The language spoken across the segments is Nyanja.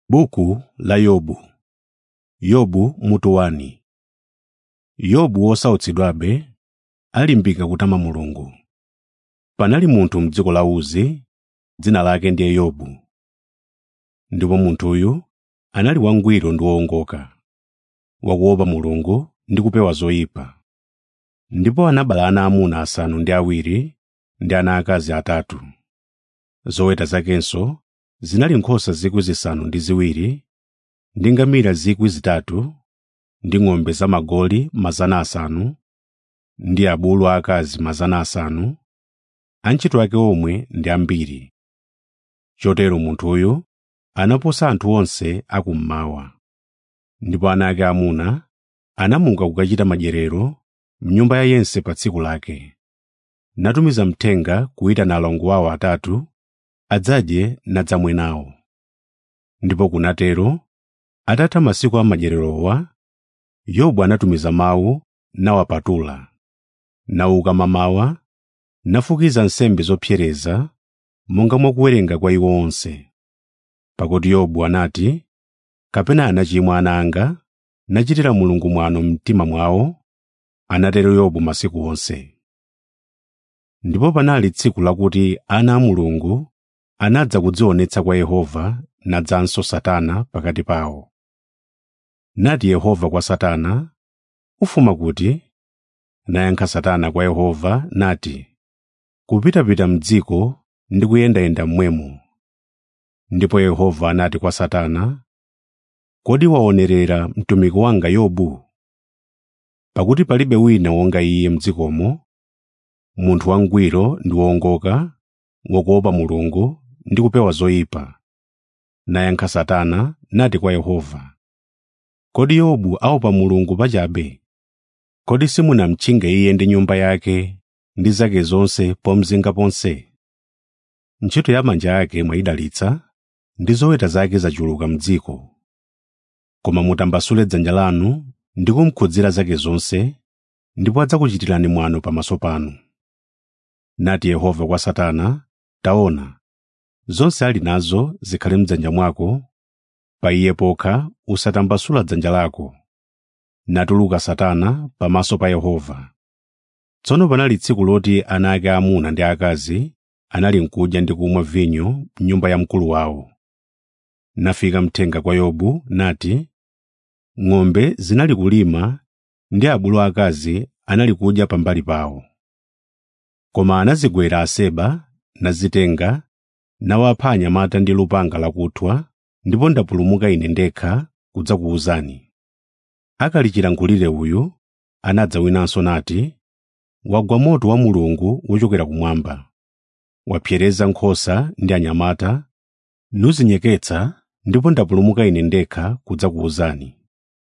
Buku la Yobu Yobu mutu wani Yobu wosautsidwabe alimbika kutama Mulungu. Panali munthu m'dziko la Uzi, dzina lake ndiye Yobu. Ndipo munthuyu anali wangwiro ndi wowongoka, wakuopa Mulungu ndi kupewa zoyipa. Ndipo anabereka ana amuna asanu ndi awiri ndi ana aakazi atatu. Zoweta zakenso zinali nkhosa 7,000 ndi ngamira 3,000 ndi ng'ombe zamagoli 500 ndi abulu aakazi 500, antchito ake omwe ndi ambiri. Chotero munthuyu anaposa anthu onse akummawa. Ndipo ana ake amuna anamuka kukachita madyerero m'nyumba ya yense pa tsiku lake. Natumiza mthenga kuyitana alongo awo atatu adzadye nadzamwe nawo. Ndipo kunatero, atatha masiku a madyererowa, Yobu anatumiza mawu nawapatula. Nauka mamawa, nafukiza nsembe zopsereza monga mwa kuwerenga kwa iwo onse. Pakuti Yobu anati, “Kapena anachimwa ana anga, nachitira Mulungu mwano m'mtima mwawo?” Anatero Yobu masiku onse. Ndipo panali tsiku lakuti ana a Mulungu anadza kudzionetsa kwa Yehova nadzanso Satana pakati pawo. Nati Yehova kwa Satana, “Ufuma kuti?” Nayankha Satana kwa Yehova nati, “Kupitapita m'dziko ndi kuyendayenda momwemo.” Ndipo Yehova anati kwa Satana, “Kodi waonerera mtumiki wanga Yobu? Pakuti palibe wina wonga iye m'dzikomo, munthu wangwiro ndi wowongoka, wakuopa Mulungu ndi kupewa zoyipa.” Nayankha Satana nati kwa Yehova, “Kodi Yobu aopa Mulungu pachabe? Kodi simunamtchinga iye ndi nyumba yake ndi zake zonse pomzinga ponse? Ntchito ya manja ake mwayidalitsa, ndi zoweta zake zachuluka m'dziko. Koma mutambasule dzanja lanu ndi kumukhudzira zake zonse, ndipo adzakuchitirani mwano pamaso panu.” Nati Yehova kwa Satana, “Taona, zonse ali nazo zikhale m'dzanja mwako, pa iye pokha usatambasula dzanja lako.” Natuluka Satana pamaso pa Yehova. Tsono panali tsiku loti ana ake aamuna ndi aakazi anali nkudya ndi kumwa vinyo m'nyumba ya mkulu wawo. Nafika mthenga kwa Yobu nati, “Ng'ombe zinali kulima ndi abulu aakazi anali kudya pambali pawo. Koma anazigwera aseba, nazitenga, nawapha anyamata ndi lupanga lakuthwa, ndipo ndapulumuka ine ndekha kudzakuwuzani.” Akali chilankhulire uyu, anadza winanso nati, “Wagwa moto wa Mulungu wochokera kumwamba. Wapsereza nkhosa ndi anyamata, nuzinyeketsa, ndipo ndapulumuka ine ndekha kudzakuwuzani.”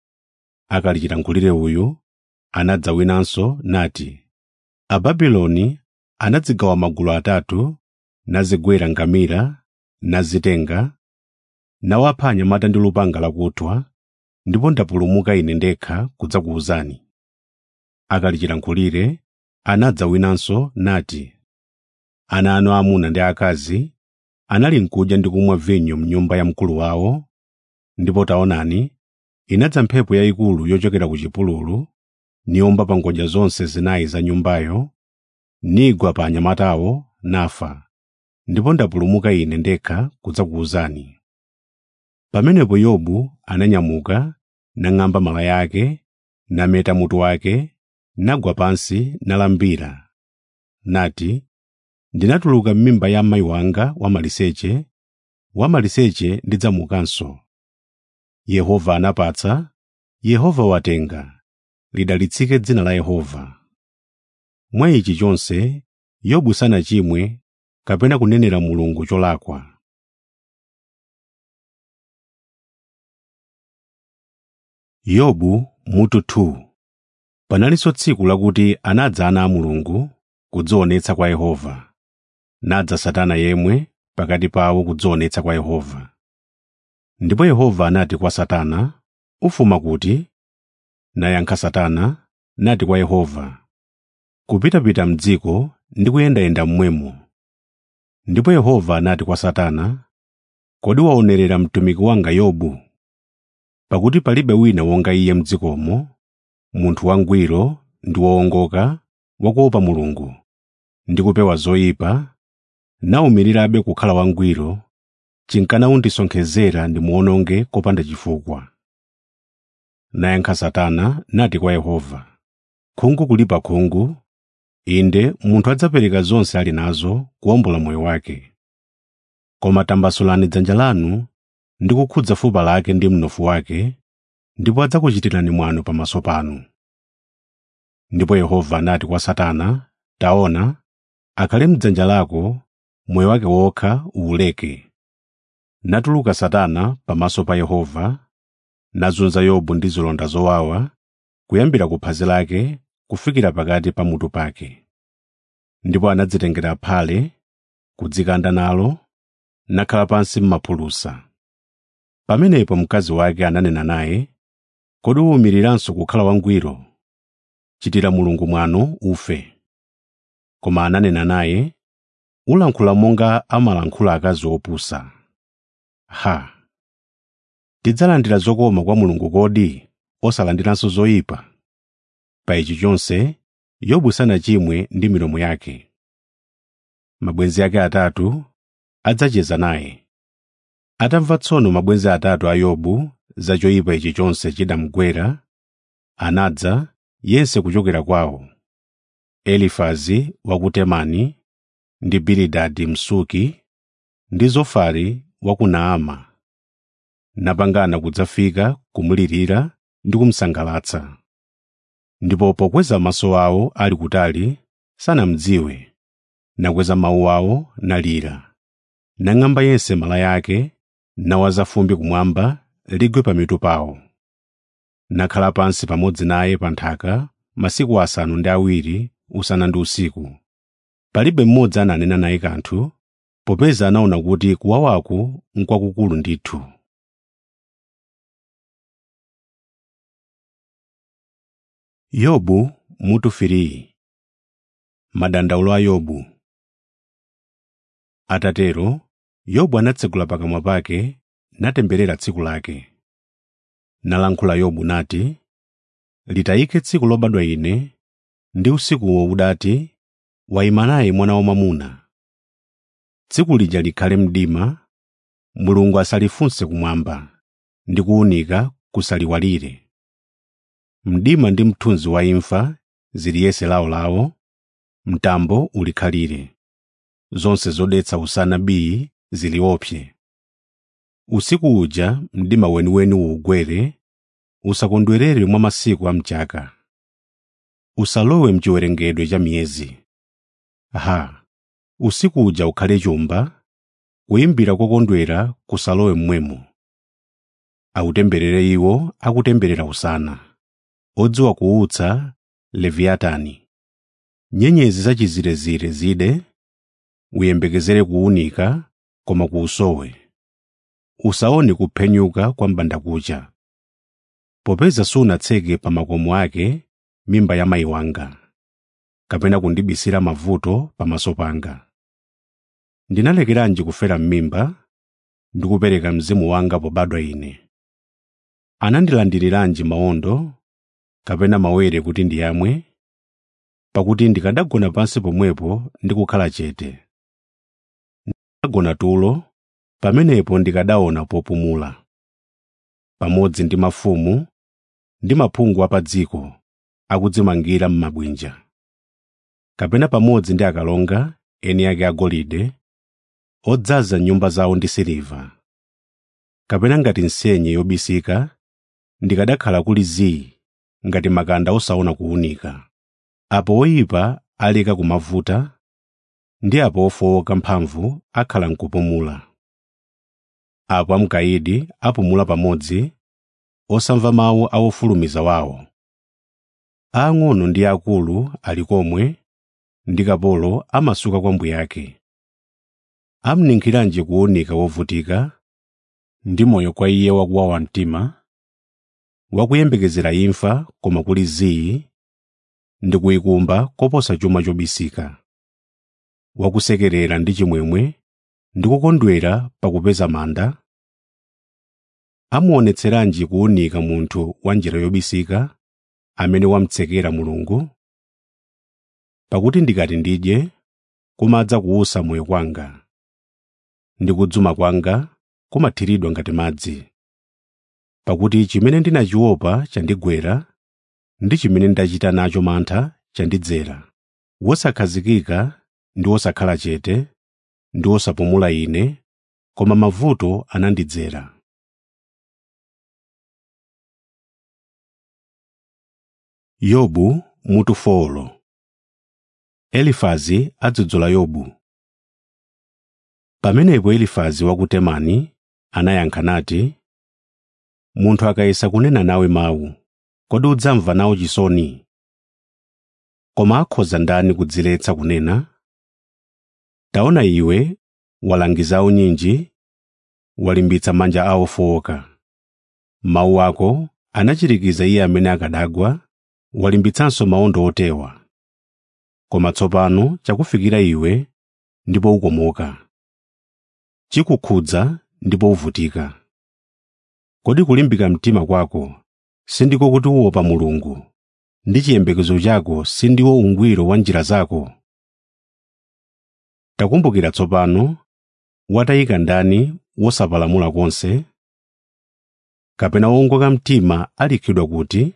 Akali chilankhulire uyu, anadza winanso nati, “Ababuloni anadzigawa magulu atatu, nazigwera ngamira, nazitenga, nawapha anyamata ndi lupanga lakuthwa, ndipo ndapulumuka ine ndekha kudzakuwuzani.” Akali chilankhulire, anadza winanso nati, “Ana anu aamuna ndi aakazi anali nkudya ndi kumwa vinyo m'nyumba ya mkulu wawo, ndipo taonani, inadza mphepo yayikulu yochokera ku chipululu, niwomba pa ngodya zonse zinayi za nyumbayo, nigwa pa anyamatawo, nafa, ndipo ndapulumuka ine ndekha kudzakuwuzani.” Pamenepo Yobu ananyamuka, nang'amba malaya ake, nameta mutu wake, nagwa pansi nalambira. Nati, “Ndinatuluka m'mimba ya amayi wanga wamaliseche, wamaliseche ndidzamukanso. Yehova anapatsa, Yehova watenga, lidalitsike dzina la Yehova.” Mwa ichi chonse, Yobu sanachimwe kapena kunenera Mulungu cholakwa. Yobu mutu 2 Panalinso tsiku lakuti anadza ana a Mulungu kudzionetsa kwa Yehova. Nadza Satana yemwe pakati pawo kudzionetsa kwa Yehova. Ndipo Yehova anati kwa Satana, “Ufuma kuti?” Nayankha Satana, nati kwa Yehova, “Kupitapita m'dziko ndi kuyendayenda momwemo.” Ndipo Yehova anati kwa Satana, kodi waonerera mtumiki wanga yobu pakuti palibe wina wonga iye m'dzikomo munthu wangwiro ndi wowongoka wakuopa mulungu ndi kupewa zoyipa nawumirirabe kukhala wangwiro chinkana undisonkhezera ndimuwononge kopanda chifukwa nayankha satana nati kwa yehova khungu kulipa khungu inde munthu adzapereka zonse ali nazo kuwombola moyo wake koma tambasulani dzanja lanu ndi kukhudza fupa lake ndi mnofu wake ndipo adzakuchitirani mwano pamaso panu ndipo yehova anati kwa satana taona akhale m'dzanja lako moyo wake wokha uwuleke natuluka satana pamaso pa yehova nazunza yobu ndi zilonda zowawa kuyambira ku phazi lake kufikira pakati pa mutu pake ndipo anadzitengera phale kudzikanda nalo nakhala pansi m'maphulusa pamenepo mkazi wake ananena naye kodi uwumiriranso kukhala wangwiro chitira mulungu mwano ufe koma ananena naye ulankhula monga amalankhula akazi opusa ha tidzalandira zokoma kwa mulungu kodi osalandiranso zoyipa pa ichi chonse yobu sanachimwe ndi milomo yake mabwenzi ake atatu adzacheza naye atamva tsono mabwenzi atatu a yobu za choyipa ichi chonse chidamugwera anadza yense kuchokera kwawo elifazi wa ku temani ndi bilidadi msuki ndi zofari wa ku naama napangana kudzafika kumulirira ndi kumsangalatsa ndipo pokweza maso awo ali kutali sanamdziwe nakweza mawu awo nalira nang'amba yense mala yake nawaza fumbi kumwamba ligwe pamitu pawo nakhala pansi pamodzi naye pa nthaka masiku asanu ndi awiri usana ndi usiku palibe mmodzi ananena naye kanthu popeza anaona kuti kuwawaku n'kwakukulu ndithu yobu mutu firiyi madandaulo a yobu atatero yobu anatsegula pakamwa pake natemberera tsiku lake nalankhula yobu nati litayike tsiku lobadwa ine ndi usikuwo udati wayima naye mwana wamwamuna tsiku lija likhale mdima mulungu asalifunse kumwamba ndi kuwunika kusaliwalire mdima ndi mthunzi wa imfa ziliyese lawolawo mtambo ulikhalire zonse zodetsa usana bii ziliopse usiku uja mdima weniweni uwugwere usakondwerere mwa masiku a mchaka usalowe mchiwerengedwe cha miyezi ha usiku uja ukhale chumba kuyimbira kokondwera kusalowe mmwemo autemberere iwo akutemberera usana odziwa kuutsa leviyatani nyenyezi zachizirezire zide uyembekezere kuwunika koma kuusowe usaone kuphenyuka kwa mbandakucha popeza sunatseke pa makomo ake mimba ya mayi wanga kapena kundibisira mavuto pamaso panga ndinalekeranji kufera m'mimba ndi kupereka mzimu wanga pobadwa ine anandilandiriranji mawondo kapena mawere kuti ndiyamwe pakuti ndikadagona pansi pomwepo ndi kukhala chete ndikadagona tulo pamenepo ndikadaona popumula pamodzi ndi mafumu ndi maphungu a pa dziko akudzimangira m'mabwinja kapena pamodzi ndi akalonga eni ake agolide odzaza nyumba zawo ndi siliva kapena ngati nsenye yobisika ndikadakhala kuli zii ngati makanda osaona kuwunika apo oyipa aleka kumavuta ndi apo ofowoka mphamvu akhala nkupumula apo amkayidi apumula pamodzi osamva mawu a wofulumiza wawo aang'ono ndi akulu ali komwe ndi kapolo amasuka kwa mbuye ake amninkhiranji kuwunika wovutika ndi moyo kwa iye wakuwawa mtima wakuyembekezera imfa koma kuli zii ndi kuyikumba koposa chuma chobisika wakusekerera ndi chimwemwe ndi kukondwera pakupeza manda amuonetseranji kuwunika munthu wa njira yobisika amene wamtsekera mulungu pakuti ndikati ndidye kumadza kuwusa moyo kwanga ndi kudzuma kwanga kumathiridwa ngati madzi pakuti chimene ndinachiopa chandigwera ndi chimene ndachita nacho mantha chandidzera wosakhazikika ndi wosakhala chete ndi wosapumula ine koma mavuto anandidzera yobu mutu folo elifazi adzudzula yobu pamenepo elifazi wa ku temani anayankha nati munthu akayesa kunena nawe mawu kodi udzamva nawo chisoni koma akhoza ndani kudziletsa kunena taona iwe walangiza unyinji walimbitsa manja awo ofowoka mawu ako anachirikiza iye amene akadagwa walimbitsanso mawondo otewa koma tsopano chakufikira iwe ndipo ukomoka chikukhudza ndipo uvutika kodi kulimbika mtima kwako sindiko kuti uopa mulungu ndi chiyembekezo chako sindiwo ungwiro wa njira zako takumbukira tsopano watayika ndani wosapalamula konse kapena wowongoka mtima alikhidwa kuti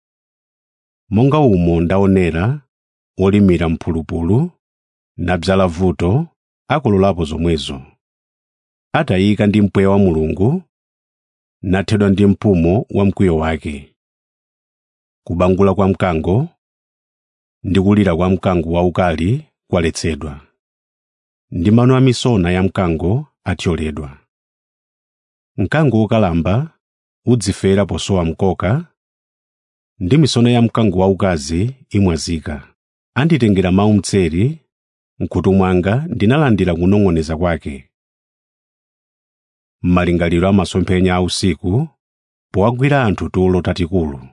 monga umo ndaonera olimira mphulupulu nadzala vuto akololapo zomwezo atayika ndi mpweya wa mulungu nathedwa ndi mpumo wa mkwiyo wake kubangula kwa mkango ndi kulira kwa mkango waukali kwaletsedwa ndi mano a misona ya mkango athyoledwa mkango wokalamba udzifera posowa mkoka ndi misona ya mkango waukazi imwazika anditengera mawu mtseri mkhutu mwanga ndinalandira kunong'oneza kwake m'malingaliro a masomphenya a usiku powagwira anthu tulo tatikulu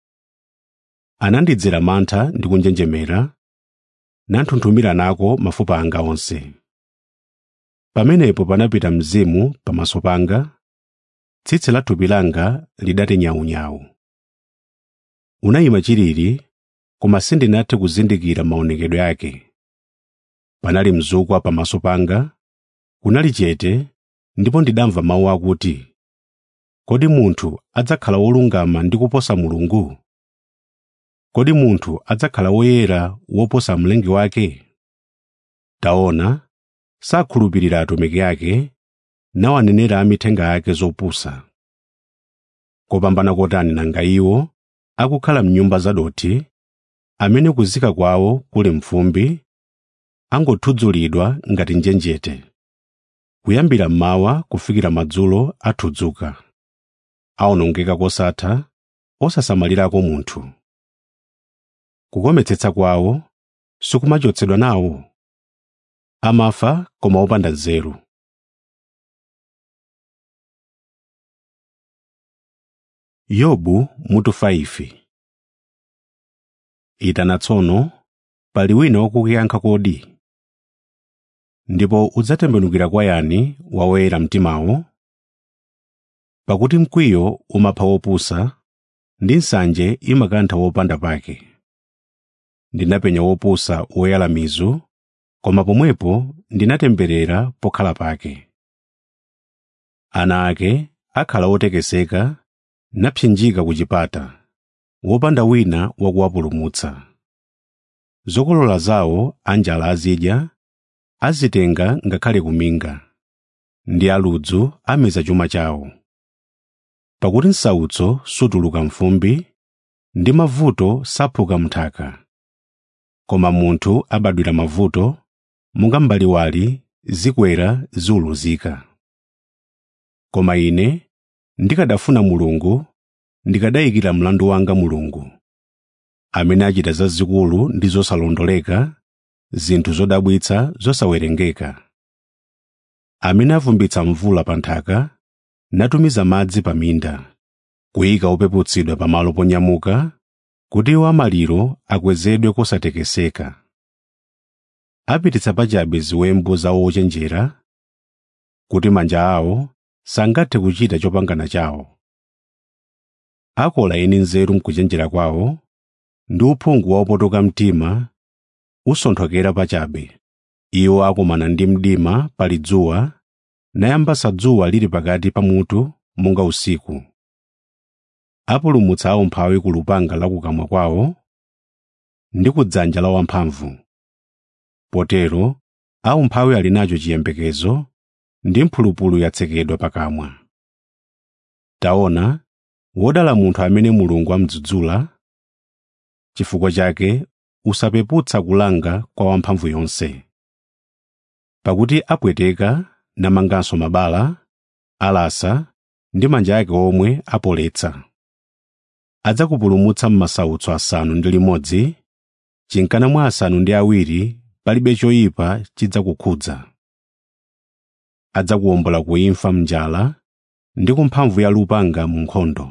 anandidzera mantha ndi kunjenjemera nanthunthumira nako mafupa anga onse pamenepo panapita mzimu pamaso panga tsitsi la thupi langa lidati nyawunyawu unayima chilili koma sindinathe kuzindikira maonekedwe ake panali mzukwa pamaso panga kunali chete ndipo ndidamva mawu akuti kodi munthu adzakhala wolungama ndi kuposa mulungu kodi munthu adzakhala woyera woposa mlengi wake taona sakhulupirira atumiki ake nawanenera amithenga ake zopusa kopambana kotani nanga iwo akukhala mnyumba zadothi amene kuzika kwawo kuli mfumbi angothudzulidwa ngati njenjete kuyambira mmawa kufikira madzulo athudzuka awonongeka kosatha osasamalirako munthu kukometsetsa kwawo sikumachotsedwa nawo amafa koma opanda nzeru yobu mutu 5 itana tsono pali wina wakukuyankha kodi ndipo udzatembenukira kwa yani wawoyera mtimawo pakuti mkwiyo umapha wopusa ndi nsanje imakantha wopanda pake ndinapenya wopusa woyala mizu koma pomwepo ndinatemberera pokhala pake ana ake akhala otekeseka napsinjika ku chipata wopanda wina wakuwapulumutsa zokolola zawo anjala azidya azitenga ngakhale kuminga ndi aludzu ameza chuma chawo pakuti msautso sutuluka mfumbi ndi mavuto saphuka mnthaka koma munthu abadwira mavuto monga mbaliwali zikwera ziuluzika koma ine ndikadafuna mulungu ndikadayikira mlandu wanga mulungu amene achita zazikulu ndi zosalondoleka zinthu zodabwitsa zosawerengeka amene avumbitsa mvula pa nthaka natumiza madzi pa minda kuyika opeputsidwa pamalo ponyamuka kuti iwo amaliro akwezedwe kosatekeseka apititsa pachabe ziwembu za ochenjera kuti manja awo sangathe kuchita chopangana chawo akola eni nzeru mkuchenjera kwawo ndi uphungu wa opotoka mtima usonthokera pachabe iwo akumana ndi mdima pali dzuwa nayambasa dzuwa lili pakati pa mutu monga usiku apulumutsa aumphawi ku lupanga la kukamwa kwawo ndi ku dzanja la wamphamvu potero aumphawi ali nacho chiyembekezo ndi mphulupulu yatsekedwa pakamwa taona wodala munthu amene mulungu amudzudzula chifukwa chake usapeputsa kulanga kwa wamphamvu yonse pakuti apweteka namanganso mabala alasa ndi manja ake omwe apoletsa adzakupulumutsa m'masautso asanu ndi limodzi chinkana mwa asanu ndi awiri palibe choyipa chidzakukhudza adzakuwombola ku imfa mnjala ndi ku mphamvu ya lupanga mu nkhondo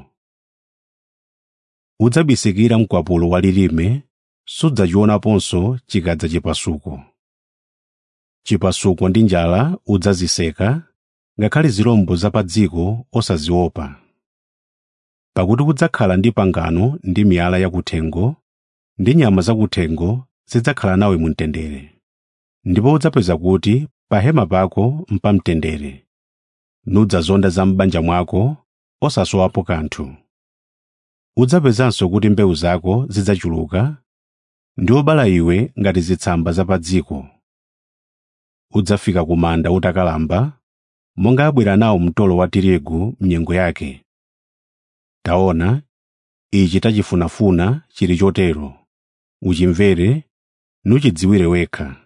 udzabisikira mkwapulo wa lilime sudzachionaponso chikadza chipasuko chipasuko ndi njala udzaziseka ngakhale zirombo za pa dziko osaziopa pakuti kudzakhala ndi pangano ndi miyala yakuthengo ndi nyama zakuthengo zidzakhala nawe mu mtendere ndipo udzapeza kuti pa hema pako mpamtendere nudzazonda za m'banja mwako osasowapo kanthu udzapezanso kuti mbewu zako zidzachuluka ndi obala iwe ngati zitsamba za pa dziko udzafika ku manda utakalamba monga abwera nawo mtolo wa tirigu mnyengo yake taona ichi tachifunafuna chili chotero uchimvere nuchidziwire wekha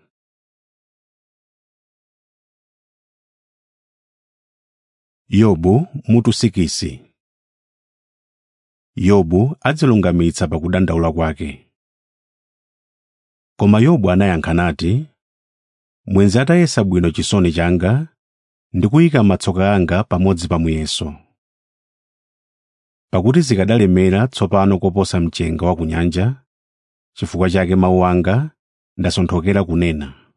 yobu mutu sikisi yobu adzilungamitsa pakudandaula kwake koma yobu anayankha nati mwenzi atayesa bwino chisoni changa ndi kuyika matsoka anga pamodzi pa muyeso pakuti zikadalemera tsopano koposa mchenga wa ku nyanja chifukwa chake mawu anga ndasonthokera kunena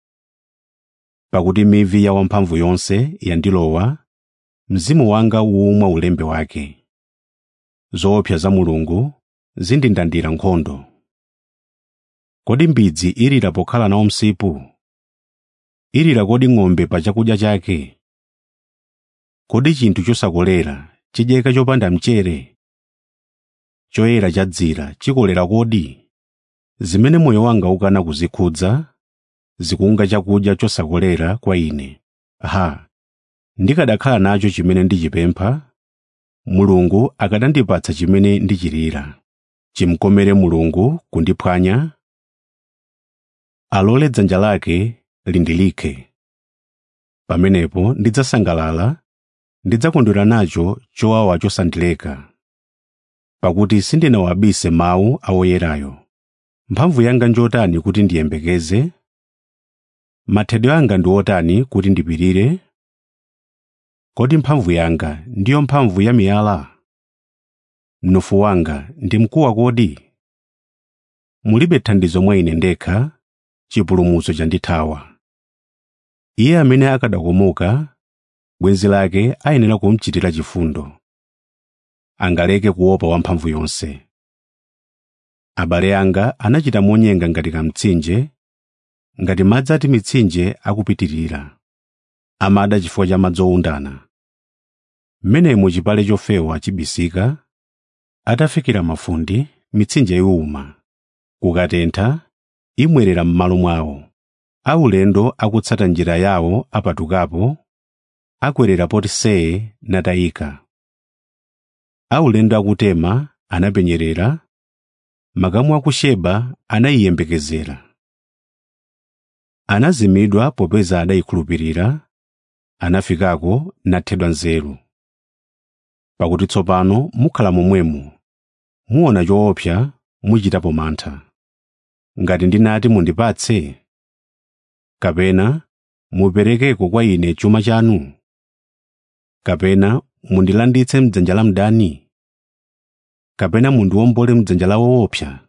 pakuti mivi ya wamphamvu yonse yandilowa mzimu wanga uwumwa ulembe wake zoopsa za mulungu zindindandira nkhondo kodi mbidzi ilira pokhala nawo msipu ilira kodi ng'ombe pa chakudya chake kodi chinthu chosakolera chidyeka chopanda mchere choyera chadzira chikolera kodi zimene moyo wanga ukana kuzikhudza zikunga chakudya chosakolera kwa ine ha ndikadakhala nacho chimene ndichipempha mulungu akadandipatsa chimene ndichilira chimkomere mulungu kundiphwanya alole dzanja lake lindilikhe pamenepo ndidzasangalala ndidzakondwera nacho chowawa chosandileka pakuti sindinawabise mawu a woyerayo mphamvu yanga njotani kuti ndiyembekeze mathedwe anga ndi otani kuti ndipirire kodi mphamvu yanga ndiyo mphamvu ya miyala mnofu wanga ndi mkuwa kodi mulibe thandizo mwa ine ndekha chipulumutso chandithawa iye amene akadakomoka bwenzi lake ayenera kumchitira chifundo angaleke kuopa wamphamvu yonse abale anga anachita monyenga ngati kamtsinje ngati madzi ati mitsinje akupitirira amada chifukwa cha madzi owundana mmenemo chipale chofewa chibisika atafikira mafundi mitsinje iwuma kukatentha imwerera m'malo mwawo aulendo akutsata njira yawo apatukapo akwerera poti see natayika aulendo akutema anapenyerera makamu aku Sheba anayiyembekezera anazimidwa popeza adayikhulupirira anafikako nathedwa nzeru pakuti tsopano mukhala momwemo muona choopsa muchitapo mantha ngati ndinati mundipatse kapena muperekeko kwa ine chuma chanu kapena mundilanditse mdzanja la mdani kapena mundiwombole mdzanja la woopsa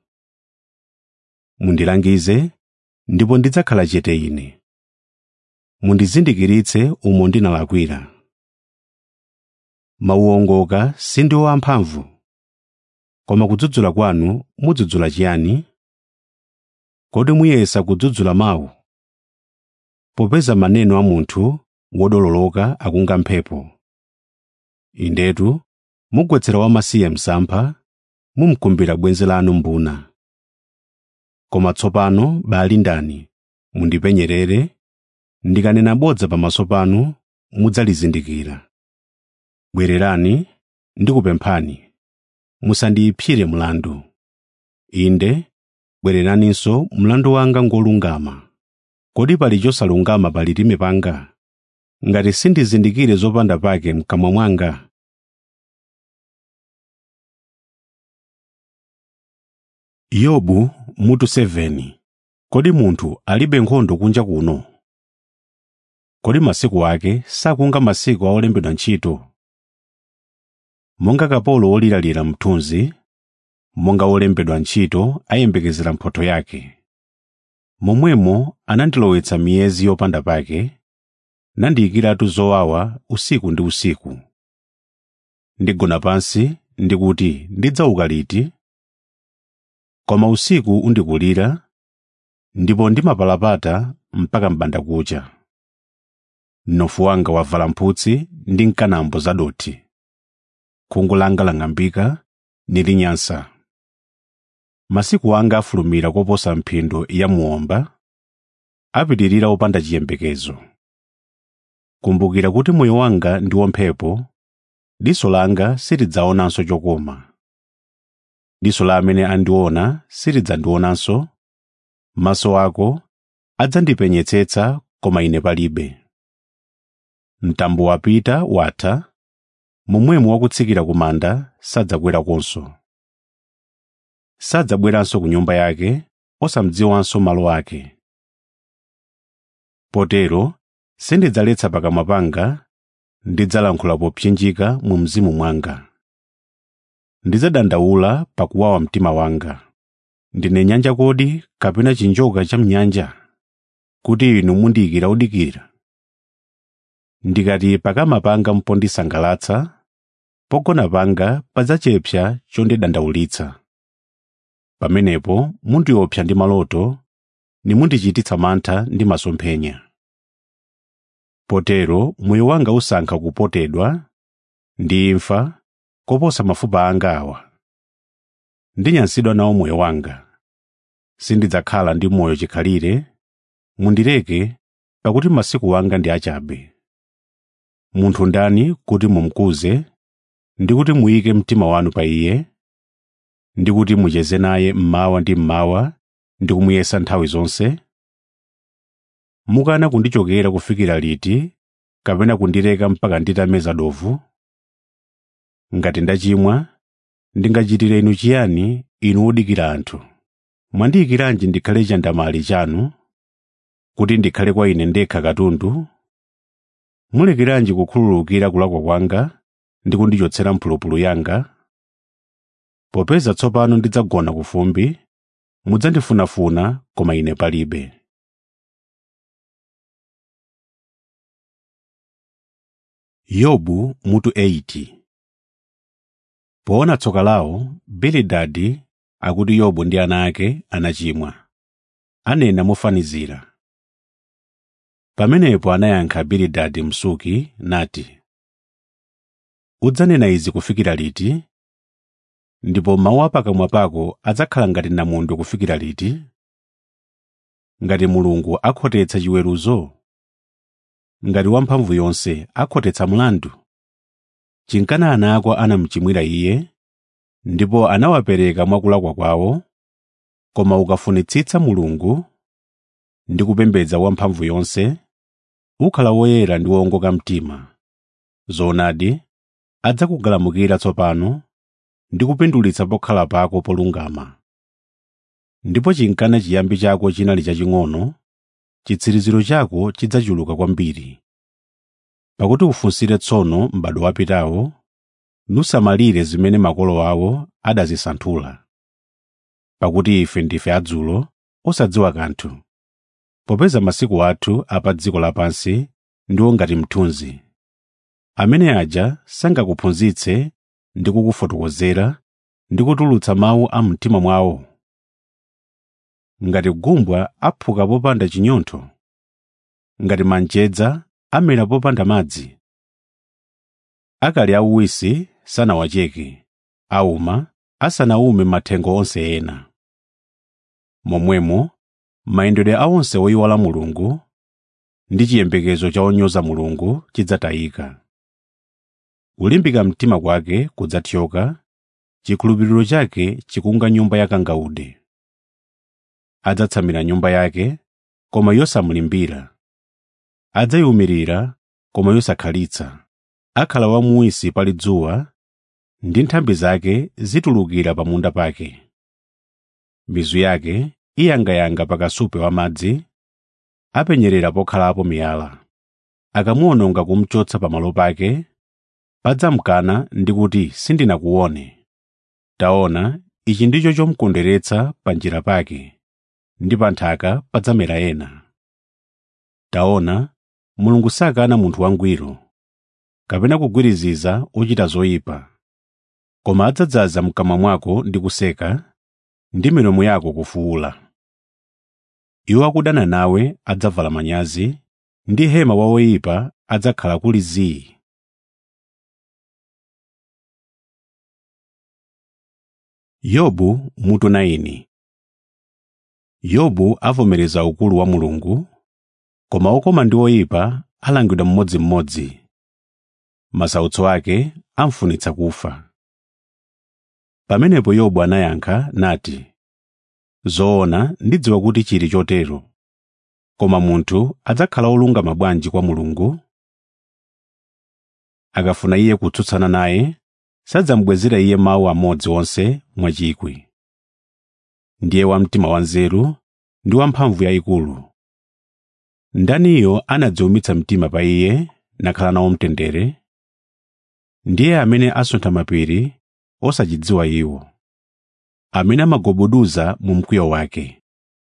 mundilangize ndipo ndidzakhala chete ine mundizindikiritse umo ndinalakwira mawu ongoka sindiwo amphamvu koma kudzudzula kwanu mudzudzula chiyani kodi muyesa kudzudzula mawu popeza maneno a munthu wodololoka akunga mphepo indetu mugwetsera wamasiye msampha mumkumbira bwenzi lanu mbuna koma tsopano bali ndani mundipenyerere ndikanena bodza pamaso panu mudzalizindikira bwererani ndikupemphani musandiyipsire mlandu inde bwereraninso mlandu wanga ngolungama kodi pali chosalungama pa lilime panga ngati sindizindikire zopanda pake mkamwa mwanga yobu mutu 7 kodi munthu alibe nkhondo kunja kuno kodi masiku ake sakunga masiku a olembedwa ntchito monga kapolo woliralira mthunzi monga wolembedwa ntchito ayembekezera mphotho yake momwemo anandilowetsa miyezi yopanda pake nandiyikiratu zowawa usiku ndi usiku ndigona pansi ndikuti ndidzauka liti koma usiku undikulira ndipo ndimapalapata mpaka m'bandakucha mnofu wanga wavala mphutsi ndi nkanambo zadothi khungu langa lang'ambika nili nyansa masiku anga afulumira koposa mphindo ya muomba apitirira opanda chiyembekezo kumbukira kuti moyo wanga ndi womphepo diso langa silidzaonanso chokoma diso la amene andiona silidzandionanso maso ako adzandipenyetsetsa koma ine palibe mtambo wapita watha momwemo wakutsikira ku manda sadzakweranso sadzabweranso ku nyumba yake osamdziwanso malo ake potero sindidzaletsa pakamwa panga ndidzalankhula popsinjika mu mzimu mwanga ndidzadandaula pakuwawa mtima wanga ndine nyanja kodi kapena chinjoka cha mnyanja kuti inu mundiyikira udikira ndikati pakama panga mpondisangalatsa pogona panga padzachepsa chondidandaulitsa pamenepo mundiopsa ndi maloto nimundichititsa mantha ndi masomphenya potero moyo wanga usankha kupotedwa ndi imfa koposa mafupa anga awa ndinyansidwa nawo moyo wanga sindidzakhala ndi moyo chikhalire mundireke pakuti masiku wanga ndi achabe munthu ndani kuti mumkuze ndi kuti muyike mtima wanu pa iye ndi kuti mucheze naye mmawa ndi mmawa ndi kumuyesa nthawi zonse mukana kundichokera kufikira liti kapena kundireka mpaka nditameza dovu ngati ndachimwa ndingachitire inu chiyani inu odikira anthu mwandiyikiranji ndikhale chandamali chanu kuti ndikhale kwa ine ndekha katundu mulekeranji kukhululukira kulakwa kwanga ndi kundichotsera mphulupulu yanga popeza tsopano ndidzagona ku fumbi mudzandifunafuna koma ine palibe yobu mutu 80 poona tsoka lawo bilidadi akuti yobu ndi ana ake anachimwa anena mofanizira pamenepo anayankha bilidadi msuki nati udzanena izi kufikira liti ndipo mawu a pakamwa pako adzakhala ngati namondwe kufikira liti ngati mulungu akhotetsa chiweruzo ngati wamphamvu yonse akhotetsa mlandu chinkana ana ako anamuchimwira iye ndipo anawapereka mwakulakwa kwawo koma ukafunitsitsa mulungu ndi kupembedza wamphamvu yonse ukhala woyera ndi wowongoka mtima zoonadi adzakugalamukira tsopano ndi kupindulitsa pokhala pako polungama ndipo chinkana chiyambi chako chinali chaching'ono chitsiriziro chako chidzachuluka kwambiri pakuti ufunsire tsono m'bado wapitawo nusamalire zimene makolo awo adazisanthula pakuti ife ndife adzulo osadziwa kanthu popeza masiku athu apa dziko lapansi ndiwo ngati mthunzi amene aja sangakuphunzitse ndi kukufotokozera ndi kutulutsa mawu a mtima mwawo ngati gumbwa aphuka popanda chinyontho ngati manjedza amera popanda madzi akali auwisi sanawacheke auma asanaume mathengo onse ena momwemo mayendedwe a onse oyiwala mulungu ndi chiyembekezo cha onyoza mulungu chidzatayika kulimbika mtima kwake kudzathyoka chikhulupiriro chake chikunga nyumba yakangaude adzatsamira nyumba yake koma yosamulimbira adzayiwumirira koma yosakhalitsa akhala wamuwisi pali dzuwa ndi nthambi zake zitulukira pa munda pake mizu yake iyangayanga pakasupe wa madzi apenyerera pokhalapo miyala akamuwononga kumchotsa pamalo pake padzamkana ndi kuti sindinakuone taona ichi ndicho chomukondweretsa pa njira pake ndi pa nthaka padzamera ena taona mulungu sakana munthu wangwiro kapena kugwiriziza ochita zoyipa koma adzadzaza mkamwa mwako ndi kuseka ndi milomo yako kufuwula iwo akudana nawe adzavala manyazi ndi hema wa woyipa adzakhala kuli zii yobu mutu 9 yobu avomereza ukulu wa mulungu koma okoma ndi oyipa alangidwa mmodzimmodzi masautso ake amfunitsa kufa pamenepo yobu anayankha nati zoona ndidziwa kuti chili chotero koma munthu adzakhala olungama bwanji kwa mulungu akafuna iye kutsutsana naye sadzamubwezera iye mawu amodzi onse mwachikwi ndiye wamtima wanzeru ndi wamphamvu yayikulu ndaniyo anadziwumitsa mtima pa iye nakhala nawo mtendere ndiye amene asuntha mapiri osachidziwa iwo amene amagobuduza mu mkwiyo wake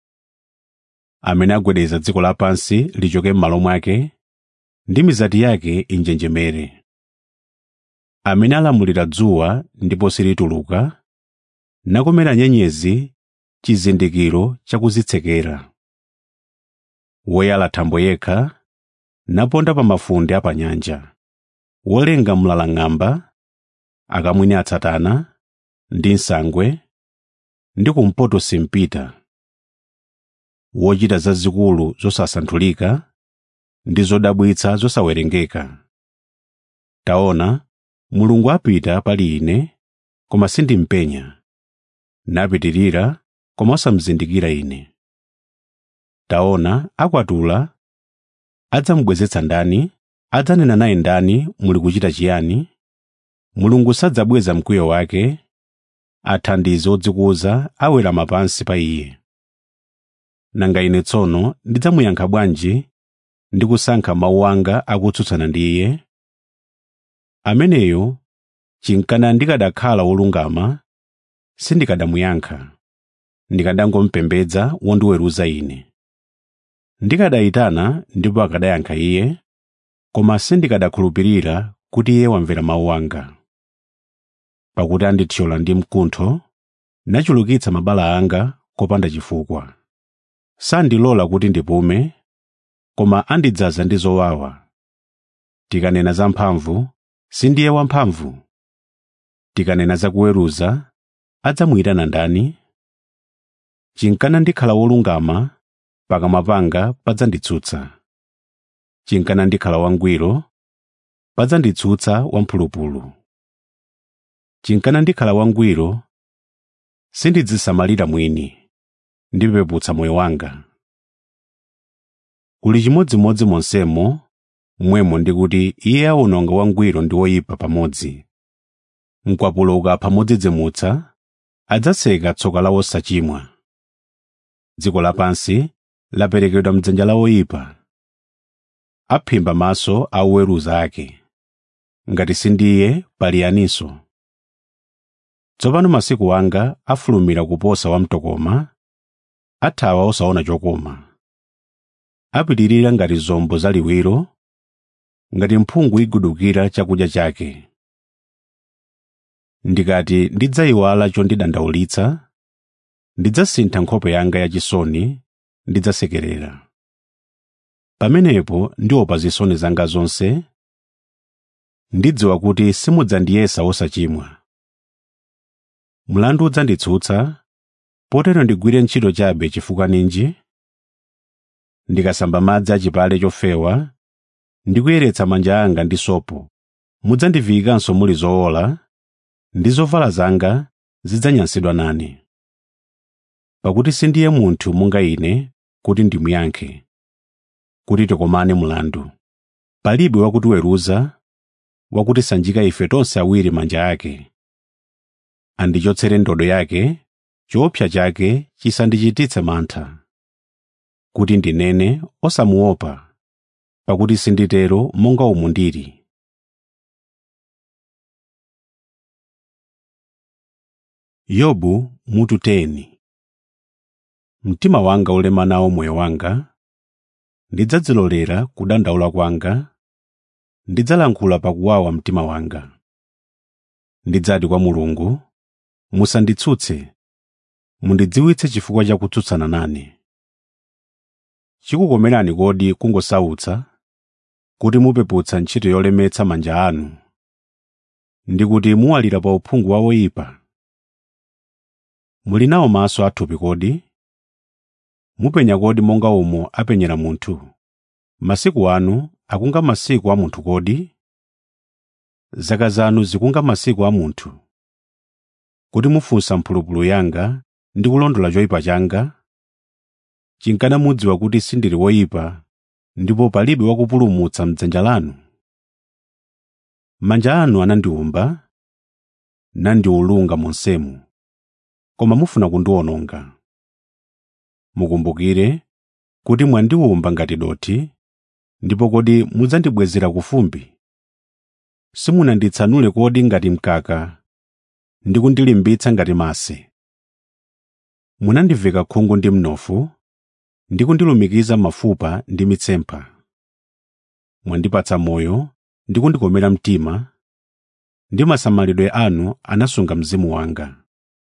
amene agwedeza dziko lapansi lichoke m'malo mwake ndi mizati yake injenjemere amene alamulira dzuwa ndipo silituluka nakomera nyenyezi chizindikiro chakuzitsekera woyala thambo yekha naponda pa mafunde a pa nyanja wolenga mlalang'amba akamwini atsatana ndi nsangwe ndi kumpoto simpita wochita zazikulu zosasanthulika ndi zodabwitsa zosawerengeka taona mulungu apita pali ine koma sindimpenya napitirira koma osamzindikira ine taona akwatula adzamubwezetsa ndani adzanena naye ndani muli kuchita chiyani mulungu sadzabweza mkwiyo wake athandizi odzikuza awera pansi pa iye nanga ine tsono ndidzamuyankha bwanji ndi kusankha mawu anga akutsutsana ndi iye ameneyo chinkana ndikadakhala wolungama sindikadamuyankha ndikadangomupembedza wondiweruza ine ndikadayitana ndipo akadayankha iye koma sindikadakhulupirira kuti iye wamvera mawu anga pakuti andithyola ndi mkuntho nachulukitsa mabala anga kopanda chifukwa sandilola kuti ndipume koma andidzaza ndi zowawa tikanena za mphamvu sindiye wamphamvu tikanena za kuweruza adzamuyitana ndani chinkana ndikhala wolungama pakamwa panga padzanditsutsa chinkana ndikhala wangwiro padzanditsutsa wamphulupulu chinkana ndikhala wangwiro sindidzisamalira mwini ndipeputsa moyo wanga kuli chimodzimodzi monsemo mmwemo ndi kuti iye awononga wangwiro ndi woyipa pamodzi mkwapulo ukapha modzidzimutsa adzatseka tsoka la wosachimwa dziko lapansi laperekedwa mdzanja la woyipa aphimba maso a oweruza ake ngati sindiye pali yaninso tsopano masiku anga afulumira kuposa wamtokoma athawa osaona chokoma apitirira ngati zombo zaliwiro ngati mphungu igudukira chakudya chake ndikati ndidzayiwala chondidandaulitsa ndidzasintha nkhope yanga yachisoni ndidzasekerera pamenepo ndiopa zisoni zanga zonse ndidziwa kuti simudzandiyesa wosachimwa mlandu udzanditsutsa potero ndigwire ntchito chabe chifukwa ninji ndikasamba madzi achipale chofewa ndi kuyeretsa manja anga ndi sopo mudzandiviyikanso muli zowola ndi zovala zanga zidzanyansidwa nane pakuti sindiye munthu monga ine kuti ndimuyankhe kuti tikomane mlandu palibe wakutiweruza wakutisanjika ife tonse awiri manja ake andichotsere ndodo yake choopsa chake chisandichititse mantha kuti ndinene osamuopa pakuti sinditero monga umu ndili yobu mutu 10 mtima wanga ulema nawo moyo wanga ndidzadzilolera kudandaula kwanga ndidzalankhula pakuwawa mtima wanga ndidzati kwa mulungu musanditsutse mundidziwitse chifukwa cha kutsutsana nane chikukomerani kodi kungosautsa kuti mupeputsa ntchito yolemetsa manja anu ndi kuti muwalira pa uphungu wa oyipa muli nawo maso athupi kodi mupenya kodi monga umo apenyera munthu masiku anu akunga masiku a munthu kodi zaka zanu zikunga masiku a munthu kuti mufunsa mphulupulu yanga ndi kulondola choyipa changa chinkana mudziwa kuti sindili woyipa ndipo palibe wakupulumutsa m'dzanja lanu manja anu anandiwumba nandiwulunga monsemu koma mufuna kundiwononga mukumbukire kuti mwandiwumba ngati dothi ndipo kodi mudzandibwezera ku fumbi simunanditsanule kodi ngati mkaka ndi kundilimbitsa ngati mase munandiveka khungu ndi mnofu ndi kundilumikiza mafupa ndi mitsempha mwandipatsa moyo ndi kundikomera mtima ndi masamalidwe anu anasunga mzimu wanga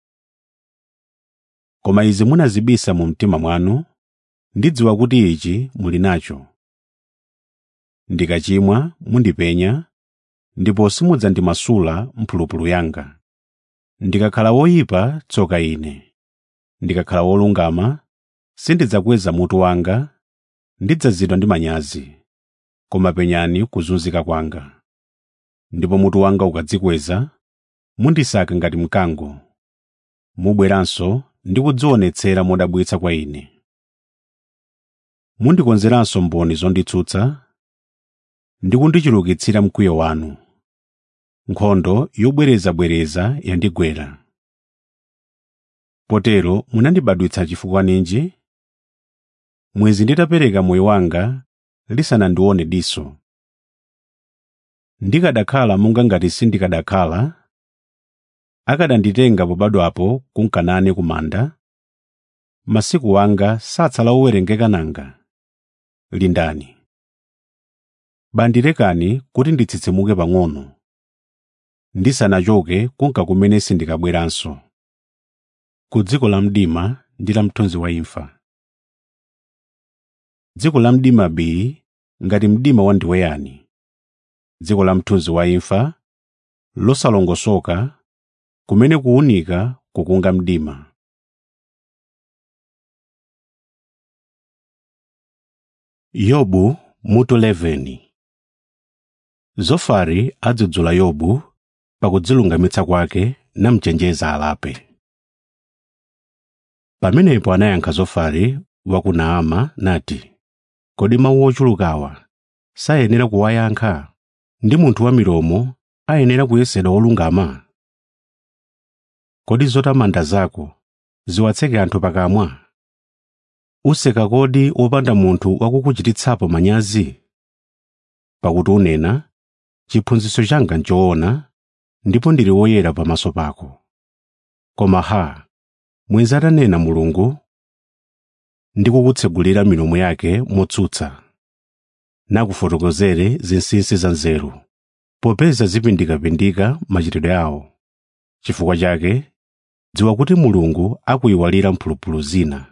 koma izi munazibisa mu mtima mwanu ndidziwa kuti ichi muli nacho ndikachimwa mundipenya ndipo simudzandimasula mphulupulu yanga ndikakhala woyipa tsoka ine ndikakhala wolungama sindidzakweza mutu wanga ndidzazidwa ndi manyazi koma penyani kuzunzika kwanga ndipo mutu wanga ukadzikweza mundisaka ngati mkango mubweranso ndi kudzionetsera modabwitsa kwa ine mundikonzeranso mboni zonditsutsa ndi kundichulukitsira mkwiyo wanu nkhondo yobwerezabwereza yandigwera potero munandibadwitsa chifukwa ninji mwezi nditapereka moyo wanga lisanandione diso ndikadakhala monga ngati sindikadakhala akadanditenga pobadwapo kunkanane kumanda masiku wanga satsala owerengeka nanga lindani bandirekani kuti nditsitsimuke pang'ono ndisanachoke kunka kumene sindikabweranso ku dziko la mdima ndi la mthunzi wa imfa dziko la mdima bili ngati mdima wandiweyani dziko la mthunzi wa imfa losalongosoka kumene kuwunika kukunga mdima yobu mutu 11 zofari adzudzula yobu pakudzilungamitsa kwake namchenjeza alape pamenepo anayankha zofari wa ku naama nati kodi mawu ochulukawa sayenera kuwayankha ndi munthu wa milomo ayenera kuyesedwa wolungama kodi zotamanda zako ziwatseke anthu pakamwa useka kodi wopanda munthu wakukuchititsapo manyazi pakuti unena chiphunzitso changa nchoona ndipo ndili woyera pamaso pako koma ha mwenzi atanena mulungu ndi kukutsegulira milomo yake motsutsa nakufotokozere zinsinsi za nzeru popeza zipindikapindika machitidwe awo chifukwa chake dziwa kuti mulungu akuyiwalira mphulupulu zina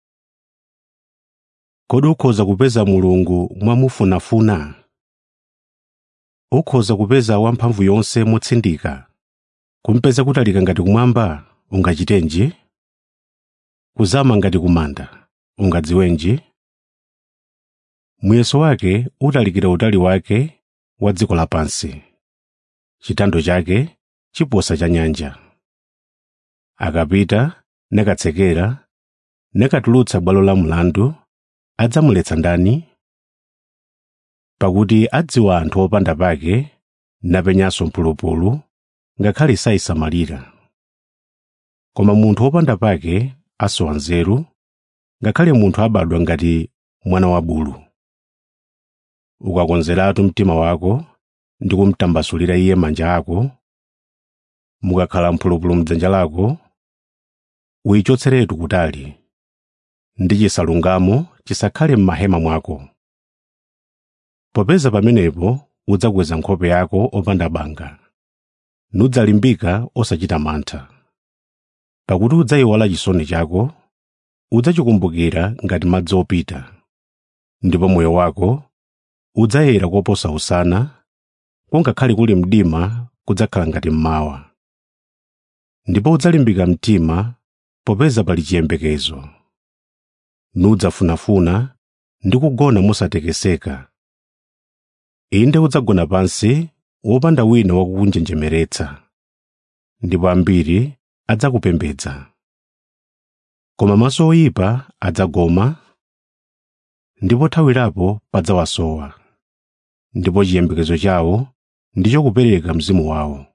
kodi ukhoza kupeza mulungu mwamufunafuna ukhoza kupeza wamphamvu yonse motsindika kumpeza kutalika ngati kumwamba ungachitenji kuzama ngati kumanda ungadziwenji muyeso wake utalikira utali wake wa dziko lapansi chitando chake chiposa cha nyanja akapita nakatsekera nakatulutsa bwalo la mlandu adzamuletsa ndani pakuti adziwa anthu opanda pake napenyanso mphulupulu ngakhale sayisamalira koma munthu wopanda pake asowa nzeru ngakhale munthu abadwa ngati mwana wa bulu ukakonzeratu mtima wako ndi kumtambasulira iye manja ako mukakhala mphulupulu mdzanja lako uyichotseretu kutali ndi chisalungamo chisakhale m'mahema mwako popeza pamenepo udzakweza nkhope yako opanda banga nudzalimbika osachita mantha pakuti udzayiwala chisoni chako udzachikumbukira ngati madzi opita ndipo moyo wako udzayera koposa usana kungakhale kuli mdima kudzakhala ngati mmawa ndipo udzalimbika mtima popeza pali chiyembekezo nudzafunafuna ndi kugona mosatekeseka inde udzagona pansi wopanda wina wakukunjenjemeretsa ndipo ambiri adzakupembedza koma maso oyipa adzagoma ndipo thawirapo padzawasowa ndipo chiyembekezo chawo ndicho kupereka mzimu wawo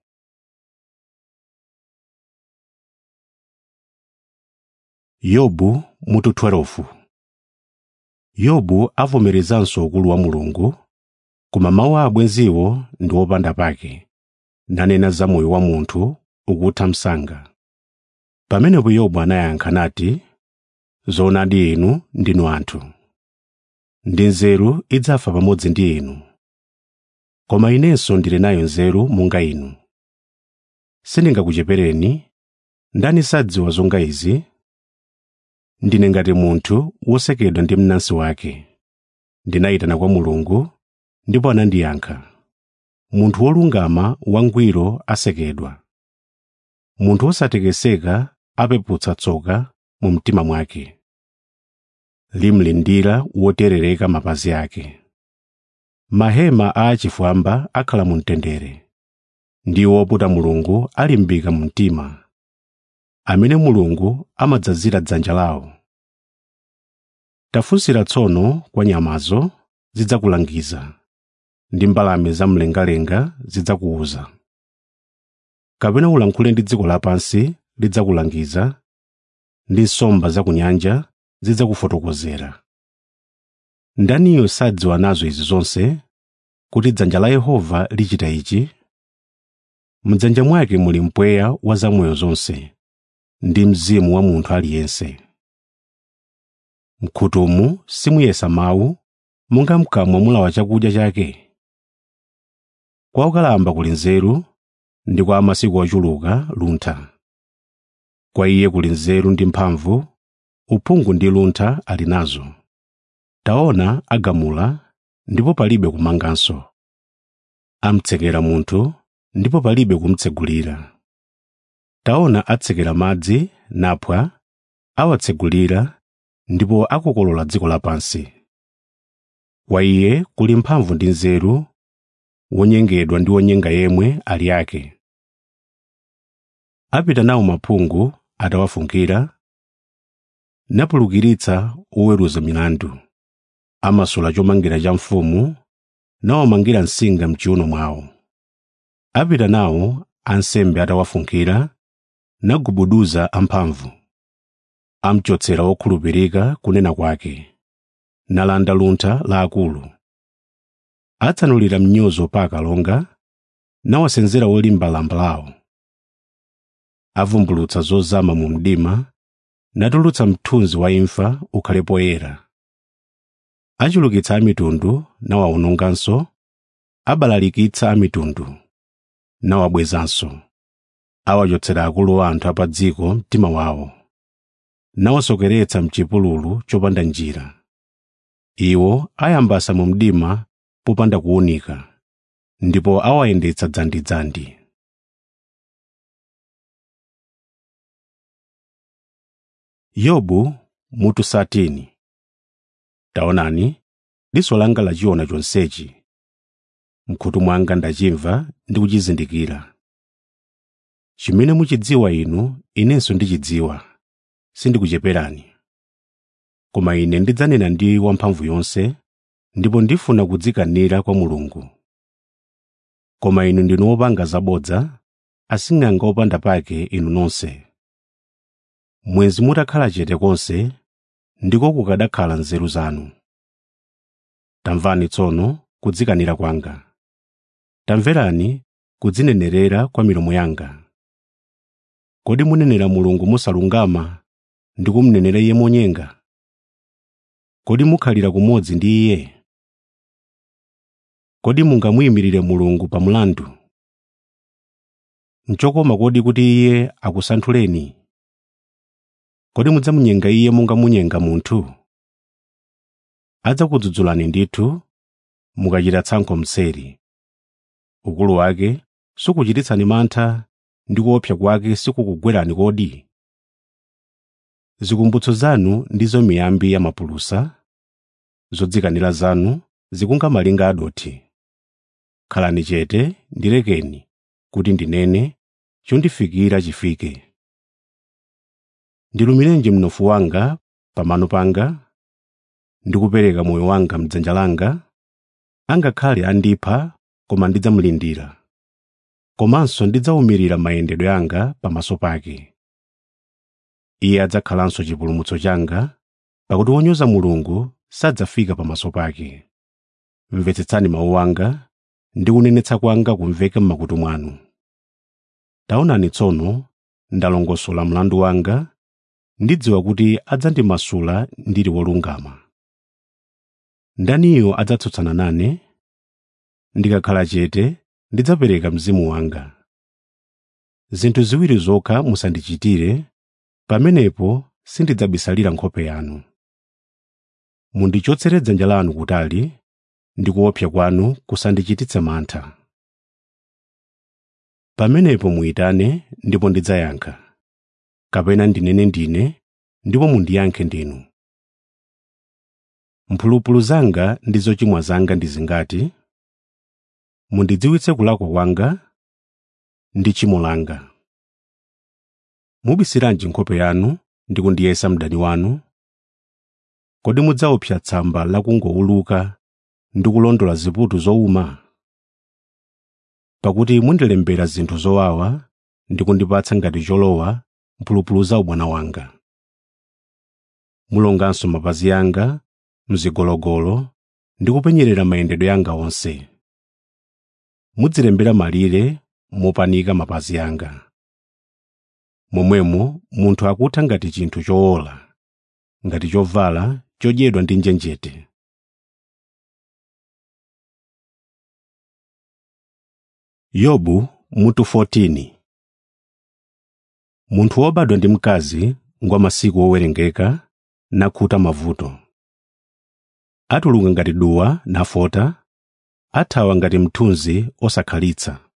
yobu mutu 12 yobu avomerezanso ukulu wa mulungu koma mawu a abwenziwo ndi opanda pake nanena za moyo wa munthu ukutha msanga pamenepo yobu anayankha nati zoonadi inu ndinu anthu ndi nzeru idzafa pamodzi ndi inu koma inenso ndili nayo nzeru monga inu sindingakuchepereni ndani sadziwa zonga izi ndine ngati munthu wosekedwa ndi mnansi wake ndinayitana kwa mulungu ndipo anandiyankha munthu wolungama wangwiro asekedwa munthu wosatekeseka apeputsa tsoka mu mtima mwake limlindira woterereka mapazi ake mahema a achifwamba akhala mu mtendere ndiwo woputa mulungu alimbika mu mtima amene mulungu amadzazira dzanja lawo tafunsira tsono kwa nyamazo zidzakulangiza ndi mbalame zamlengalenga zidzakuwuza kapena ulankhule ndi dziko lapansi lidzakulangiza ndi nsomba za ku nyanja zidzakufotokozera ndaniyo sadziwa nazo izi zonse kuti dzanja la yehova lichita ichi mdzanja mwake muli mpweya wa zamoyo zonse ndi mzimu wa munthu aliyense mkhutumu simuyesa mawu monga mkamwa mulawa chakudya chake kwa okalamba kuli nzeru ndi kwa amasiku ochuluka luntha kwa iye kuli nzeru ndi mphamvu uphungu ndi luntha ali nazo taona agamula ndipo palibe kumanganso amtsekera munthu ndipo palibe kumtsegulira taona atsekera madzi naphwa awatsegulira ndipo akokolola dziko lapansi kwa iye kuli mphamvu ndi nzeru wonyengedwa ndi wonyenga yemwe ali ake apita nawo maphungu atawafunkira napulukiritsa oweruza milandu amasula chomangira cha mfumu nawamangira nsinga mchiuno mwawo apita nawo ansembe atawafunkira nagubuduza amphamvu amchotsera wokhulupirika kunena kwake nalanda luntha la akulu atsanulira mnyozo pa akalonga nawasenzera wolimba lamba lawo avumbulutsa zozama mu mdima natulutsa mthunzi wa imfa ukhale poyera achulukitsa amitundu nawawononganso abalalikitsa amitundu nawabwezanso awachotsera akulu a anthu a pa dziko mtima wawo nawasokeretsa mchipululu chopanda njira iwo ayambasa mu mdima popanda kuwunika ndipo awayendetsa dzandidzandi yobu mutu satini taonani diso langa lachiona chonsechi mkhutu mwanga ndachimva ndi kuchizindikira chimene muchidziwa inu inenso ndichidziwa sindikucheperani koma ine ndidzanena ndi wamphamvu yonse ndipo ndifuna kudzikanira kwa mulungu koma inu ndinu opanga zabodza asing'anga opanda pake inu nonse mwenzi mutakhala chete konse ndiko kukadakhala nzeru zanu tamvani tsono kudzikanira kwanga tamverani kudzinenerera kwa milomo yanga kodi munenera mulungu mosalungama ndi kumnenera iye monyenga kodi mukhalira kumodzi ndi iye kodi mungamuyimirire mulungu pa mlandu nchokoma kodi kuti iye akusanthuleni kodi mudzamunyenga iye monga munyenga munthu adzakudzudzulani ndithu mukachita tsankho mseri ukulu wake sukuchititsani mantha ndi kuopsa kwake sikukugwerani kodi zikumbutso zanu ndizo miyambi ya mapulusa zodzikanira zanu zikunga malinga adothi khalani chete ndilekeni kuti ndinene chondifikira chifike ndilumirenji mnofu wanga pamano panga ndikupereka moyo wanga mdzanja langa angakhale andipha koma ndidzamulindira komanso ndidzawumirira mayendedwe anga pamaso pake iye adzakhalanso chipulumutso changa pakuti wonyoza mulungu sadzafika pamaso pake mvetsetsani mawu anga ndi kunenetsa kwanga kumveke m'makutu mwanu taonani tsono ndalongosola mlandu wanga ndidziwa kuti adzandimasula ndili wolungama ndaniyo adzatsutsana nane ndikakhala chete ndidzapereka mzimu wanga zinthu ziwiri zokha musandichitire pamenepo sindidzabisalira nkhope yanu mundichotsere dzanja lanu kutali ndi kuopsa kwanu kusandichititse mantha pamenepo muyitane ndipo ndidzayankha kapena ndinene ndine ndipo mundiyankhe ndinu mphulupulu zanga ndi zochimwa zanga ndi zingati mundidziwitse kulakwa kwanga ndi tchimo langa mubisiranji nkhope yanu ndi kundiyesa mdani wanu kodi mudzaopsa tsamba lakungowuluka ndi kulondola ziputu zowuma pakuti mundilembera zinthu zowawa ndi kundipatsa ngati cholowa mphulupulu za ubwana wanga mulonganso mapazi anga mzigologolo ndi kupenyerera mayendedwe anga onse mudzilembera malire mopanika mapazi anga momwemo munthu akutha ngati chinthu chowola ngati chovala chodyedwa ndi njenjete yobu mutu 14 munthu wobadwa ndi mkazi ngwa masiku owerengeka nakhuta mavuto atuluka ngati duwa nafota athawa ngati mthunzi osakhalitsa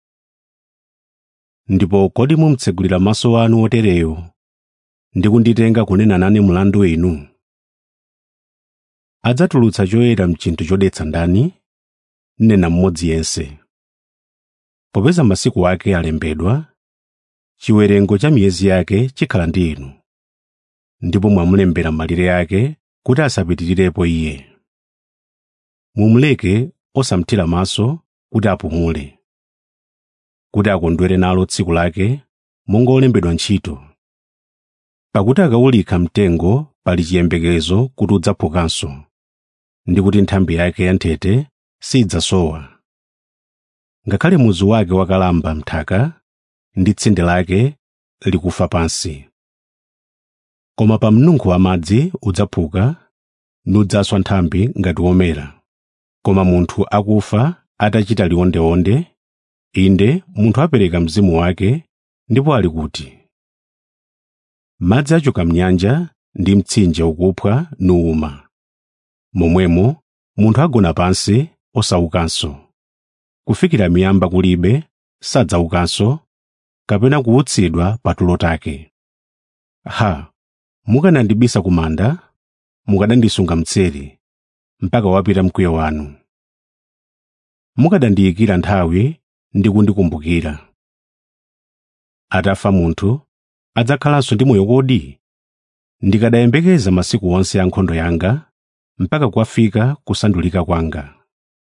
ndipo kodi mumtsegulira maso anu otereyo ndi kunditenga kunena nane mlandu inu adzatulutsa choyera mchinthu chodetsa ndani nena mmodzi yense popeza masiku ake alembedwa chiwerengo cha miyezi yake chikhala ndi inu ndipo mwamulembera malire ake kuti asapitirirepo iye mumuleke osamthira maso kuti apumule kuti akondwere nalo tsiku lake monga olembedwa ntchito pakuti akawulika mtengo pali chiyembekezo kuti udzaphukanso ndi kuti nthambi yake yanthete sidzasowa ngakhale muzu wake wakalamba mthaka ndi tsinde lake likufa pansi koma pa mnunkho wa madzi udzaphuka nudzaswa nthambi ngati womera koma munthu akufa atachita liwondeonde inde munthu apereka mzimu wake ndipo ali kuti madzi achoka mnyanja ndi mtsinje ukuphwa nuwuma momwemo munthu agona pansi osaukanso kufikira miyamba kulibe sadzaukanso kapena kuutsidwa pa tulo take ha mukanandibisa ku manda mukanandisunga mtseri mpaka wapita mkwiyo wanu mukadandiyikira nthawi ndi kundikumbukira atafa munthu adzakhalanso ndi moyo kodi ndikadayembekeza masiku onse a nkhondo yanga mpaka kwafika kusandulika kwanga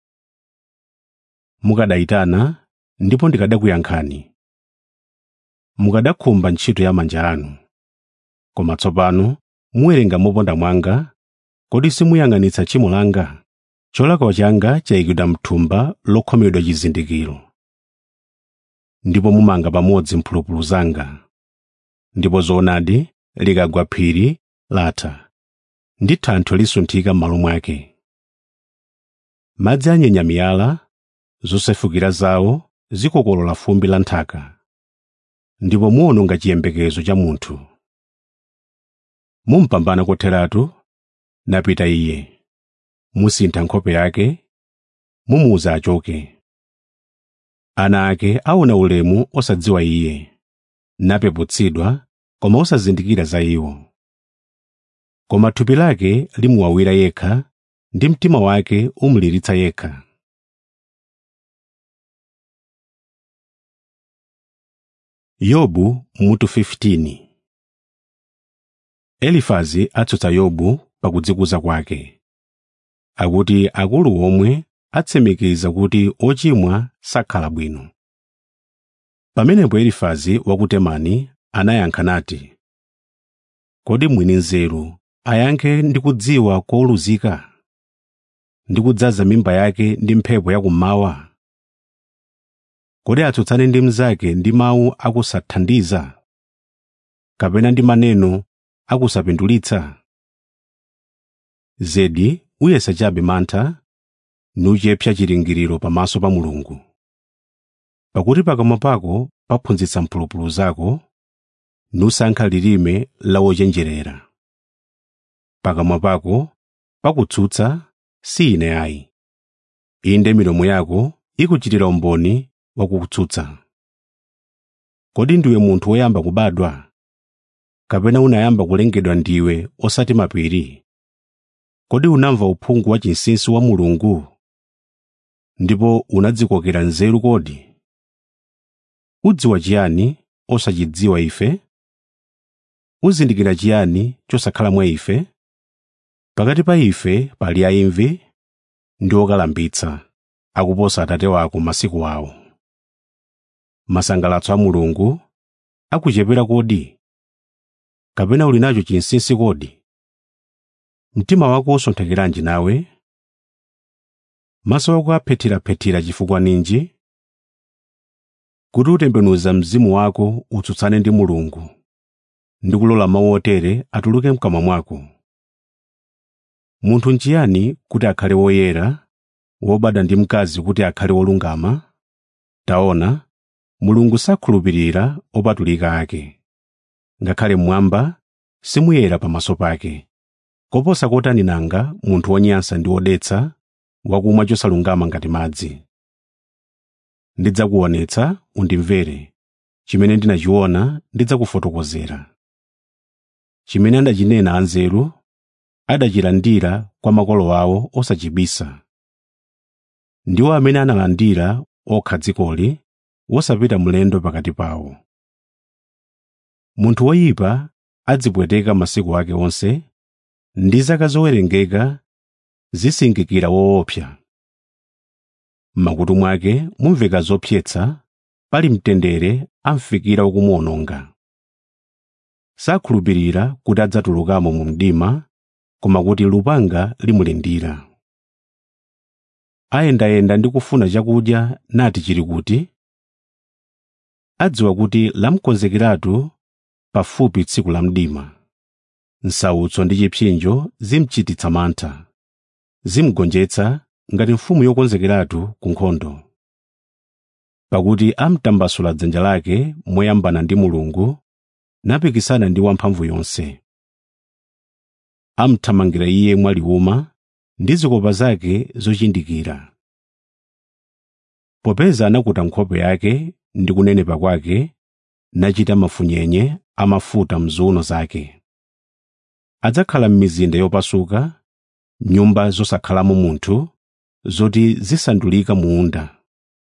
mukadayitana ndipo ndikadakuyankhani mukadakhumba ntchito ya manja anu koma tsopano muwerenga moponda mwanga kodi simuyang'anitsa tchimo langa cholakwa changa chayikidwa mthumba lokhomedwa chizindikiro ndipo mumanga pamodzi mphulupulu zanga ndipo zoonadi likagwa phiri latha ndi thanthwe lisunthika m'malo mwake madzi anyenya miyala zosefukira zawo zikokolola fumbi la nthaka ndipo muwononga chiyembekezo cha munthu mumpambana kotheratu napita iye musintha nkhope yake mumuwuza achoke ana ake aona ulemu osadziwa iye napeputsidwa koma osazindikira za iwo koma thupi lake limuwawira yekha ndi mtima wake umulilitsa yekha yobu mutu 15 elifazi atsutsa yobu pakudzikuza kwake akuti akulu omwe atsimikiza kuti ochimwa sakhala bwino pamenepo elifazi wa ku temani anayankha nati kodi mwini nzeru ayankhe ndi kudziwa koluzika ndi kudzaza mimba yake ndi mphepo yakummawa kodi atsutsane ndi mnzake ndi mawu akusathandiza kapena ndi maneno akusapindulitsa zedi uyesa chabe mantha nuchepsa chiringiriro pamaso pa mulungu pakuti pakamwa pako paphunzitsa mphulupulu zako nusankha lilime la wochenjerera pakamwa pako pakutsutsa si ine ayi inde milomo yako ikuchitira umboni wakukutsutsa kodi ndiwe munthu woyamba kubadwa kapena unayamba kulengedwa ndiwe osati mapiri kodi unamva uphungu wa chinsinsi wa mulungu ndipo unadzikokera nzeru kodi udziwa chiyani osachidziwa ife uzindikira chiyani chosakhala mwa ife pakati pa ife pali aimvi ndi okalambitsa akuposa atate wako masiku awo masangalatso a mulungu akuchepera kodi kapena uli nacho chinsinsi kodi mtima wako usonthekeranji nawe maso ako aphethiraphethira chifukwa ninji kuti utembenuza mzimu wako utsutsane ndi mulungu ndi kulola mawu otere atuluke mkamwa mwako munthu nchiyani kuti akhale woyera wobadwa ndi mkazi kuti akhale wolungama taona mulungu sakhulupirira opatulika ake ngakhale mmwamba simuyera pamaso pake koposa kotani nanga munthu wonyansa ndi wodetsa wakumwa chosalungama ngati madzi ndidzakuonetsa undimvere chimene ndinachiona ndidzakufotokozera chimene adachinena anzeru adachilandira kwa makolo awo osachibisa ndiwo amene analandira okha dzikoli wosapita mlendo pakati pawo munthu woyipa adzipweteka masiku ake onse ndi zaka zowerengeka zisingikira woopsa m'makutu mwake mumveka zopyetsa pali mtendere amfikira wakumuwononga sakhulupirira kuti adzatulukamo mu mdima koma kuti lupanga limulindira ayendayenda ndi kufuna chakudya nati chili kuti adziwa kuti lamkonzekeratu pafupi tsiku la mdima nsautso ndi chipsinjo zimchititsa mantha zimgonjetsa ngati mfumu yokonzekeratu ku nkhondo pakuti amtambasula dzanja lake moyambana ndi mulungu napikisana ndi wamphamvu yonse amthamangira iye mwaliwuma ndi zikopa zake zochindikira popeza anakuta nkhope yake ndi kunenepa kwake nachita mafunyenye amafuta mziuno zake adzakhala m'mizinda yopasuka nyumba zosakhalamo munthu zoti zisandulika munda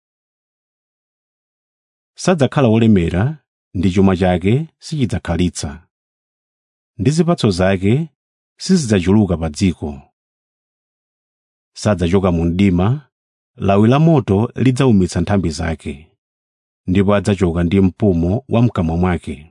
sadzakhala wolemera ndi chuma chake sichidzakhalitsa ndi zipatso zake sizidzachuluka pa dziko sadzachoka mu mdima lawi la moto lidzawumitsa nthambi zake ndipo adzachoka ndi mpumo wa mkamwa mwake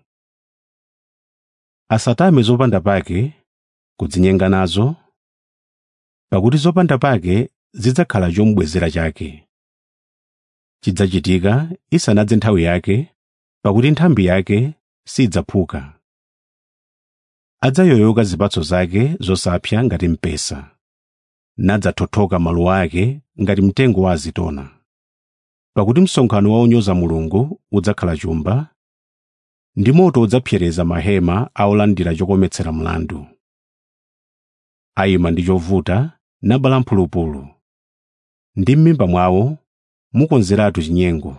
asatame zopanda pake kudzinyenga nazo pakuti zopanda pake zidzakhala chomubwezera chake chidzachitika isanadze nthawi yake pakuti nthambi yake sidzaphuka adzayoyoka zipatso zake zosapsa ngati mpesa nadzathothoka maluwa ake ngati mtengo wa azitona pakuti msonkhano wa onyoza mulungu udzakhala chumba ndi moto udzapsereza mahema a olandira chokometsera mlandu ayima ndi chovuta nabala mphulupulu ndi m'mimba mwawo mukonzeratu chinyengo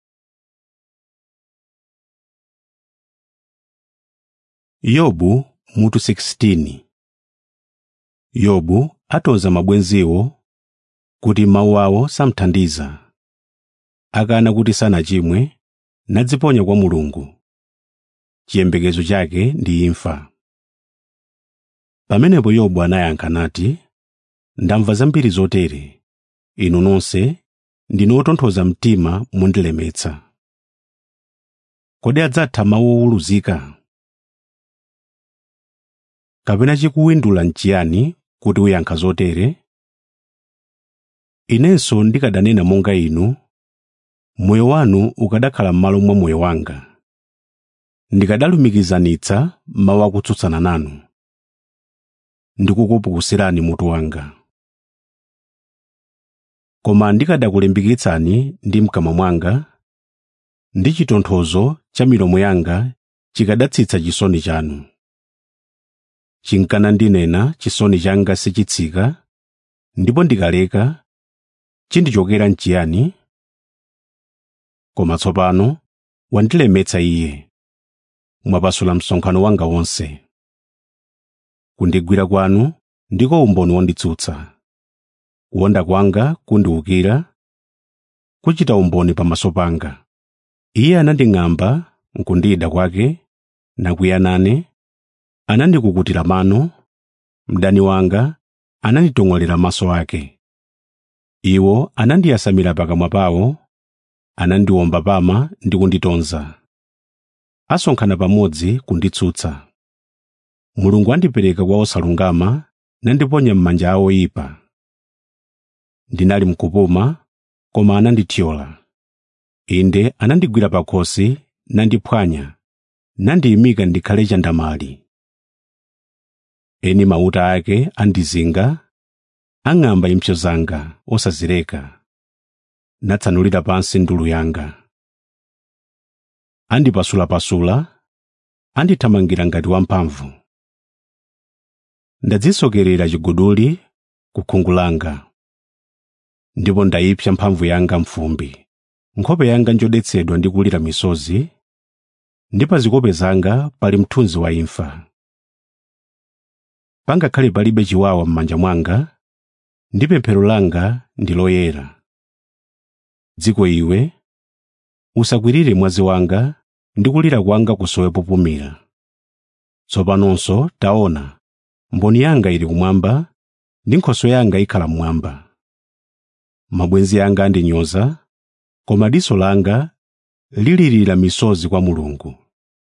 yobu mutu 16 yobu atonza mabwenziwo kuti mawu awo samthandiza akana kuti sanachimwe nadziponya kwa mulungu chiyembekezo chake ndi imfa pamenepo yobu anayankha nati ndamva zambiri zotere inu nonse ndinu otonthoza mtima mundilemetsa kodi adzatha mawu owuluzika kapena chikuwindula nchiyani kuti uyankha zotere inenso ndikadanena monga inu moyo wanu ukadakhala m'malo mwa moyo wanga ndikadalumikizanitsa mawu akutsutsana nanu ndikukupukusirani mutu wanga koma ndikadakulimbikitsani ndi mkamwa mwanga ndi chitonthozo cha milomo yanga chikadatsitsa chisoni chanu chinkana ndinena chisoni changa sichitsika ndipo ndikaleka chindichokera nchiyani koma tsopano wandilemetsa iye mwapasula msonkhano wanga wonse kundigwira kwanu ndiko umboni wonditsutsa kuwonda kwanga kundiwukira kuchita umboni pamaso panga iye ananding'amba nkundida kwake nakwiya nane anandikukutira mano mdani wanga ananditong'olera maso ake iwo anandiyasamira pakamwa pawo anandiwomba pama ndi kunditonza asonkhana pamodzi kunditsutsa mulungu andipereka kwa osalungama nandiponya m'manja awo oyipa ndinali mkupuma koma anandithyola inde anandigwira pakhosi nandiphwanya nandiyimika ndikhale chandamali eni mauta ake andizinga ang'amba impsyo zanga osazileka natsanulira pansi ndulu yanga andipasulapasula andithamangira ngati wamphamvu ndadzisokerera chiguduli ku khungu langa ndipo ndayipsa mphamvu yanga mfumbi nkhope yanga njodetsedwa ndi kulira misozi ndi pa zikope zanga pali mthunzi wa imfa pangakhale palibe chiwawa m'manja mwanga ndi pemphero langa ndi loyera dziko iwe usakwirire mwazi wanga ndi kulira kwanga kusowe popumira tsopanonso taona mboni yanga ili kumwamba ndi nkhoswe yanga ikhala mmwamba mabwenzi anga andinyoza koma diso langa lilirira misozi kwa mulungu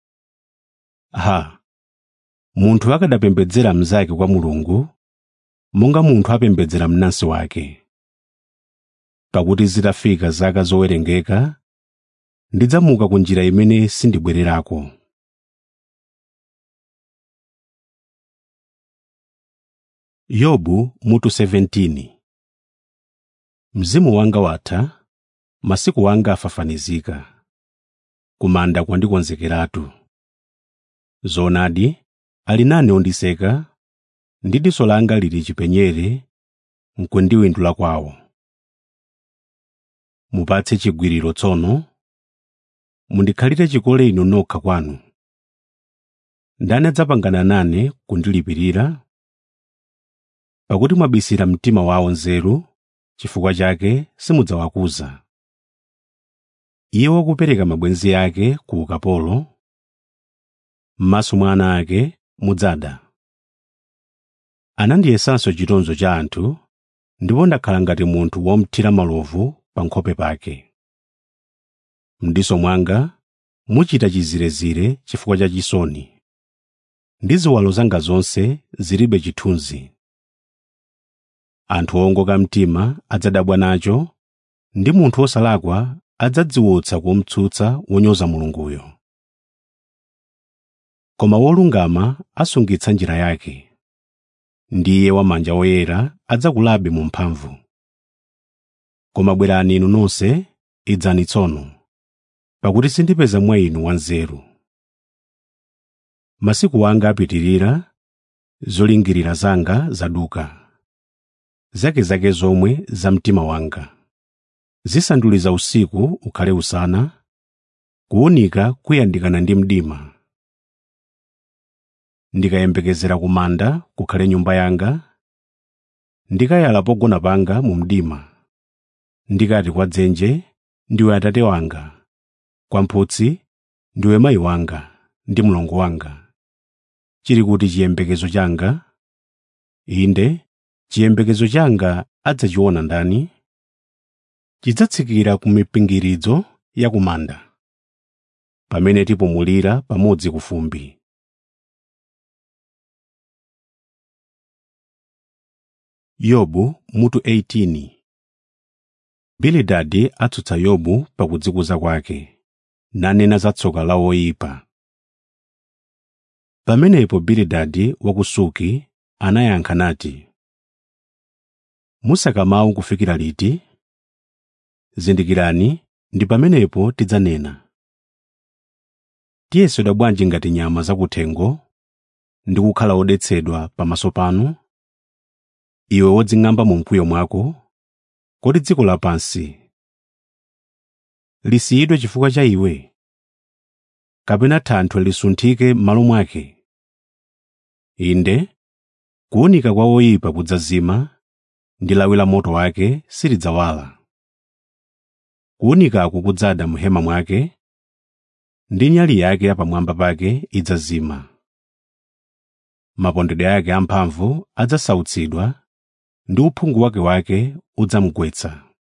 ha munthu akadapembedzera mnzake kwa mulungu monga munthu apembedzera mnansi wake pakuti zitafika zaka zowerengeka ndidzamuka ku njira imene sindibwererako yobu mutu 17 mzimu wanga watha masiku anga afafanizika kumanda kwandikonzekeratu zoonadi ali nane ondiseka ndi diso langa lili chipenyere nkundiwindula kwawo mupatse chigwiriro tsono mundikhalire chikole inu nokha kwanu ndani adzapangana nane kundilipirira pakuti mwabisira mtima wawo nzeru chifukwa chake simudzawakuza iye wakupereka mabwenzi ake ku ukapolo m'maso mwa ana ake mudzada anandiyesanso chitonzo cha anthu ndipo ndakhala ngati munthu womthira malovu pa nkhope pake m'diso mwanga muchita chizirezire chifukwa cha chisoni ndi ziwalo zanga zonse zilibe chithunzi anthu owongoka mtima adzadabwa nacho ndi munthu wosalakwa adzadziwutsa kumtsutsa wonyoza mulunguyo koma wolungama asungitsa njira yake ndiye wamanja woyera adzakulabe mu mphamvu koma bwerani inu nonse idzani tsono pakuti sindipeza mwa inu wanzeru masiku anga apitirira zolingirira zanga zaduka zakezake zomwe za mtima wanga zisanduliza usiku ukhale usana kuwunika kuyandikana ndi mdima ndikayembekezera kumanda kukhale nyumba yanga ndikayala pogona panga mu mdima ndikati kwa dzenje ndiwe atate wanga kwa mphutsi ndiwe mayi wanga ndi mlongo wanga chili kuti chiyembekezo changa inde chiyembekezo changa adzachiona ndani chidzatsikira ku mipingiridzo ya kumanda pamene tipumulira pamodzi ku fumbi yobu mutu 18 bilidadi atsutsa yobu pakudzikuza kwake nanena za tsoka la woyipa pamenepo bilidadi wa ku suki anayankha nati musaka mawu kufikira liti zindikirani ndi pamenepo tidzanena tiyesedwa bwanji ngati nyama zakuthengo ndi kukhala wodetsedwa pamaso panu iwe wodzing'amba mu mkwiyo mwako kodi dziko lapansi lisiyidwe chifukwa cha iwe kapena thanthwe lisunthike m'malo mwake inde kuwunika kwa woyipa kudzazima ndi lawi la moto wake silidzawala kuwunikaku kudzada m'hema mwake ndi nyali yake yapamwamba pake idzazima mapondedwe ake amphamvu adzasautsidwa ndi uphungu wake wake udzamugwetsa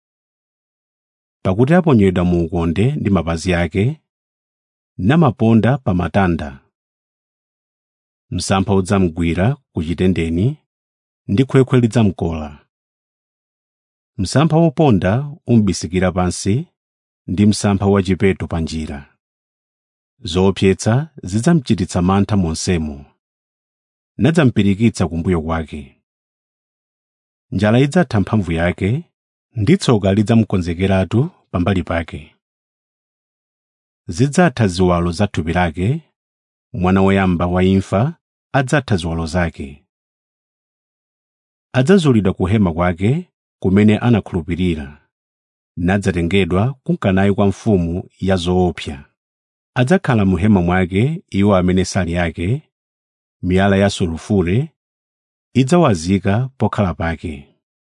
pakuti aponyedwa mu ukonde ndi mapazi ake namaponda pa matanda msampha udzamugwira ku chitendeni ndi khwekhwe lidzamkola msampha woponda umubisikira pansi ndi msampha wachipeto pa njira zoopsetsa zidzamuchititsa mantha monsemo nadzampirikitsa kumbuyo kwake njala idzatha mphamvu yake ndi tsoka lidzamukonzekeratu pambali pake zidzatha ziwalo za thupi lake mwana woyamba wa imfa adzatha ziwalo zake adzazulidwa kuhema kwake kumene anakhulupirira nadzatengedwa kunkanayi kwa mfumu ya zoopsa adzakhala mu hema mwake iwo amene sali yake miyala ya sulufure idzawazika pokhala pake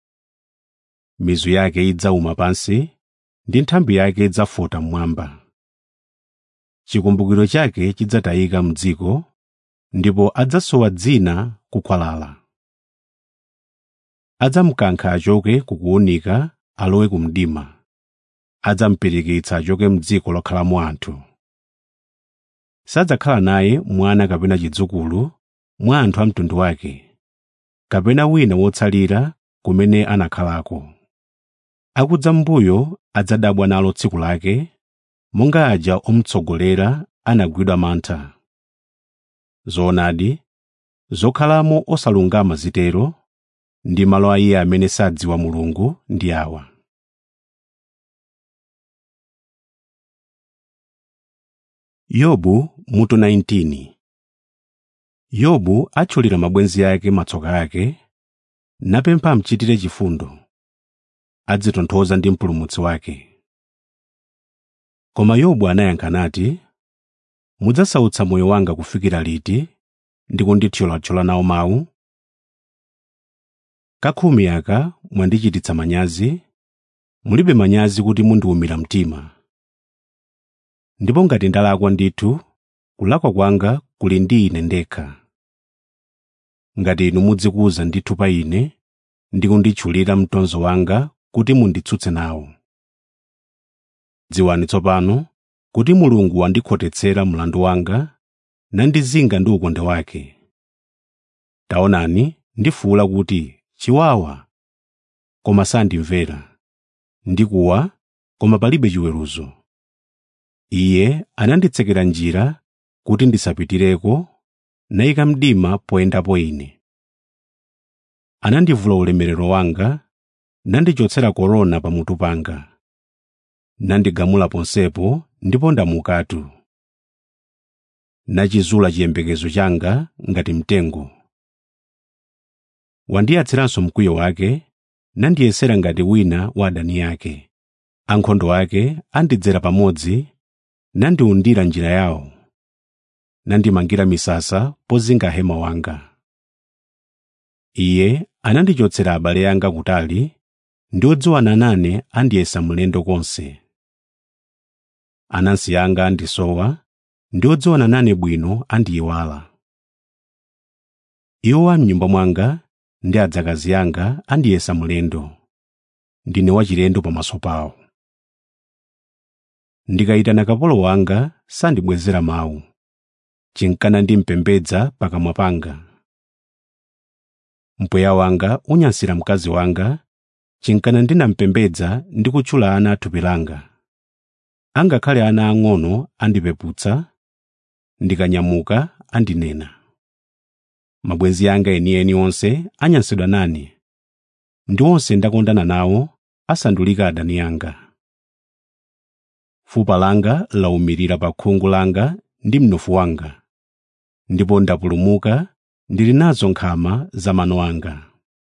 mizu yake idzawuma pansi ndi nthambi yake idzafota mmwamba chikumbukiro chake chidzatayika m'dziko ndipo adzasowa dzina kukhwalala adzamukankha achoke kukuwunika alowe ku mdima adzamupirikitsa achoke m'dziko lokhalamo anthu sadzakhala naye mwana kapena chidzukulu mwa anthu a mtundu wake kapena wina wotsalira kumene anakhalako akudza m'mbuyo adzadabwa nalo tsiku lake monga aja omutsogolera anagwidwa mantha zoonadi zokhalamo osalungama zitero ndi malo a iye amene sadziwa mulungu ndi awa yobu mutu 19 yobu atchulira mabwenzi ake matsoka ake napempha amchitire chifundo adzitonthoza ndi mpulumutsi wake koma yobu anayankha nati mudzasautsa moyo wanga kufikira liti ndi kundithyolathyola nawo mawu kakhumi aka mwandichititsa manyazi mulibe manyazi kuti mundiwumira mtima ndipo ngati ndalakwa ndithu kulakwa kwanga kuli ndi ine ndekha ngati inu mudzikuza ndithu pa ine ndi kunditchulira mtonzo wanga kuti munditsutse nawo dziwani tsopano kuti mulungu wandikhotetsera mlandu wanga nandizinga ndi ukonde wake taonani ndifuwula kuti chiwawa koma sandimvera ndikuwa koma palibe chiweruzo iye ananditsekera njira kuti ndisapitireko nayika mdima poyendapo ine anandivula ulemerero wanga nandichotsera korona pamutu panga nandigamula ponsepo ndipo ndamukatu nachizula chiyembekezo changa ngati mtengo wandiyatsiranso mkwiyo wake nandiyesera ngati wina wa adani ake ankhondo ake andidzera pamodzi nandiwundira njira yawo nandimangira misasa pozinga hema wanga iye anandichotsera abale anga kutali ndi odziwana nane andiyesa mlendo konse anansi anga andisowa ndi odziwana nane bwino andiyiwala iwo a m'nyumba mwanga ndi adzakazi anga andiyesa mlendo ndine wachilendo pamaso pawo ndikayitana kapolo wanga sandibwezera mawu chinkana ndimpembedza pakamwa panga mpweya wanga unyansira mkazi wanga chinkana ndinampembedza ndi kutchula ana a thupi langa angakhale ana ang'ono andipeputsa ndikanyamuka andinena mabwenzi anga enieni onse anyansidwa nane ndi onse ndakondana nawo asandulika adani anga fupa langa lawumirira pa khungu langa ndi mnofu wanga ndipo ndapulumuka ndili nazo nkhama za mano anga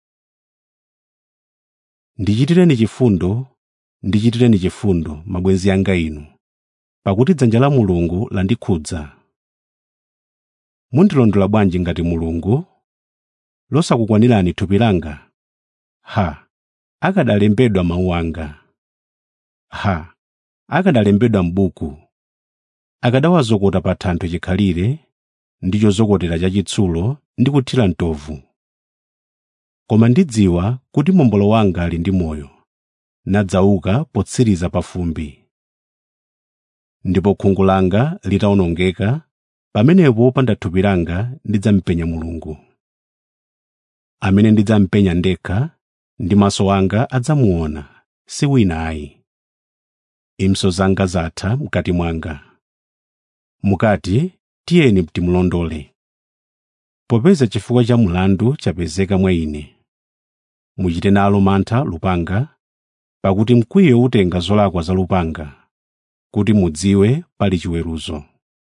ndichitireni chifundo ndichitireni chifundo mabwenzi anga inu pakuti dzanja la mulungu landikhudza mundilondola bwanji ngati mulungu losakukwanirani thupi langa ha akadalembedwa mawu anga ha akadalembedwa m'buku akadawazokota pa thanthwe chikhalire ndi chozokotera chachitsulo ndi kuthira mtovu koma ndidziwa kuti mombolo wanga ali ndi moyo nadzauka potsiriza pa fumbi ndipo khungu langa litawonongeka pamenepo popanda thupi langa ndidzampenya mulungu amene ndidzampenya ndekha ndi maso anga adzamuona si wina ayi impso zanga zatha mkati mwanga mukati tiyeni timulondole popeza chifukwa cha mlandu chapezeka mwa ine muchite nalo mantha lupanga pakuti mkwiyo utenga zolakwa za lupanga kuti mudziwe pali chiweruzo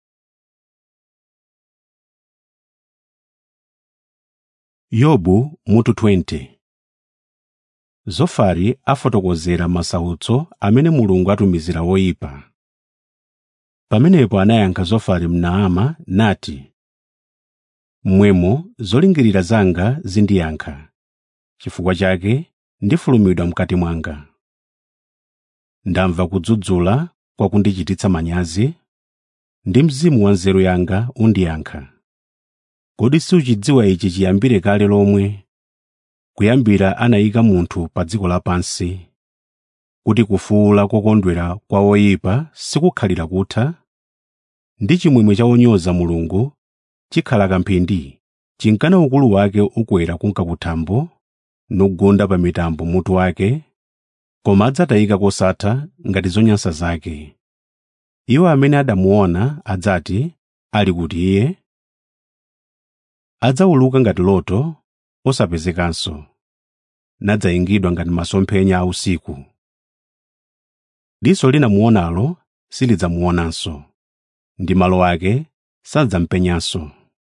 yobu mutu 20 zofari afotokozera masautso amene mulungu atumizira woyipa pamenepo anayankha zofari mnaama nati mmwemo zolingirira zanga zindiyankha chifukwa chake ndifulumidwa mkati mwanga ndamva kudzudzula kwa kundichititsa manyazi ndi mzimu wa nzeru yanga undiyankha kodi suchidziwa ichi chiyambire kale lomwe kuyambira anayika munthu pa dziko lapansi kuti kufuula kokondwera kwa oyipa sikukhalira kutha ndi chimwemwe cha onyoza mulungu chikhala kamphindi chinkana ukulu wake ukwera kunka kuthambo nugunda pa mitambo mutu wake koma adzatayika kosatha ngati zonyansa zake iwo amene adamuona adzati ali kuti iye adzawuluka ngati loto osapezekanso nadzayingidwa ngati masomphenya a usiku diso linamuonalo silidzamuonanso ndi malo ake sadzampenyanso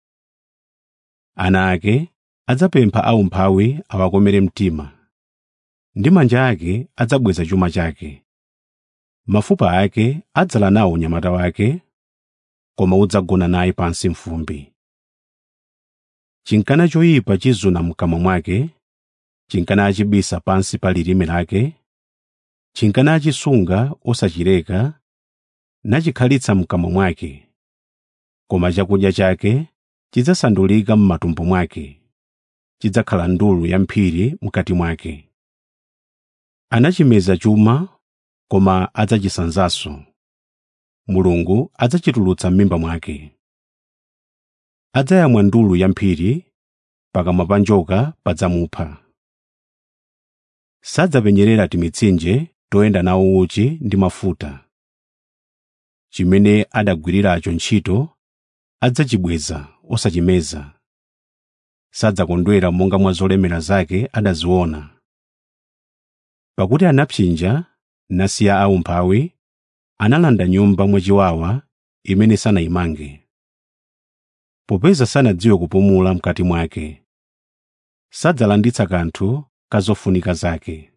ana ake adzapempha aumphawi awakomere mtima ndi manja ake adzabweza chuma chake mafupa ake adzala nawo unyamata wake koma udzagona naye pansi mfumbi chinkana choyipa chizuna mkamwa mwake chinkana achibisa pansi pa lilime lake chinkana achisunga osachileka nachikhalitsa mkamwa mwake koma chakudya chake chidzasandulika m'matumbo mwake chidzakhala ndulu ya mphiri mkati mwake anachimeza chuma koma adzachisanzanso mulungu adzachitulutsa m'mimba mwake adzayamwa ndulu ya mphiri pakamwa pa njoka padzamupha sadzapenyerera timitsinje toyenda nawo uchi ndi mafuta chimene adagwiriracho ntchito adzachibweza osachimeza sadzakondwera monga mwa zolemera zake adaziona pakuti anapsinja nasiya aumphawi analanda nyumba mwachiwawa imene sanayimange popeza sanadziwe kupumula mkati mwake sadzalanditsa kanthu ka zofunika zake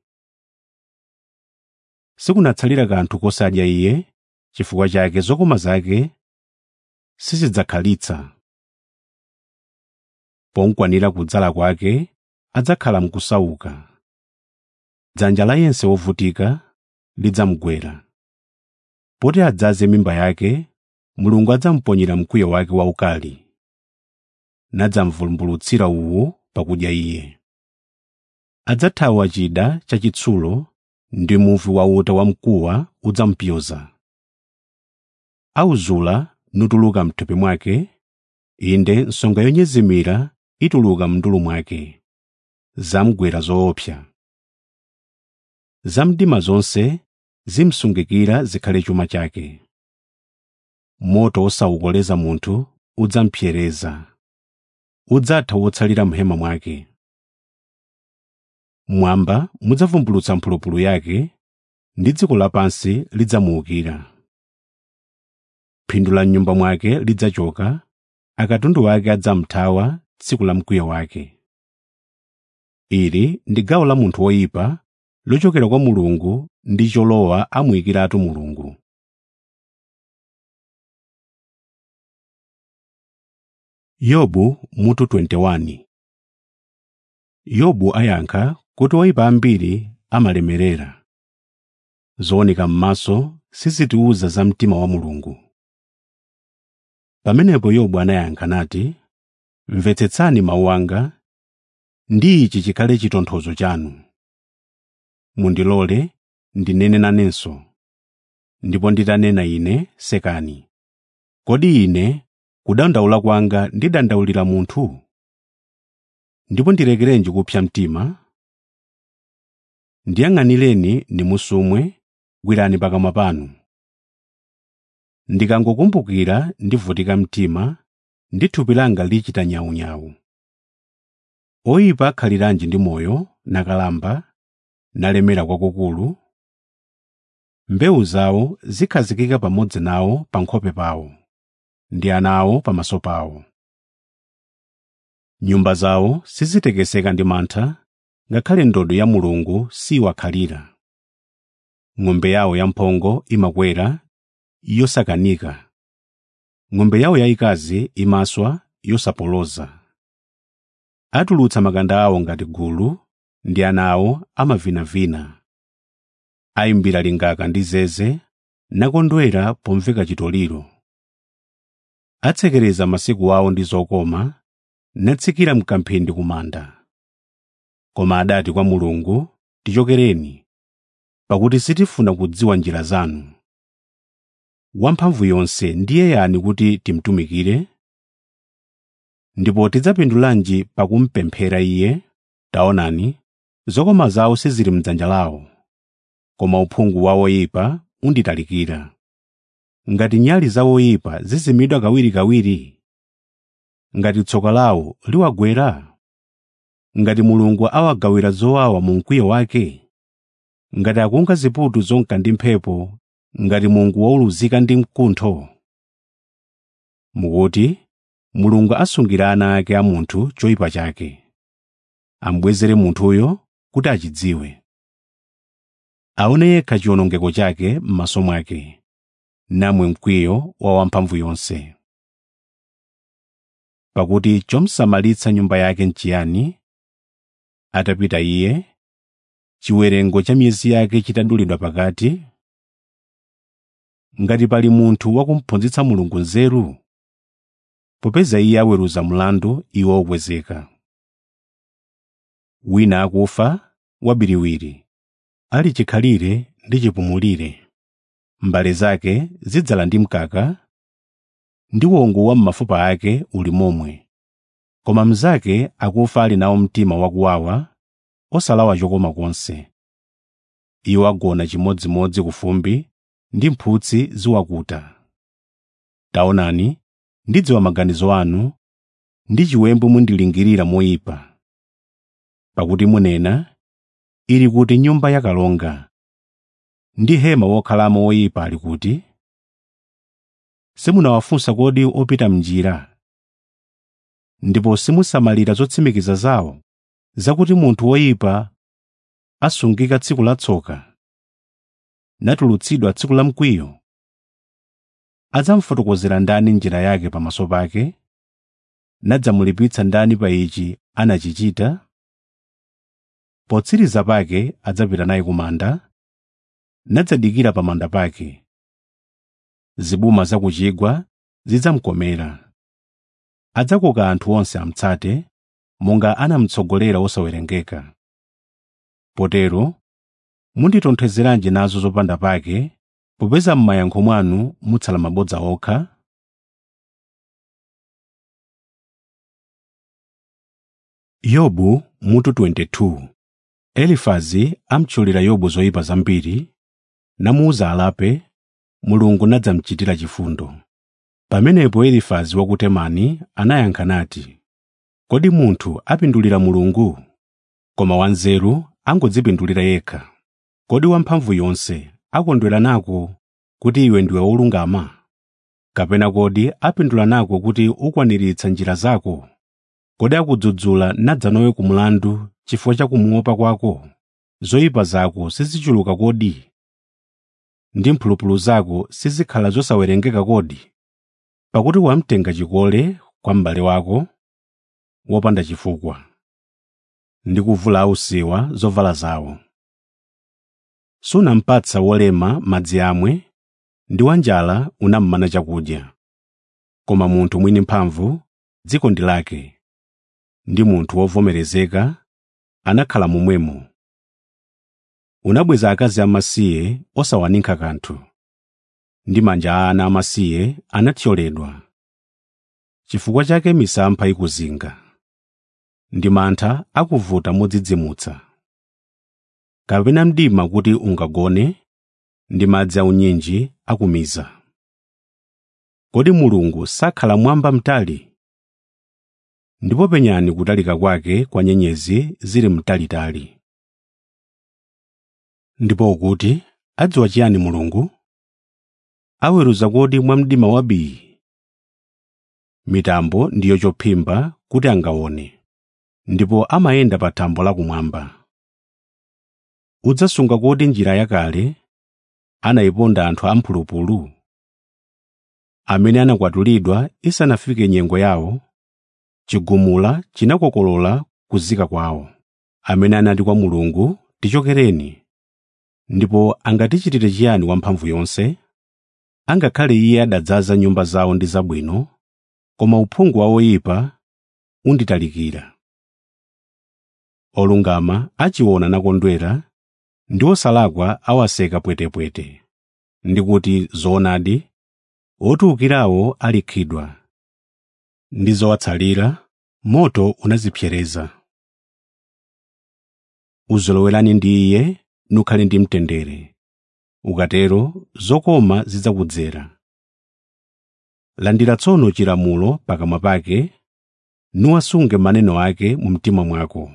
sikunatsalira kanthu kosadya iye chifukwa chake zokoma zake sizidzakhalitsa ponkwanira kudzala kwake adzakhala mkusauka dzanja la yense wovutika lidzamugwera poti adzaze mimba yake mulungu adzamuponyera mkwiyo wake waukali nadzamvumbulutsira uwu pakudya iye adzathawa chida chachitsulo ndi muvi wauta wamkuwa udzampyoza auzula nutuluka mthupi mwake inde nsonga yonyezimira ituluka mndulu mwake zamgwera zoopsa zamdima zonse zimsungikira zikhale chuma chake moto osawukoleza munthu udzampsereza udzatha wotsalira mhema mwake mwamba mudzavumbulutsa mphulupulu yake ndi dziko lapansi lidzamuwukira phindu la m'nyumba mwake lidzachoka akatundu wake adzamthawa tsiku la mkwiyo wake ili ndi gawo la munthu woyipa lochokera kwa mulungu ndi cholowa amuyikiratu mulungu yobu mutu 21 yobu ayankha kuti oyipa ambiri amalemerera zooneka m'maso sizitiwuza za mtima wa mulungu pamenepo yobu anayankha nati mvetsetsani mawu anga ndi ichi chikhale chitonthozo chanu mundilole ndinene nanenso ndipo nditanena ine sekani kodi ine kudandaula kwanga ndidandaulira munthu ndipo ndilekerenji kupsa mtima ndiyang'anireni nimusumwe gwirani pakamwa panu ndikangokumbukira ndivutika mtima ndi thupi langa lichita nyawunyawu oyipa akhaliranji ndi moyo nakalamba nalemera kwakukulu mbewu zawo zikhazikika pamodzi nawo pa nkhope pawo ndi ana awo pamaso pawo nyumba zawo sizitekeseka ndi mantha ngakhale ndodo ya mulungu siwakhalira ng'ombe yawo yamphongo imakwera yosakanika ng'ombe yawo yayikazi imaswa yosapoloza atulutsa makanda awo ngati gulu ndi ana awo amavinavina ayimbira lingaka ndi zeze nakondwera pomveka chitoliro atsekereza masiku awo ndi zokoma natsikira mkamphindi kumanda koma adati kwa mulungu tichokereni pakuti sitifuna kudziwa njira zanu wamphamvu yonse ndiye yani kuti timtumikire ndipo tidzapindulanji pakumpemphera iye taonani zokoma zawo sizili mdzanja lawo koma uphungu wa oyipa unditalikira ngati nyali za oyipa zizimidwa kawirikawiri ngati tsoka lawo liwagwera ngati mulungu awagawira zowawa mu mkwiyo wake ngati akunga ziputu zonka ndi mphepo ngati mungu wauluzika ndi mkuntho mukuti mulungu asungira ana ake a munthu choyipa chake amubwezere munthuyo kuti achidziwe aone yekha chiwonongeko chake m'maso mwake namwe mkwiyo wa wamphamvu yonse pakuti chomsamalitsa nyumba yake nchiyani atapita iye chiwerengo cha miyezi yake chitadulidwa pakati ngati pali munthu wakumphunzitsa mulungu nzeru popeza iye aweruza mlandu iwo okwezeka wina akufa wabiriwiri ali chikhalire ndi chipumulire mbale zake zidzala ndi mkaka ndi wongo wa m'mafupa ake uli momwe koma mnzake akufa ali nawo mtima wakuwawa osalawa chokoma konse iwo agona chimodzimodzi ku fumbi ndi mphutsi ziwakuta taonani ndidziwa maganizo anu ndi chiwembu mundilingirira moyipa pakuti munena ili kuti nyumba yakalonga ndi hema wokhalamo woyipa ali kuti simunawafunsa kodi opita m'njira ndipo simusamalira zotsimikiza zawo zakuti munthu woyipa asungika tsiku la tsoka natulutsidwa tsiku la mkwiyo adzamfotokozera ndani njira yake pamaso pake nadzamulipitsa ndani pa ichi anachichita potsiriza pake adzapita naye ku manda nadzadikira pa manda pake zibuma za ku chigwa zidzamkomera adzakoka anthu onse amutsate monga anamutsogolera osawerengeka potero munditonthozeranji nazo zopanda pake popeza m'mayankho mwanu mutsala mabodza okha yobu mutu 22 elifazi amtchulira yobu zoyipa zambiri namuwuza alape mulungu nadzamuchitira chifundo pamenepo elifazi wa ku temani anayankha nati kodi munthu apindulira mulungu koma wanzeru angodzipindulira yekha kodi wamphamvu yonse akondwera nako kuti iwe ndiwe wolungama kapena kodi apindula nako kuti ukwaniritsa njira zako kodi akudzudzula nadzanowe ku mlandu chifukwa cha kumuopa kwako zoyipa zako sizichuluka kodi ndi mphulupulu zako sizikhala zosawerengeka kodi pakuti wamtenga chikole kwa m'bale wako wopanda chifukwa ndi kuvula ausiwa zovala zawo sunampatsa wolema madzi amwe ndi wanjala unammana chakudya koma munthu mwini mphamvu dziko ndi lake ndi munthu wovomerezeka anakhala momwemo unabweza akazi amasiye osawaninka kanthu ndi manja a ana amasiye anathyoledwa chifukwa chake misampha ikuzinga ndi mantha akuvuta modzidzimutsa kapena mdima kuti ungagone ndi madzi aunyinji akumiza kodi mulungu sakhala mwamba mtali ndipo penyani kutalika kwake kwa nyenyezi zili mtalitali ndipo ukuti adziwa chiyani mulungu aweruza kodi mwa mdima wabii mitambo ndiyo chophimba kuti angaone ndipo amayenda pa thambo lakumwamba udzasunga kodi njira yakale anayiponda anthu amphulupulu amene anakwatulidwa isanafike nyengo yawo chigumula chinakokolola kuzika kwawo amene anati kwa mulungu tichokereni ndipo angatichitire chiyani wamphamvu yonse angakhale iye adadzaza nyumba zawo ndi zabwino koma uphungu wa oyipa unditalikira olungama achiona nakondwera ndi osalakwa awaseka pwetepwete ndi kuti zoonadi otiukirawo alikhidwa ndi zowatsalira moto unazipsereza uzolowerani ndi iye nukhale ndi mtendere ukatero zokoma zidzakudzera landira tsono chilamulo pakamwa pake nuwasunge maneno ake mu mtima mwako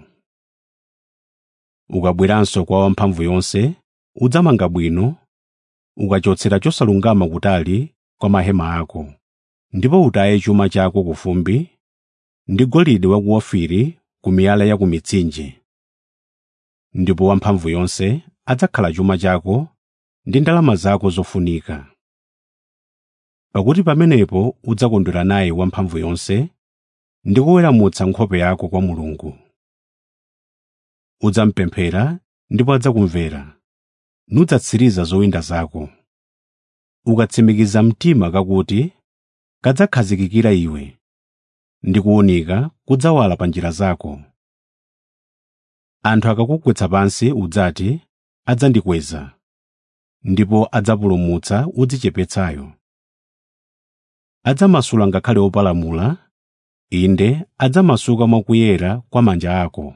ukabweranso kwa wamphamvu yonse udzamanga bwino ukachotsera chosalungama kutali kwa mahema ako ndipo utaye chuma chako ku fumbi ndi golide wa ku ofiri ku miyala ya ku mitsinje ndipo wamphamvu yonse adzakhala chuma chako ndi ndalama zako zofunika pakuti pamenepo udzakondwera naye wamphamvu yonse ndi kuweramutsa nkhope yako kwa mulungu udzamupemphera ndipo adzakumvera nudzatsiriza zowinda zako ukatsimikiza mtima kakuti kadzakhazikikira iwe ndi kuwunika kudzawala pa njira zako anthu akakugwetsa pansi udzati adzandikweza ndipo adzapulumutsa udzichepetsayo adzamasula ngakhale opalamula inde adzamasuka mwakuyera kwa manja ako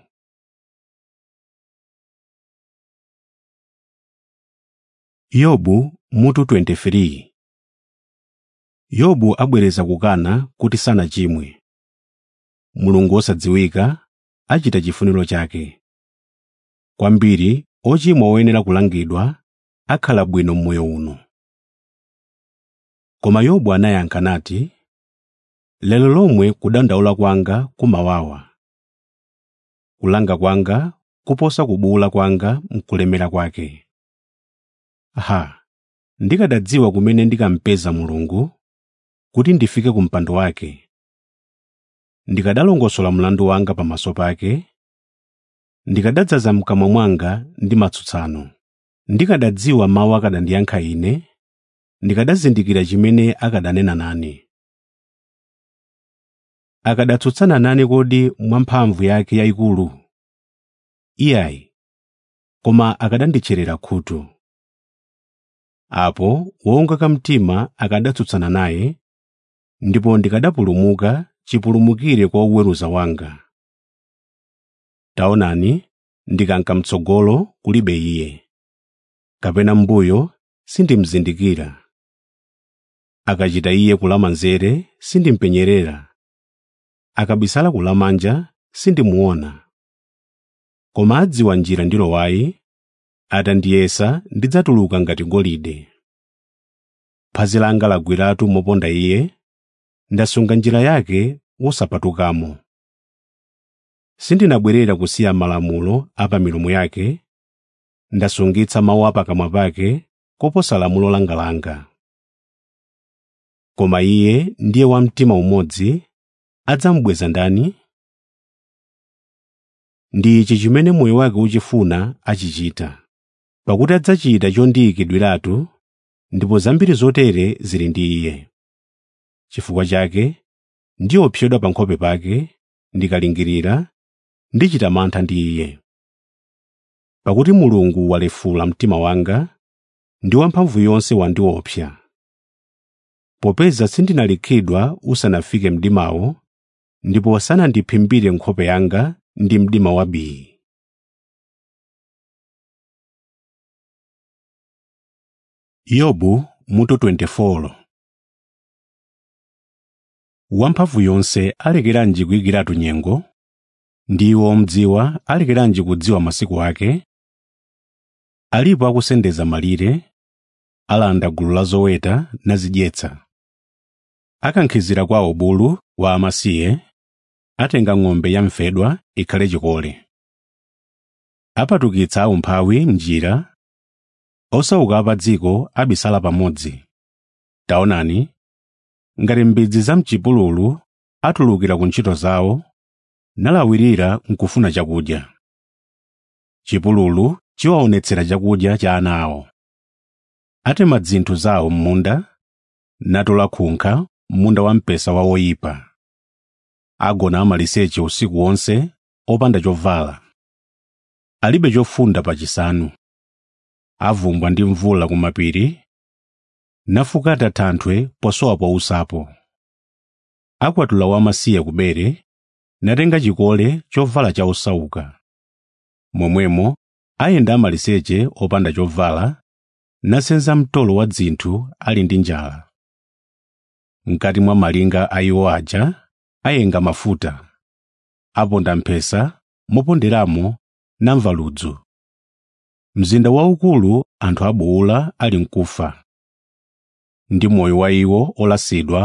yobu mutu 23 yobu abwereza kukana kuti sanachimwe mulungu wosadziwika achita chifuniro chake kwambiri ochimwa oyenera kulangidwa akhala bwino mmoyo uno koma yobu anayankha nati lero lomwe kudandaula kwanga kumawawa kulanga kwanga kuposa kubuwula kwanga mkulemera kwake ha ndikadadziwa kumene ndikampeza mulungu kuti ndifike ku mpando wake ndikadalongosola mlandu wanga pamaso pake ndikadadzaza mkamwa mwanga ndi matsutsano ndikadadziwa mawu akadandiyankha ine ndikadazindikira chimene akadanena nane akadatsutsana nane kodi mwamphamvu yake yayikulu iyayi koma akadanditcherera khutu apo wowongoka mtima akadatsutsana naye ndipo ndikadapulumuka chipulumukire kwa uweruza wanga taonani ndikanka mtsogolo kulibe iye kapena mbuyo sindimzindikira akachita iye kulama nzere sindimpenyerera akabisala kulamanja sindimuona koma adziwa njira ndilowayi atandiyesa ndidzatuluka ngati golide phazi langa lagwiratu moponda iye ndasunga njira yake wosapatukamo sindinabwerera kusiya malamulo a pa milomo yake ndasungitsa mawu a pakamwa pake koposa lamulo langalanga koma iye ndiye wamtima umodzi adzamubweza ndani ndi ichi chimene moyo wake uchifuna achichita pakuti adzachita chondiyikidwiratu ndipo zambiri zotere zili ndi iye chifukwa chake ndiopsedwa pa nkhope pake ndikalingirira ndichita mantha ndi iye pakuti mulungu walefula mtima wanga ndi wamphamvu yonse wandiopsa popeza sindinalikhidwa usanafike mdimawo ndipo sanandiphimbire nkhope yanga ndi mdima wabii yobu mutu 24 wamphamvu yonse alekeranji kuyikiratu nyengo ndiwo omdziwa alekeranji kudziwa masiku ake alipo akusendeza malire alanda gulu la zoweta nazidyetsa akankhizira kwawo bulu wa amasiye atenga ng'ombe yamfedwa ikhale chikole apatukitsa aumphawi m'njira osauka pa dziko abisala pamodzi taonani ngati mbidzi za mchipululu atulukira ku ntchito zawo nalawirira nkufuna chakudya chipululu chiwaonetsera chakudya cha ana awo atema dzinthu zawo m'munda natola khunkha m'munda wamphesa wa woyipa agona amaliseche usiku wonse opanda chovala alibe chofunda pachisanu avumbwa ndi mvula ku mapiri nafukata thanthwe posowa pousapo akwatula wamasiye ku bere natenga chikole chovala cha osauka momwemo ayenda amaliseche opanda chovala nasenza mtolo wa dzinthu ali ndi njala mkati mwa malinga a iwo aja ayenga mafuta aponda mphesa moponderamo namva ludzu mzinda waukulu anthu abuwula ali mkufa ndi moyo wa iwo olasidwa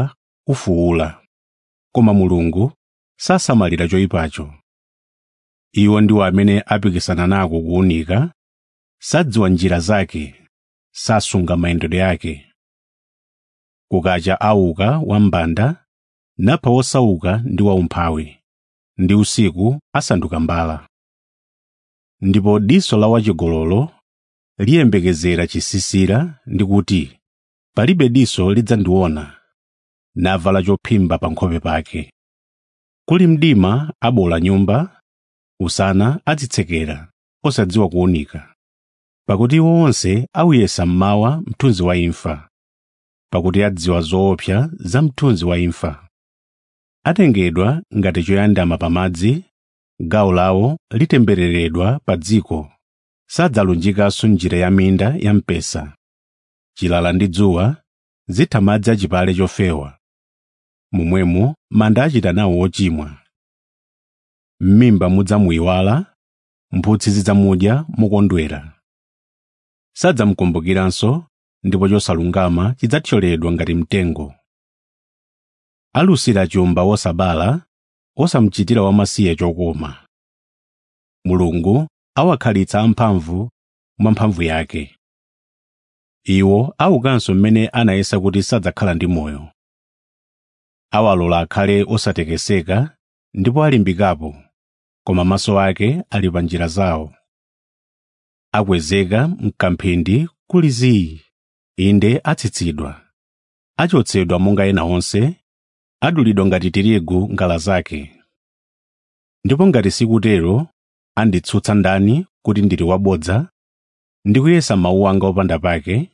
ufuwula koma mulungu sasamalira choyipacho iwo ndiwo amene apikisana nako kuwunika sadziwa njira zake sasunga mayendedwe yake kukacha auka wambanda napha wosauka ndi waumphawi ndi usiku asanduka mbala ndipo diso la wachigololo liyembekezera chisisira ndi kuti palibe diso lidzandiona navala chophimba pa nkhope pake kuli mdima abola nyumba usana adzitsekera osadziwa kuwunika pakuti iwo onse awuyesa mmawa mthunzi wa imfa pakuti adziwa zoopsa za mthunzi wa imfa atengedwa ngati choyandama pamadzi gawo lawo litembereredwa pa dziko sadzalunjikanso njira ya minda ya mpesa chilala ndi dzuwa zitha madzi achipale chofewa momwemo manda achita nawo ochimwa m'mimba mudzamuyiwala mphutsi zidzamudya mokondwera sadzamukumbukiranso ndipo chosalungama chidzathyoledwa ngati mtengo alusira chumba wosabala osamuchitira wamasiye chokoma mulungu awakhalitsa amphamvu mwa mphamvu yake iwo aukanso mmene anayesa kuti sadzakhala ndi moyo awalola akhale osatekeseka ndipo alimbikapo koma maso ake ali pa njira zawo akwezeka mkamphindi kuli zii inde atsitsidwa achotsedwa monga ena onse adulidwa ngati tirigu ngala zake ndipo ngati sikutero anditsutsa ndani kuti ndili wabodza ndi kuyesa mawu anga opanda pake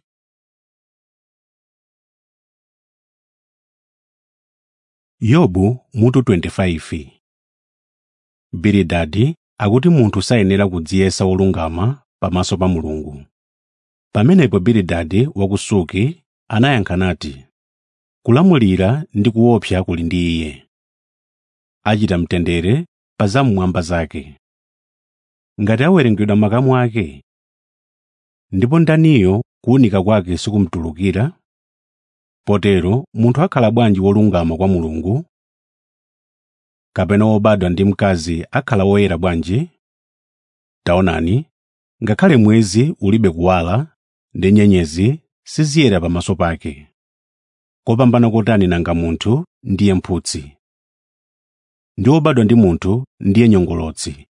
yobu mutu 25 bilidadi akuti munthu sayenera kudziyesa wolungama pamaso pa mulungu pamenepo bilidadi wakusuki anayankha nati kulamulira ndi kuopsa kuli ndi iye achita mtendere pa zam'mwamba zake ngati awerengedwa makamu ake ndipo ndaniyo kuwunika kwake sikumtulukira potero munthu akhala bwanji wolungama kwa mulungu kapena wobadwa ndi mkazi akhala woyera bwanji taonani ngakhale mwezi ulibe kuwala ndi nyenyezi siziyera pamaso pake kopambana kotani nanga munthu ndiye mphutsi ndi wobadwa ndi munthu ndiye nyongolotsi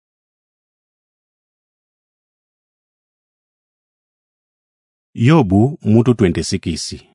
yobu mutu 26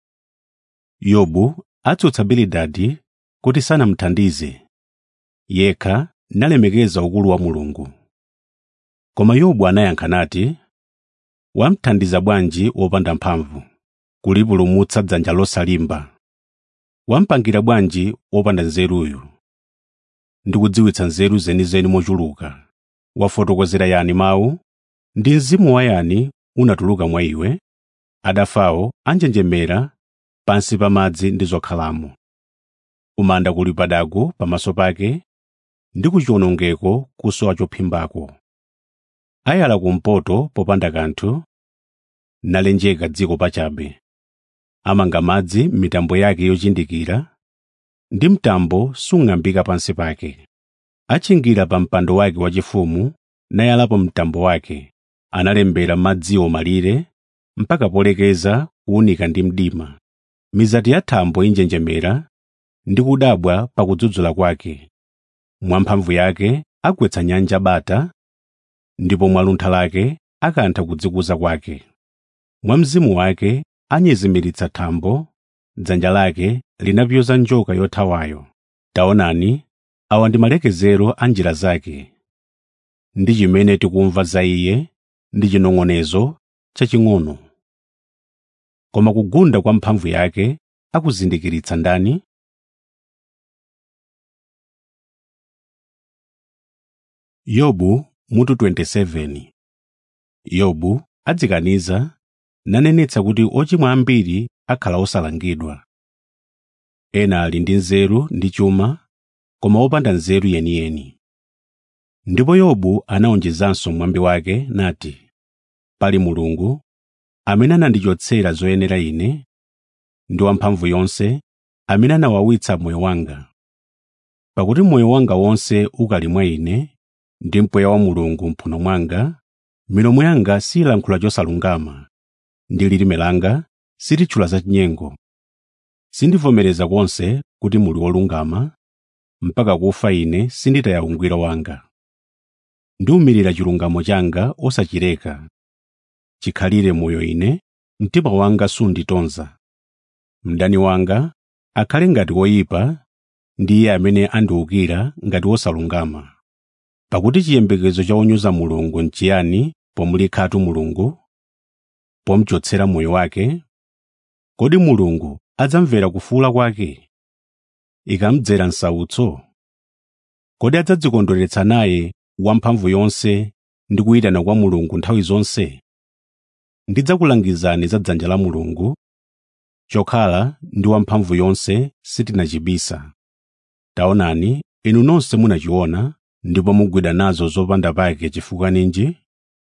yobu atsutsa bilidadi kuti sanamuthandize yekha nalemekeza ukulu wa mulungu koma yobu anayankha nati wamthandiza bwanji wopanda mphamvu kulipulumutsa dzanja losalimba wampangira bwanji wopanda nzeruyu ndikudziwitsa nzeru zenizeni mochuluka wafotokozera yani mawu ndi mzimu wa yani unatuluka mwa iwe adafawo anjenjemera pansi pa madzi ndi zokhalamo kumanda kuli padagu pamaso pake ndi kuchiwonongeko kusowa chophimbako ayala kumpoto popanda kanthu nalenjeka dziko pachabe amanga madzi m'mitambo yake yochindikira ndi mtambo sung'ambika pansi pake achingira pa mpando wake wachifumu nayalapo mtambo wake analembera madziwo malire mpaka polekeza kuwunika ndi mdima mizati ya thambo injenjemera ndi kudabwa pakudzudzula kwake mwamphamvu yake agwetsa nyanja bata ndipo mwaluntha lake akantha kudzikuza kwake mwa mzimu wake anyezimiritsa thambo dzanja lake linapyoza njoka yothawayo taonani awa ndi malekezero a njira zake ndi chimene tikumva za iye ndi chinong'onezo chaching'ono koma kugunda kwa mphamvu yake akuzindikiritsa ndani yobu mutu 27 yobu adzikaniza nanenetsa kuti ochimwa ambiri akhala osalangidwa ena ali ndi nzeru ndi chuma koma opanda nzeru yeniyeni ndipo yobu anawonjezanso mwambi wake nati pali mulungu amene anandichotsera zoyenera ine ndi wamphamvu yonse amene anawawitsa moyo wanga pakuti moyo wanga wonse ukali mwa ine ndi mpweya wa mulungu mphuno mwanga milomo yanga siyilankhula chosalungama ndi lilime langa silitchula zachinyengo sindivomereza konse kuti muli wolungama mpaka kufa ine sinditaya ungwiro wanga ndiwumirira chilungamo changa osachileka chikhalire moyo ine mtima wanga sunditonza mdani wanga akhale ngati woyipa ndi iye amene andiwukira ngati wosalungama pakuti chiyembekezo cha wonyoza mulungu nchiyani pomulikhatu mulungu pomuchotsera moyo wake kodi mulungu adzamvera kufuwula kwake ikamdzera nsautso kodi adzadzikondweretsa naye wamphamvu yonse ndi kuyitana kwa mulungu nthawi zonse ndidzakulangizani za dzanja la mulungu chokhala ndi wamphamvu yonse sitinachibisa taonani inu nonse munachiona ndipo mugwida nazo zopanda pake chifukwa ninji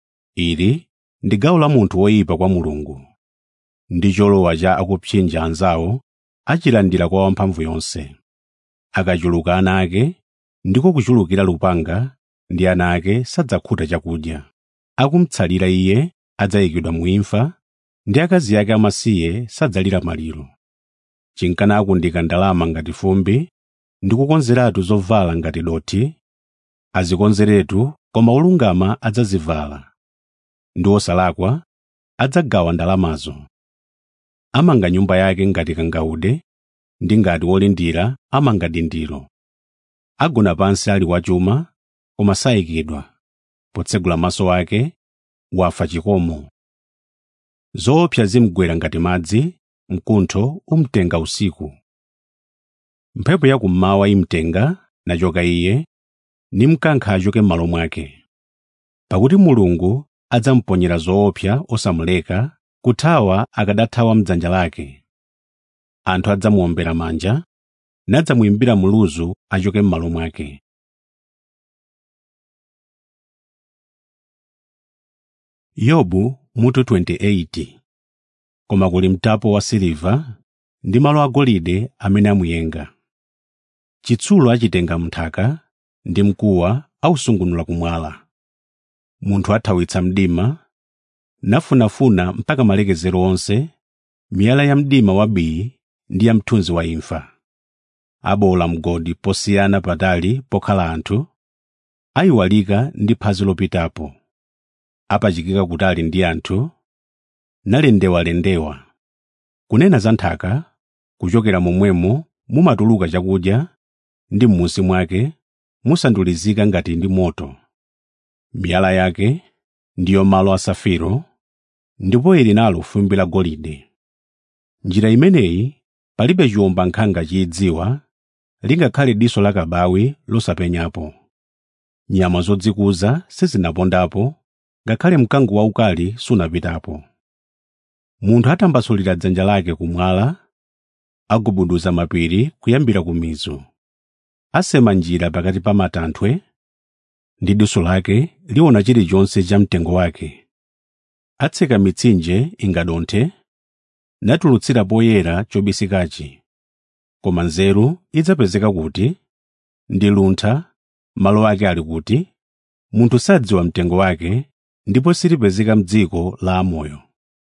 ili ndi gawo la munthu woyipa kwa mulungu ndi cholowa cha akupsinja anzawo achilandira kwa wamphamvu yonse akachuluka ana ake ndiko kuchulukira lupanga ndi ana ake sadzakhuta chakudya akumtsalira iye adzayikidwa mu imfa ndi akazi ake amasiye sadzalira maliro chinkana akundika ndalama ngati fumbi ndi kukonzeratu zovala ngati dothi azikonzeretu koma olungama adzazivala ndi osalakwa adzagawa ndalamazo amanga nyumba yake ngati kangaude ndi ngati wolindira amanga dindiro agona pansi ali wachuma koma sayikidwa potsegula maso ake wafa chikomo zoopsa zimgwera ngati madzi mkuntho umtenga usiku mphepo yakummawa imtenga nachoka iye ni mkankha achoke m'malo mwake pakuti mulungu adzamponyera zoopsa osamuleka kuthawa akadathawa mdzanja lake anthu adzamuwombera manja nadzamuyimbira muluzu achoke m'malo mwake yobu mutu 28 koma kuli mtapo wa siliva ndi malo agolide amene amuyenga chitsulo achitenga mnthaka ndi mkuwa ausungunula kumwala munthu athawitsa mdima nafunafuna mpaka malekezero onse miyala ya mdima wabii ndi ya mthunzi wa imfa abola mgodi posiyana patali pokhala anthu ayiwalika ndi phazi lopitapo apachikika kutali ndi anthu nalendewalendewa kunena za nthaka kuchokera momwemo mumatuluka chakudya ndi m'munsi mwake musandulizika ngati ndi moto miyala yake ndiyo malo a safiro ndipo ili nalo fumbi la golide njira imeneyi palibe chiwombankhanga chiyidziwa lingakhale diso la kabawi losapenyapo nyama zodzikuza sizinapondapo ngakhale mkango waukali sunapitapo munthu atambasulira dzanja lake kumwala agubuduza mapiri kuyambira ku mizu asema njira pakati pa matanthwe ndi diso lake liona chilichonse cha mtengo wake atseka mitsinje ingadonthe natulutsira poyera chobisikachi koma nzeru idzapezeka kuti ndi luntha malo ake ali kuti munthu sadziwa mtengo wake ndipo silipezeka m'dziko la amoyo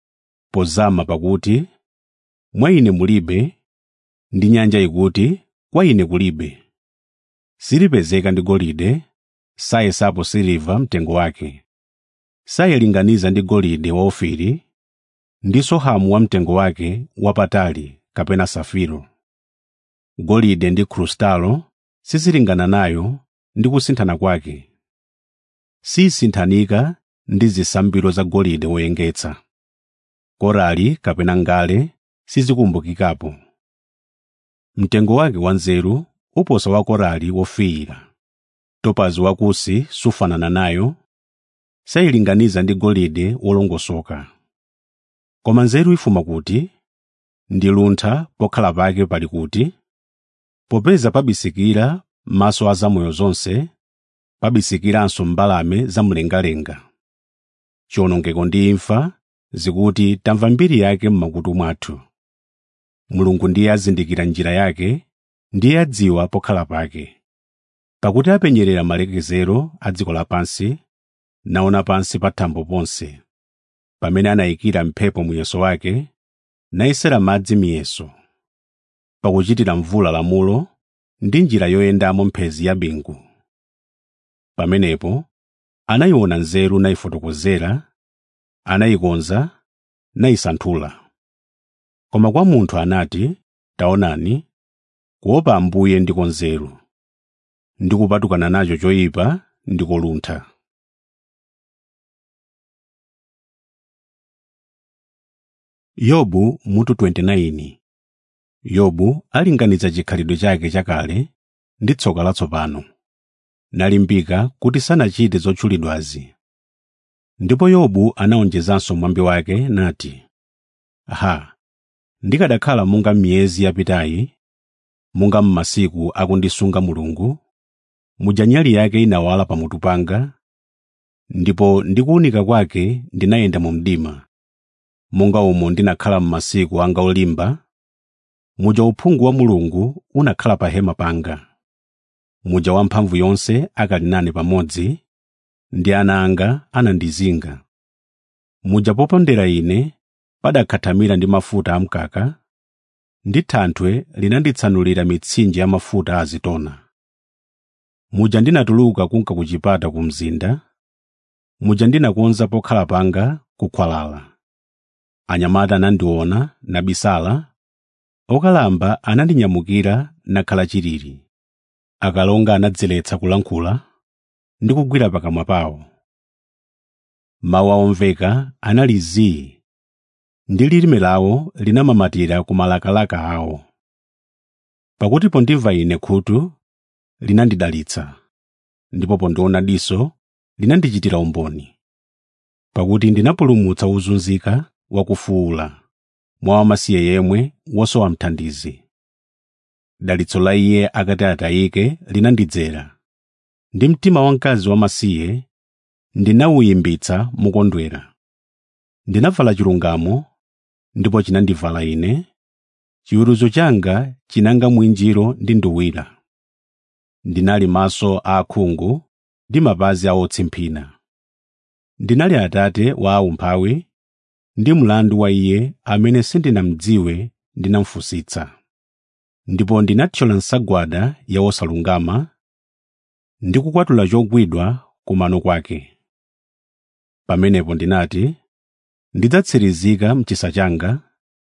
pozama pakuti mwa ine mulibe ndi nyanja ikuti kwa ine kulibe silipezeka ndi golide sayesapo siliva mtengo wake sayilinganiza ndi golide wa ofiri ndi sohamu wa mtengo wake wapatali kapena safiro golide ndi krustalo sizilingana nayo ndi kusinthana kwake sisinthanika ndi zisambiro za golide woyengetsa korali kapena ngale sizikumbukikapo mtengo wake wanzeru uposa wa korali wofiira topazi wakusi sufanana nayo sayilinganiza ndi golide wolongosoka koma nzeru ifuma kuti ndi luntha pokhala pake pali kuti popeza pabisikira maso a zamoyo zonse pabisikiranso mbalame zamlengalenga chiwonongeko ndi imfa zikuti tamva mbiri yake m'makutu mwathu mulungu ndiye azindikira njira yake ndiye adziwa pokhala pake pakuti apenyerera malekezero a dziko lapansi naona pansi pa thambo ponse pamene anayikira mphepo muyeso wake nayesera madzi miyeso pakuchitira mvula lamulo ndi njira yoyendamo mphezi ya bingu pamenepo anayiona nzeru nayifotokozera anayikonza nayisanthula koma kwa munthu anati taonani kuopa ambuye ndiko nzeru ndi kupatukana nacho choyipa ndiko luntha yobu mutu 29 yobu alinganiza chikhalidwe chake chakale ndi tsoka latsopano nalimbika kuti sanachite zotchulidwazi ndipo yobu anawonjezanso mwambi wake nati ha ndikadakhala monga miyezi yapitayi monga m'masiku akundisunga mulungu muja nyali yake inawala pamutu panga ndipo ndi kuwunika kwake ndinayenda mu mdima monga umo ndinakhala m'masiku anga olimba muja uphungu wa mulungu unakhala pa hema panga muja wamphamvu yonse akali nane pamodzi ndi ana anga anandizinga muja popondera ine padakhathamira ndi mafuta amkaka ndi thanthwe linanditsanulira mitsinje ya mafuta azitona muja ndinatuluka kunka ku chipata ku mzinda muja ndinakonza pokhala panga kukhwalala anyamata anandiona nabisala okalamba anandinyamukira nakhala chilili akalonga anadziletsa kulankhula ndi kugwira pakamwa pawo mawu awomveka anali zii ndi lilime lawo linamamatira ku malakalaka awo pakuti pondimva ine khutu linandidalitsa ndipo pondiona diso linandichitira umboni pakuti ndinapulumutsa wozunzika wakufuula mwa wamasiye yemwe wosowa mthandizi dalitso la iye akati atayike linandidzera ndi mtima wamkazi wamasiye ndinawuyimbitsa mukondwera ndinavala chilungamo ndipo chinandivala ine chiweruzo changa chinanga mwinjiro ndi nduwira ndinali maso a akhungu ndi mapazi a otsimphina ndinali atate wa aumphawi ndi mlandu wa iye amene sindinamdziwe ndinamfusitsa ndipo ndinathyola nsagwada ya osalungama ndi kukwatula chogwidwa kumano kwake pamenepo ndinati ndidzatsirizika mchisa changa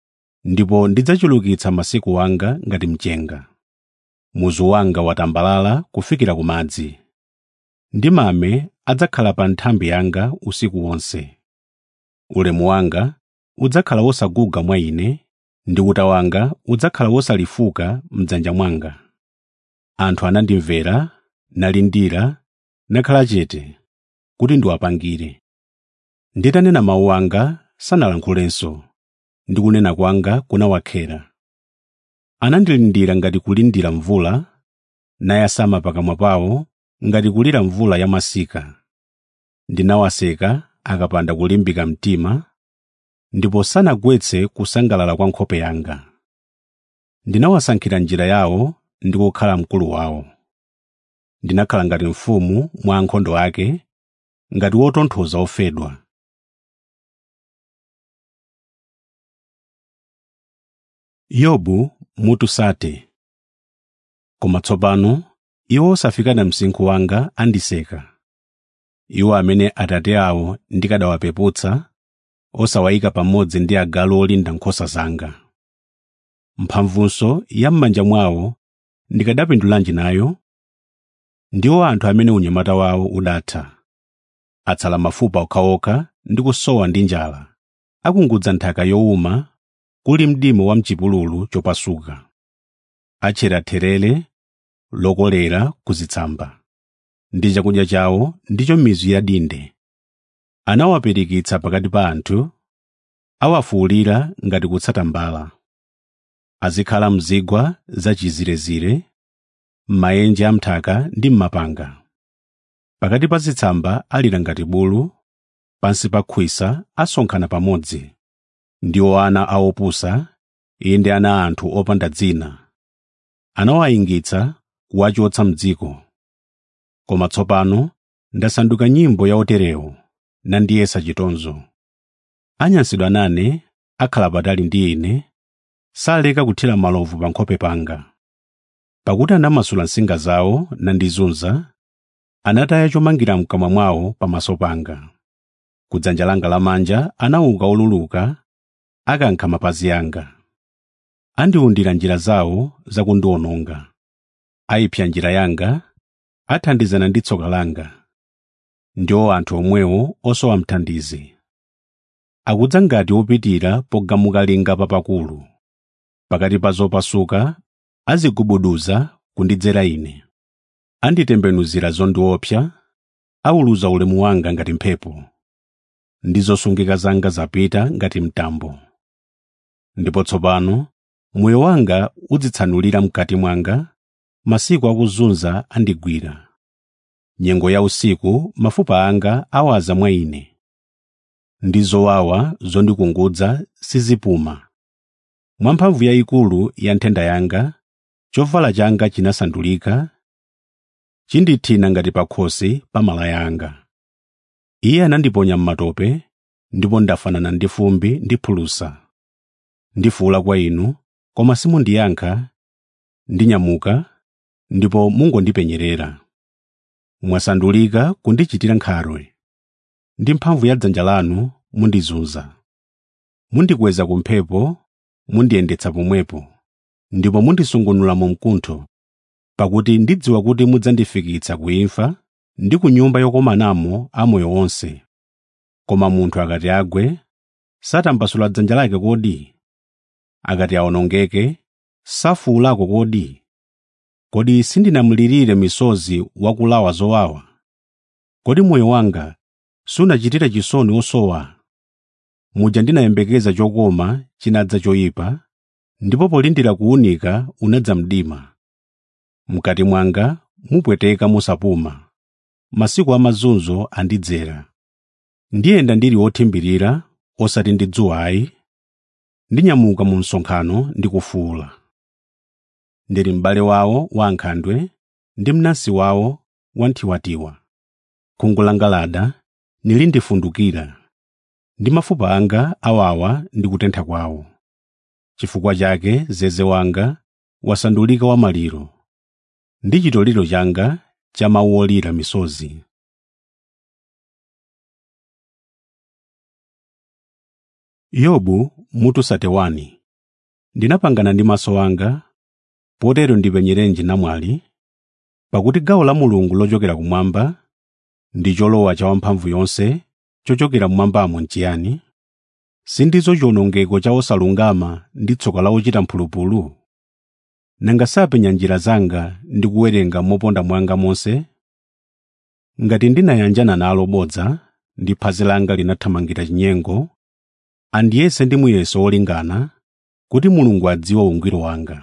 ndipo ndidzachulukitsa masiku anga ngati mchenga muzu wanga watambalala kufikira ku madzi ndi mame adzakhala pa nthambi yanga usiku wonse ulemu wanga udzakhala wosaguga mwa ine ndi uta wanga udzakhala wosalifuka m'dzanja mwanga anthu anandimvera nalindira nakhala chete kuti ndiwapangire nditanena mawu anga sanalankhulenso ndi kunena kwanga kunawakhera anandilindira ngati kulindira mvula nayasama pakamwa pawo ngati kulira mvula ya masika ndinawaseka akapanda kulimbika mtima ndipo sanagwetse kusangalala kwa nkhope yanga ndinawasankhira njira yawo ndi kukhala mkulu wawo ndinakhala ngati mfumu mwa ankhondo ake ngati wotonthoza ofedwa yobu mutu sate koma tsopano iwo osafikana msinkhu wanga andiseka iwo amene atate awo ndikadawapeputsa osawayika pamodzi ndi agalu olinda nkhosa zanga mphamvunso ya m'manja mwawo ndikadapindulanji nayo ndiwo anthu amene unyamata wawo udatha atsala mafupa okhaokha ndi kusowa ndi njala akungudza nthaka yowuma kuli mdima wa mchipululu chopasuka atchera therere lokolera kuzitsamba ndi chakudya chawo ndicho mizu ya dinde anawapirikitsa pakati pa anthu awafuwulira ngati kutsata mbala azikhala mzigwa zachizirezire m'maenje amthaka ndi m'mapanga pakati pa zitsamba alira ngati bulu pansi pa khwisa asonkhana pamodzi ndiwo ana a opusa iye ndi ana anthu opanda dzina anawayingitsa kuwachotsa m'dziko koma tsopano ndasanduka nyimbo ya oterewo nandiyesa chitonzo anyansidwa nane akhala patali ndi ine saleka kuthira malovu pa nkhope panga pakuti anamasula nsinga zawo nandizunza anataya chomangira mkamwa mwawo pamaso panga kudzanja langa lamanja anauka oluluka akankha mapazi anga andiwundira njira zawo zakundiwononga ayipsa njira yanga athandizana ndi tsoka langa ndiwo anthu omwewo osowa mthandizi akudza ngati opitira pogamuka linga papakulu pakati pa zopasuka azigubuduza kundidzera ine anditembenuzira zondiopsa auluza ulemu wanga ngati mphepo ndi zosungika zanga zapita ngati mtambo ndipo tsopano moyo wanga udzitsanulira mkati mwanga masiku akuzunza andigwira nyengo ya usiku mafupa anga awaza mwa ine ndi zowawa zondikungudza sizipuma mwa mphamvu yayikulu ya nthenda yanga chovala changa chinasandulika chindithina ngati pakhosi pa malaya anga iye anandiponya m'matope ndipo ndafanana ndi fumbi ndi phulusa ndifuwula kwa inu koma simundiyankha ndinyamuka ndipo mungondipenyerera mwasandulika kundichitira nkhalwe ndi mphamvu ya dzanja lanu mundizunza mundikweza ku mphepo mundiyendetsa pomwepo ndipo mundisungunula mu mkuntho pakuti ndidziwa kuti mudzandifikitsa ku imfa ndi ku nyumba yokomanamo amoyo onse koma munthu akati agwe satambasula dzanja lake kodi akati awonongeke safuwulako kodi kodi sindinamulirire misozi wakulawa zowawa kodi moyo wanga sunachitira chisoni osowa muja ndinayembekeza chokoma chinadza choyipa ndipo polindira kuwunika unadza mdima mkati mwanga mupweteka musapuma masiku amazunzo andidzera ndiyenda ndili wothimbirira osati ndi dzuwa ayi ndinyamuka mu msonkhano ndi kufuwula ndili m'bale wawo wa ankhandwe ndi mnansi wawo wanthiwatiwa khungu langa lada nilindifundukira ndi mafupa anga awawa ndi kutentha kwawo chifukwa chake zeze wanga wasandulika wamaliro ndi chitoliro changa cha mawu olira misozi yobu mutu 31 ndinapangana ndi maso anga potero ndipenyerenji namwali pakuti gawo la mulungu lochokera kumwamba ndi cholowa cha wamphamvu yonse chochokera mmwambamo nchiyani sindizo chiwonongeko cha osalungama ndi tsoka la ochita mphulupulu nanga sapenya njira zanga ndi kuwerenga moponda mwanga monse ngati ndinayanjana nalo bodza ndi phazi langa linathamangira chinyengo andiyese ndi muyeso wolingana kuti mulungu adziwe ungwiro wanga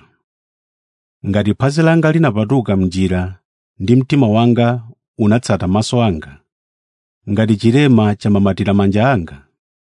ngati phazi langa linapatuka mnjira ndi mtima wanga unatsata maso anga ngati chilema chamamatira manja anga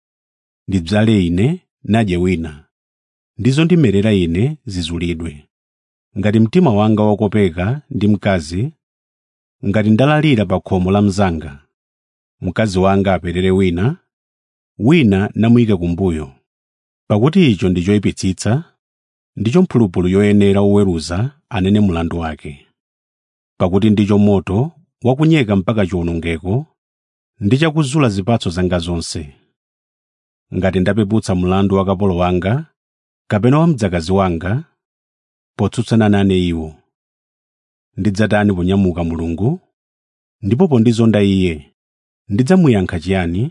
ndidzale ine nadye wina ndizo ndimerera ine zizulidwe ngati mtima wanga wakopeka ndi mkazi ngati ndalalira pa khomo la mnzanga mkazi wanga aperere wina wina namuyike kumbuyo pakuti icho ndi choyipitsitsa ndicho mphulupulu yoyenera oweruza anene mlandu wake pakuti ndicho moto wakunyeka mpaka chiwonongeko ndi chakuzula zipatso zanga zonse ngati ndapeputsa mlandu wa kapolo wanga kapena wa mdzakazi wanga potsutsana nane iwo ndidzatani ponyamuka mulungu ndipo pondizonda iye ndidzamuyankha chiyani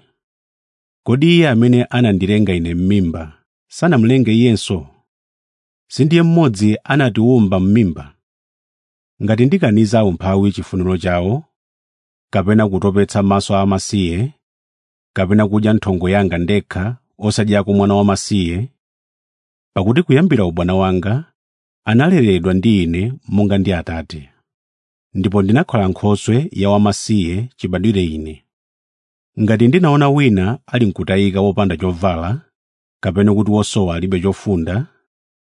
kodi iye amene anandilenga ine m'mimba sanamulenge iyenso sindiye mmodzi anatiwumba m'mimba ngati ndikaniza umphawi chifuniro chawo kapena kutopetsa maso amasiye kapena kudya nthongo yanga ndekha osadyako mwana wamasiye pakuti kuyambira ubwana wanga analeredwa ndi ine monga ndi atate ndipo ndinakhala nkhoswe ya wamasiye chibadwire ine ngati ndinaona wina ali nkutayika wopanda chovala kapena kuti wosowa alibe chofunda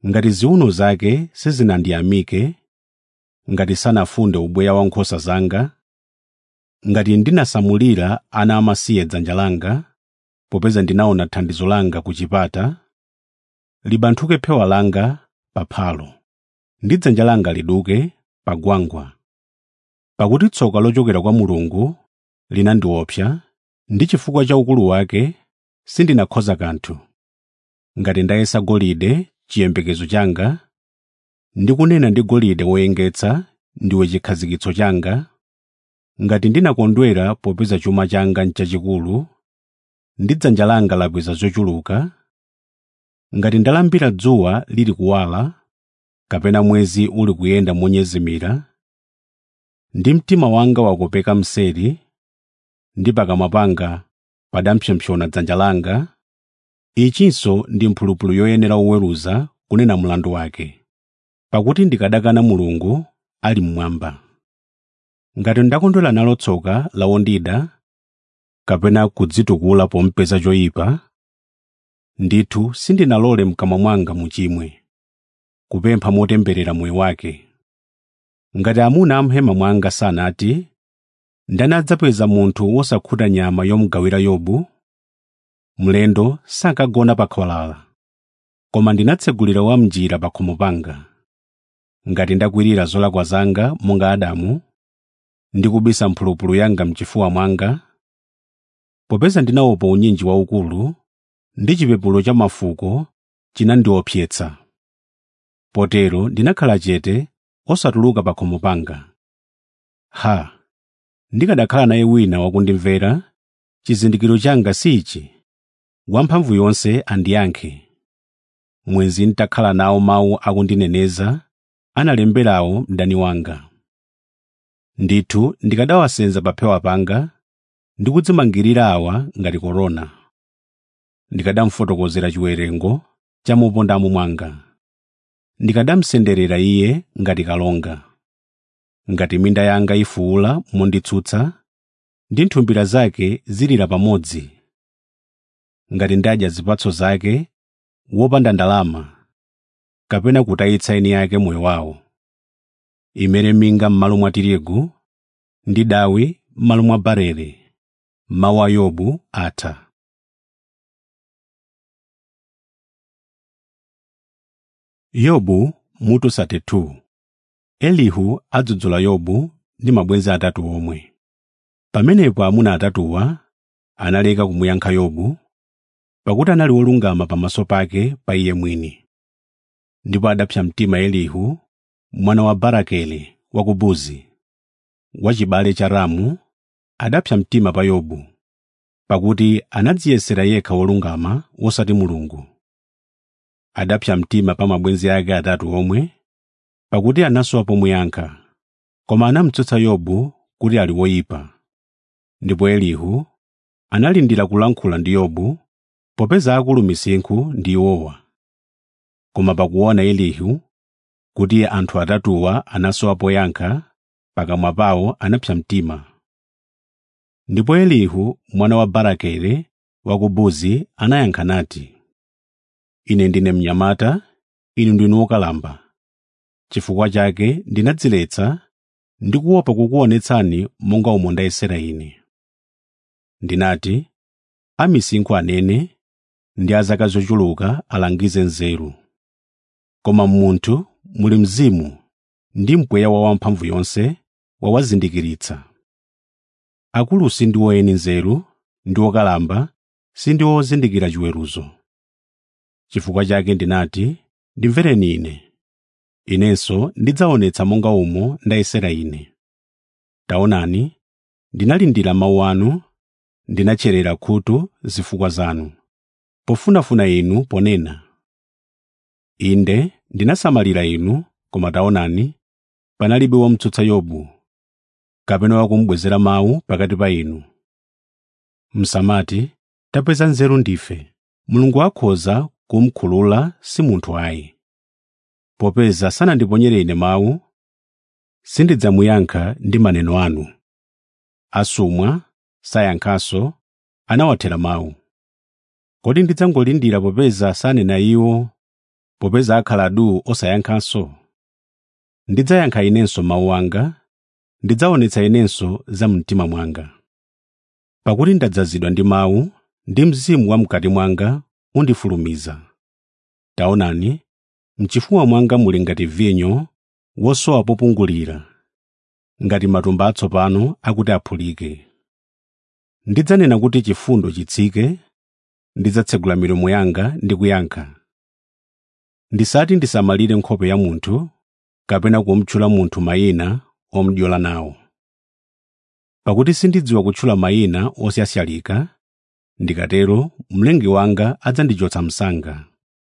ngati ziwuno zake sizinandiyamike ngati sanafunde ubweya wa nkhosa zanga ngati ndinasamulira ana amasiye dzanja langa popeza ndinaona thandizo langa ku chipata libanthuke phewa langa pa phalo ndi dzanja langa liduke pa gwangwa pakuti tsoka lochokera kwa mulungu linandiopsa ndi chifukwa cha ukulu wake sindinakhoza kanthu ngati ndayesa golide chiyembekezo changa ndikunena ndi golide woyengetsa ndiwe chikhazikitso changa ngati ndinakondwera popeza chuma changa n'chachikulu ndi dzanja langa lakweza zochuluka ngati ndalambira dzuwa lili kuwala kapena mwezi uli kuyenda monyezimira ndi mtima wanga wakopeka mseri ndi pakamwa panga padampsopsona dzanja langa ichinso ndi mphulupulu yoyenera oweruza kunena mlandu wake pakuti ndikadakana mulungu ali mmwamba ngati ndakondwera nalo tsoka lawondida kapena kudzitukula pompeza choyipa ndithu sindinalole mkamwa mwanga muchimwe kupempha motemberera moyo wake ngati amuna amhema mwanga sanati ndani adzapeza munthu wosakhuta nyama yomugawira yobu mlendo sakagona pa khwalala koma ndinatsegulira wam'njira pa khomo panga ngati ndakwirira zolakwa zanga monga adamu ndikubisa mphulupulu yanga mchifuwa mwanga popeza ndinaopa unyinji waukulu ndi chipepulo cha mafuko chinandiopsetsa potero ndinakhala chete osatuluka pa khomo panga ha ndikadakhala naye wina wakundimvera chizindikiro changa si ichi wamphamvu yonse andiyankhe mwenzi nditakhala nawo mawu akundineneza analemberawo mdani wanga ndithu ndikadawasenza pa phewa panga ndi kudzimangirira awa ngati korona ndikadamufotokozera chiwerengo cha mopondamo mwanga ndikadamusenderera iye ngati kalonga ngati minda yanga ifuula monditsutsa ndi nthumbira zake zilira pamodzi ngati ndadya zipatso zake wopanda ndalama kapena kutayitsa eni yake moyo wawo imere minga m'malo mwa tirigu ndi dawi m'malo mwa barele mawu a yobu atha yobu mutu 32 elihu adzudzula yobu ndi mabwenzi atatu omwe pamenepo amuna atatuwa analeka kumuyankha yobu pakuti anali wolungama pamaso pake pa iye mwini ndipo adapsa mtima elihu mwana wa barakeli wa ku buzi wachibale cha ramu adapsa mtima pa yobu pakuti anadziyesera yekha wolungama wosati mulungu adapsa mtima pa mabwenzi ake atatu omwe pakuti anasowa pomuyankha koma anamutsutsa yobu kuti ali woyipa ndipo elihu analindira kulankhula ndi yobu popeza akulu misinkhu ndi iwowa koma pakuona elihu kuti anthu atatuwa anasowa poyankha pakamwa pawo anapsa mtima ndipo elihu mwana wa barakele wa ku buzi anayankha nati ine ndine mnyamata inu ndinu wokalamba chifukwa chake ndinadziletsa ndi kuopa kukuonetsani monga umo ndayesera ine ndinati amisinkhu anene ndi azaka zochuluka alangize nzeru koma m'munthu muli mzimu ndi mpweya wa wamphamvu yonse wawazindikiritsa akulu sindiwo eni nzeru ndi wokalamba sindiwo ozindikira chiweruzo chifukwa chake ndinati ndimvereni ine inenso ndidzaonetsa monga umo ndayesera ine taonani ndinalindira mawu anu ndinatcherera khutu zifukwa zanu pofunafuna inu ponena inde ndinasamalira inu koma taonani panalibe womutsutsa yobu kapena wakumubwezera mawu pakati pa inu msamati tapeza nzeru ndife mulungu akhoza kumkhulula si munthu ayi popeza sanandiponyere ine mawu sindidzamuyankha ndi maneno anu asumwa sayankhanso anawathera mawu kodi ndidzangolindira popeza sanena iwo popeza akhala duu osayankhanso ndidzayankha inenso mawu anga ndidzaonetsa inenso za mtima mwanga pakuti ndadzazidwa ndi mawu ndi mzimu wa mkati mwanga undifulumiza taonani mchifuwa mwanga muli ngati vinyo wosowa popungulira ngati matumba atsopano akuti aphulike ndidzanena kuti chifundo chitsike ndidzatsegula milomo yanga ndi kuyankha ndisati ndisamalire nkhope ya munthu kapena kumutchula munthu mayina omudyola nawo pakuti sindidziwa kutchula mayina osyasyalika ndikatero mlengi wanga adzandichotsa msanga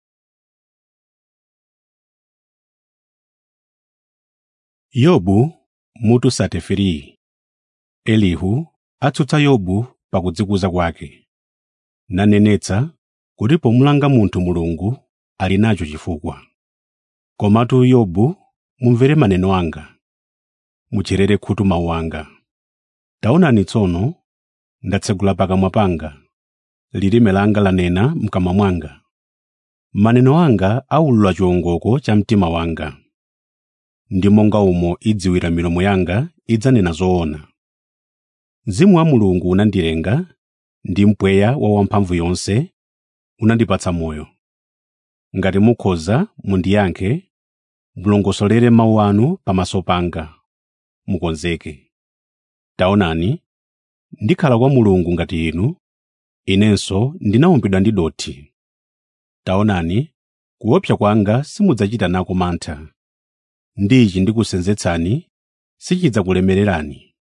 yobu mutu 33 elihu atsutsa yobu pakudzikuza kwake nanenetsa kuti pomulanga munthu mulungu ali nacho chifukwa komatu yobu mumvere maneno anga mucherere khutu mawu anga taonani tsono ndatsegula pakamwa panga lilime langa lanena mkamwa mwanga maneno anga aulula chiwongoko cha mtima wanga ndi monga umo idziwira milomo yanga idzanena zoona mzimu wa mulungu unandilenga ndi mpweya wa wamphamvu yonse unandipatsa moyo ngati mukhoza mundiyankhe mulongosolere mawu anu pamaso panga mukonzeke taonani ndikhala kwa mulungu ngati inu inenso ndinawumbidwa ndi dothi taonani kuopsa kwanga simudzachita nako mantha ndichi ndikusenzetsani sichidzakulemererani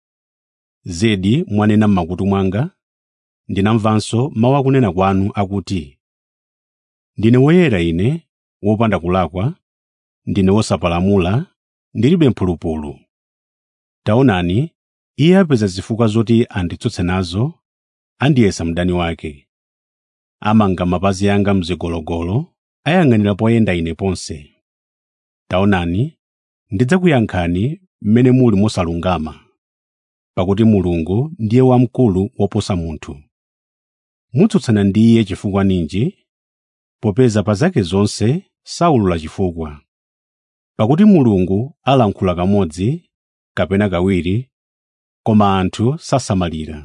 zedi mwanena m'makutu mwanga ndinamvanso mawu akunena kwanu akuti ndine woyera ine wopanda kulakwa ndine wosapalamula ndilibe mphulupulu taonani iye apeza zifukwa zoti anditsutse nazo andiyesa mdani wake amanga mapazi anga mzigologolo ayang'anira poyenda ine ponse taonani ndidzakuyankhani mmene muli mosalungama pakuti mulungu ndiye wamkulu woposa munthu mutsutsana ndi iye chifukwa ninji popeza pa zake zonse saulula chifukwa pakuti mulungu alankhula kamodzi kapena kawiri koma anthu sasamalira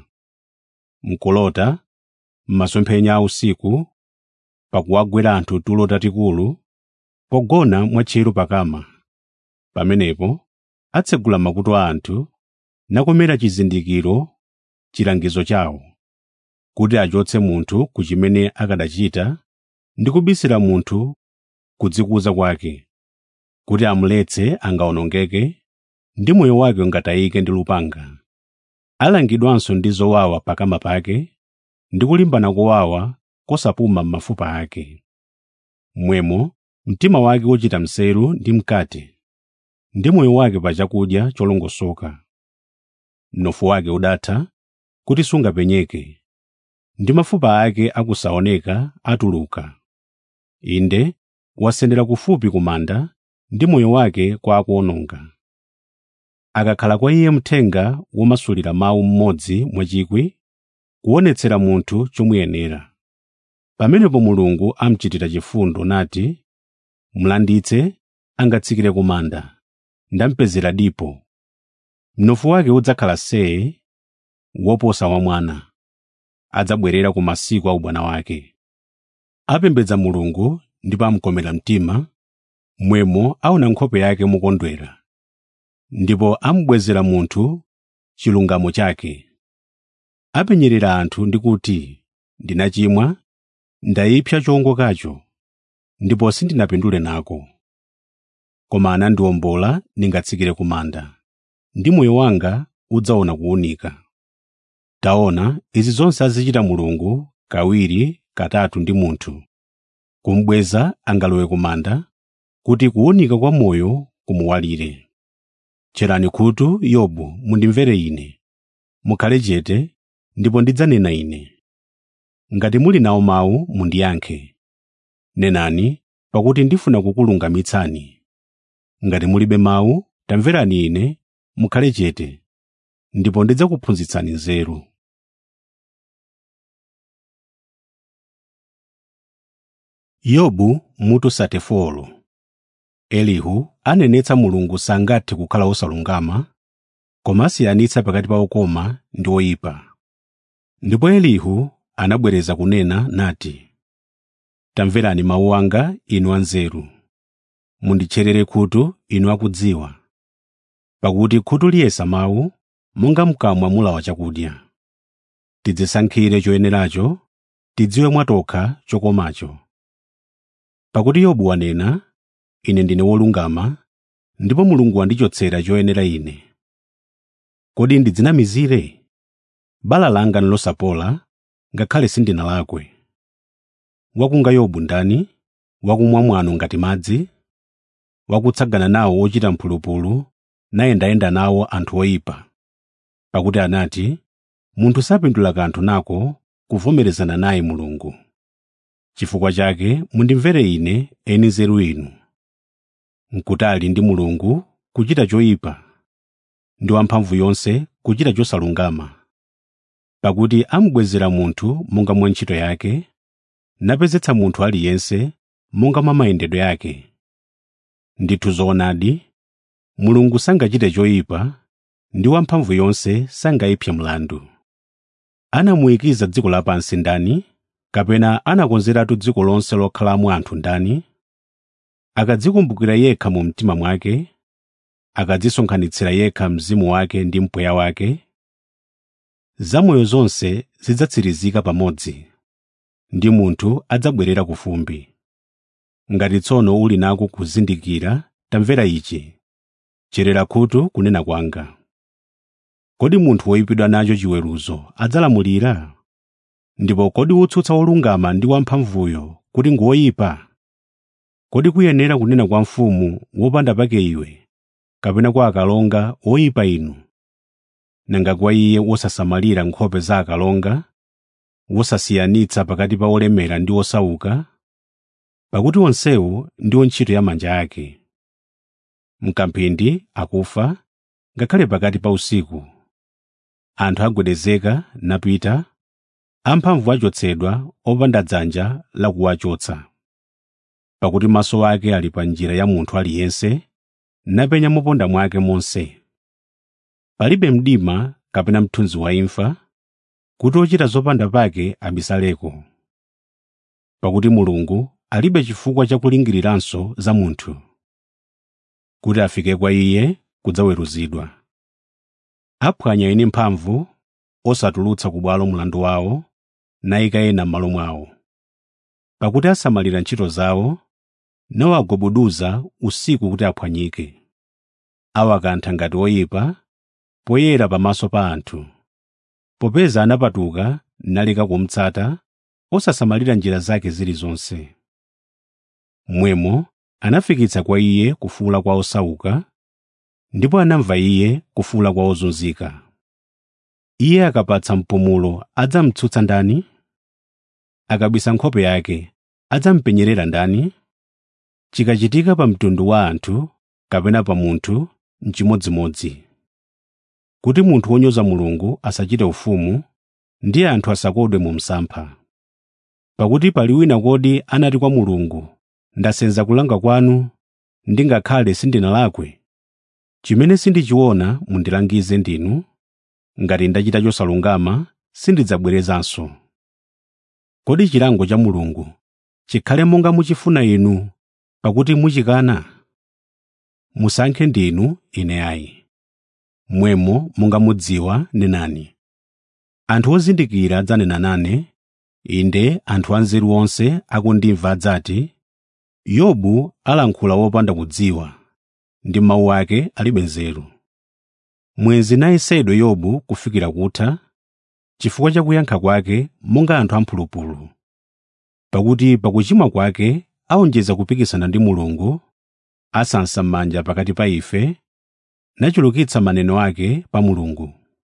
mkulota m'masomphenya a usiku pakuwagwera anthu tulo tatikulu pogona mwatcheru pakama pamenepo atsegula makutu a anthu nakomera chizindikiro chilangizo chawo kuti achotse munthu ku chimene akadachita ndi kubisira munthu kudzikuza kwake kuti amuletse angawonongeke ndi moyo wake ungatayike ndi lupanga alangidwanso ndi zowawa pakama pake ndi kulimbana kowawa kosapuma m'mafupa ake mwemo mtima wake wochita mseru ndi mkate ndi moyo wake pa chakudya cholongosoka mnofu wake udatha kuti sungapenyeke ndi mafupa ake akusaoneka atuluka inde wasendera kufupi ku manda ndi moyo wake kwa akuwononga akakhala kwa iye mthenga womasulira mawu mmodzi mwachikwi kuonetsera munthu chomuyenera pamenepo mulungu amchitira chifundo nati mlanditse angatsikire ku manda ndampezera dipo mnofu wake udzakhala see woposa wa mwana adzabwerera ku masiku a ubwana wake apembedza mulungu ndipo amkomera mtima mwemo aona nkhope yake mukondwera ndipo amubwezera munthu chilungamo chake apenyerera anthu ndi kuti ndinachimwa ndayipsa chowongokacho ndipo sindinapindule nako koma anandiwombola ndingatsikire ku manda ndi moyo wanga udzaona kuwunika taona izi zonse azichita mulungu kawiri katatu ndi munthu kumubweza angalowe ku manda kuti kuwunika kwa moyo kumuwalire tcherani khutu yobu mundimvere ine mukhale chete ndipo ndidzanena ine ngati muli nawo mawu mundiyankhe nenani pakuti ndifuna kukulungamitsani ngati mulibe mawu tamverani ine mukhale chete ndipo ndidzakuphunzitsani nzeru yobu mutu 34 elihu anenetsa mulungu sangathe kukhala osalungama koma asiyanitsa pakati pa okoma ndi oyipa ndipo elihu anabwereza kunena nati tamverani mawu anga inu anzeru munditcherere khutu inu akudziwa pakuti khutu liyesa mawu monga mkamwa mulawa chakudya tidzisankhire choyeneracho tidziwe mwatokha chokomacho pakuti yobu wanena ine ndine wolungama ndipo mulungu wandichotsera choyenera ine kodi ndidzinamizire bala langa nilosapola ngakhale sindinalakwe wakunga yobu ndani wakumwa mwano ngati madzi wakutsagana nawo ochita mphulupulu nayendayenda nawo anthu oyipa pakuti anati munthu sapindula kanthu nako kuvomerezana naye mulungu chifukwa chake mundimvere ine eni nzeru inu nkutali ndi mulungu kuchita choyipa ndi wamphamvu yonse kuchita chosalungama pakuti amubwezera munthu monga mwa ntchito yake napezetsa munthu aliyense monga mwa mayendedwe yake ndithu zoonadi mulungu sangachite choyipa ndi wamphamvu yonse sangayipse mlandu anamuyikiza dziko lapansi ndani kapena anakonzeratu dziko lonse lokhalamo anthu ndani akadzikumbukira yekha mu mtima mwake akadzisonkhanitsira yekha mzimu wake ndi mpweya wake zamoyo zonse zidzatsirizika pamodzi ndi munthu adzabwerera ku fumbi ngati tsono uli nako kuzindikira tamvera ichi cherera khutu kunena kwanga kodi munthu woyipidwa nacho chiweruzo adzalamulira ndipo kodi wotsutsa wolungama ndi wamphamvuyo kuti ngoyipa kodi kuyenera kunena kwa mfumu wopanda pake iwe kapena kwa akalonga oyipa inu nanga kwa iye wosasamalira nkhope za akalonga wosasiyanitsa pakati pa olemera ndi osauka pakuti onsewo ndiwo ntchito ya manja ake mkamphindi akufa ngakhale pakati pa usiku anthu agwedezeka napita amphamvu achotsedwa opanda dzanja lakuwachotsa pakuti maso ake ali pa njira ya munthu aliyense napenya moponda mwake monse palibe mdima kapena mthunzi wa imfa kuti ochita zopanda pake abisaleko pakuti mulungu alibe chifukwa cha kulingiriranso za munthu kuti afike kwa iye kudzaweruzidwa aphwanya eni mphamvu osatulutsa ku bwalo mlandu wawo nayika ena m'malo mwawo pakuti asamalira ntchito zawo nawagobuduza usiku kuti aphwanyike awakantha ngati oyipa poyera pamaso pa anthu popeza anapatuka naleka kumtsata osasamalira njira zake zilizonse mmwemo anafikitsa kwa iye kufuula kwa osauka ndipo anamva iye kufuula kwa ozunzika iye akapatsa mpumulo adzamtsutsa ndani akabisa nkhope yake adzampenyerera ndani chikachitika pa mtundu wa anthu kapena pa munthu n'chimodzimodzi kuti munthu wonyoza mulungu asachite ufumu ndi anthu asakodwe mu msampha pakuti pali wina kodi anati kwa mulungu ndasenza kulanga kwanu ndingakhale sindinalakwe chimene sindichiona mundilangize ndinu ngati ndachita chosalungama sindidzabwerezanso kodi chilango cha mulungu chikhale monga muchifuna inu pakuti muchikana musankhe ndinu ine ayi mmwemo monga mudziwa nenani anthu ozindikira adzanena nane inde anthu anzeru onse akundimva adzati yobu alankhula wopanda kudziwa ndi mawu ake alibe nzeru mwenzi nayesedwe yobu kufikira kutha chifukwa cha kuyankha kwake monga anthu amphulupulu pakuti pakuchimwa kwake awonjeza kupikisana ndi mulungu asansa m'manja pakati pa ife nachulukitsa maneno ake pa mulungu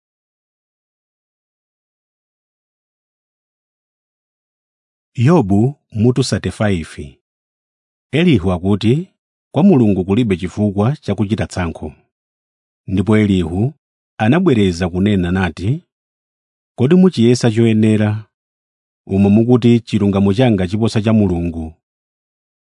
yobu mutu 35 elihu akuti kwa mulungu kulibe chifukwa chakuchita tsankho ndipo elihu anabwereza kunena nati kodi muchiyesa choyenera umo mukuti chilungamo changa chiposa cha mulungu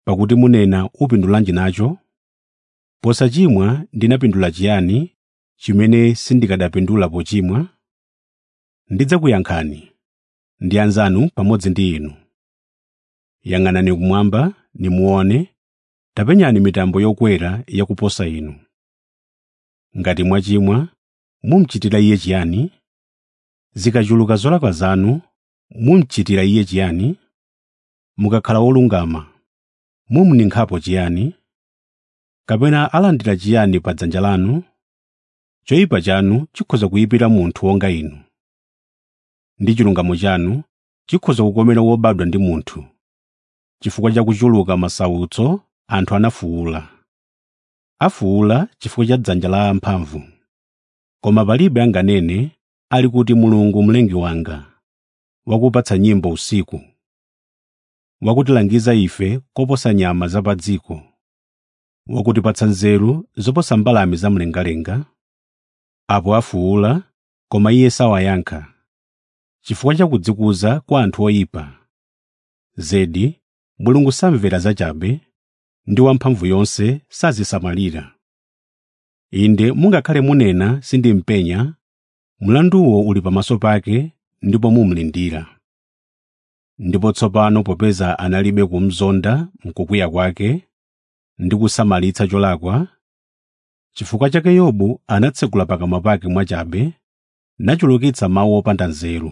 pakuti munena upindulanji nacho posachimwa ndinapindula chiyani chimene sindikadapindula pochimwa ndidzakuyankhani ndi anzanu pamodzi ndi inu yang'anani kumwamba nimuone tapenyani mitambo yokwera yakuposa inu ngati mwachimwa mumchitira iye chiyani zikachuluka zolakwa zanu mumchitira iye chiyani mukakhala wolungama mumninkhapo chiyani kapena alandira chiyani pa dzanja lanu choyipa chanu chikhoza kuyipira munthu wonga inu ndi chilungamo chanu chikhoza kukomera wobadwa ndi munthu chifukwa cha kuchuluka masautso anthu anafuwula afuwula chifukwa cha dzanja la amphamvu koma palibe anganene ali kuti mulungu mlengi wanga wakupatsa nyimbo usiku wakutilangiza ife koposa nyama za pa dziko wakutipatsa nzeru zoposa mbalame zamlengalenga apo afuwula koma iye sawayankha chifukwa cha kudzikuza kwa anthu oyipa zedi mulungu samvera zachabe ndi wamphamvu yonse sazisamalira inde mungakhale munena sindimpenya mlanduwo uli pamaso pake ndipo mumlindira ndipo tsopano popeza analibe kumzonda mkukwiya kwake ndi kusamalitsa cholakwa chifukwa chake yobu anatsegula pakamwa pake mwachabe nachulukitsa mawu opanda nzeru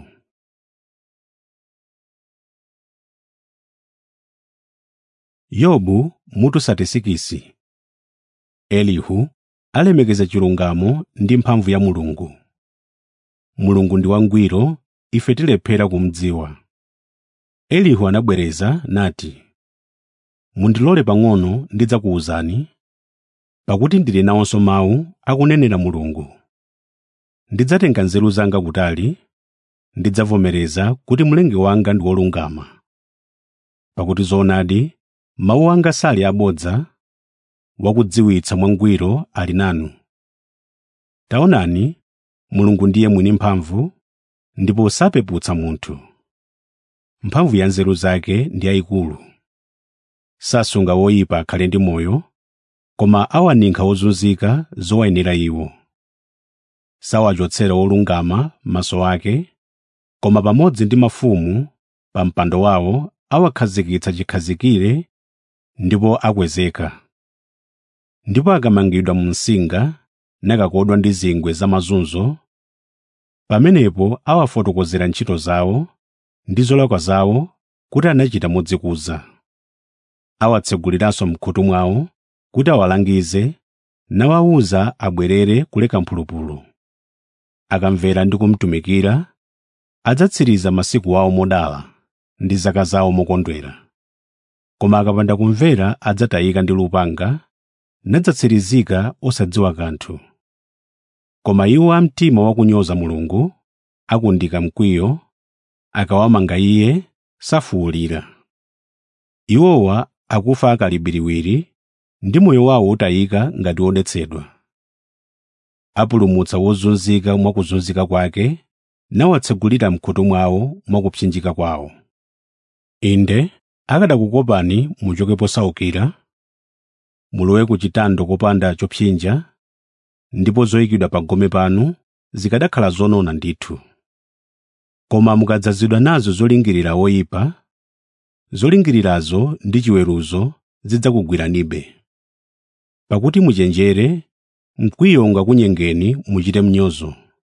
yobu mutu satesikisi elihu alemekeza chilungamo ndi mphamvu ya mulungu mulungu ndi wangwiro ife tilephera kumdziwa elihu anabwereza nati mundilole pang'ono ndidzakuwuzani pakuti ndili nawonso mawu akunenera mulungu ndidzatenga nzeru zanga kutali ndidzavomereza kuti mlengi wanga ndi wolungama pakuti zoonadi mawu anga sali abodza wakudziwitsa mwangwiro ali nanu taonani mulungu ndiye mwini mphamvu ndipo sapeputsa munthu mphamvu ya nzeru zake ndi yayikulu sasunga woyipa akhale ndi moyo koma awaninkha ozunzika zowayenera iwo sawachotsera wolungama maso ake koma pamodzi ndi mafumu pa mpando wawo awakhazikitsa chikhazikire ndipo akwezeka ndipo akamangidwa mu msinga nakakodwa ndi zingwe zamazunzo pamenepo awafotokozera ntchito zawo ndi zolakwa zawo kuti anachita modzikuza awatseguliranso mkhutu mwawo kuti awalangize nawawuza abwerere kuleka mphulupulu akamvera ndi kumtumikira adzatsiriza masiku awo modala ndi zaka zawo mokondwera koma akapanda kumvera adzatayika ndi lupanga nadzatsirizika osadziwa kanthu koma iwo amtima wakunyoza mulungu akundika mkwiyo akawamanga iye safuwulira iwowa akufa akalibiriwiri ndi moyo wawo utayika ngati wodetsedwa apulumutsa wozunzika mwakuzunzika kwake nawatsegulira mkhutu mwawo mwakupsinjika kwawo inde akadakukopani muchoke posaukira mulowe ku chitando kopanda chopsinja ndipo zoyikidwa pa gome panu zikadakhala zonona ndithu koma mukadzazidwa nazo zolingirira woyipa zolingirirazo ndi chiweruzo zidzakugwiranibe pakuti muchenjere mkwiyo ungakunyengeni muchite mnyozo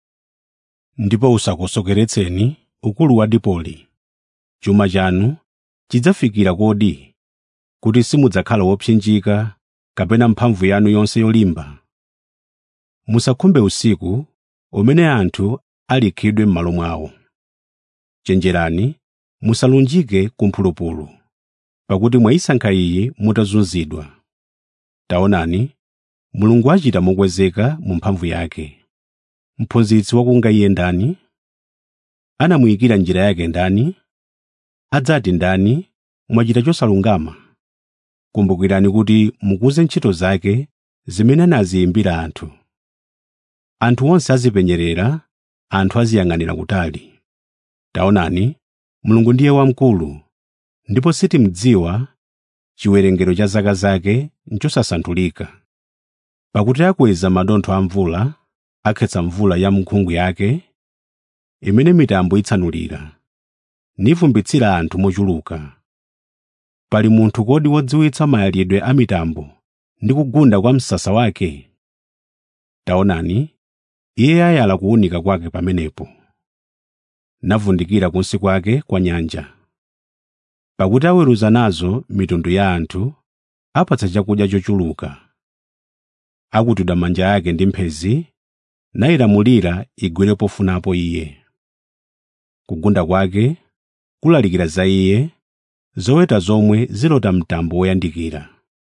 ndipo usakosokeretseni ukulu wa dipoli chuma chanu chidzafikira kodi kuti simudzakhala wopsinjika kapena mphamvu yanu yonse yolimba musakhumbe usiku umene anthu alikhidwe m'malo mwawo chenjerani musalunjike kumphulupulu pakuti mwayisankha iyi mutazunzidwa taonani mulungu achita mokwezeka mu mphamvu yake mphunzitsi wakunga iye ndani anamuyikira njira yake ndani adzati ndani mwachita chosalungama kumbukirani kuti mukuze ntchito zake zimene anaziyimbira anthu anthu onse azipenyerera anthu aziyang'anira kutali taonani mulungu ndiye wamkulu ndipo sitimdziwa chiwerengero cha zaka zake nchosasanthulika pakuti akweza madontho a mvula akhetsa mvula ya mnkhungu yake imene mitambo itsanulira nivumbitsira anthu mochuluka pali munthu kodi wodziwitsa mayalidwe a mitambo ndi kugunda kwa msasa wake taonani iye ayala kuwunika kwake pamenepo navundikira kunsi kwake kwa nyanja pakuti aweruza nazo mitundu ya anthu apatsa chakudya chochuluka akutudha manja ake ndi mphezi nayilamulira igwere pofunapo iye kugunda kwake kulalikira za iye zoweta zomwe zilota mtambo woyandikira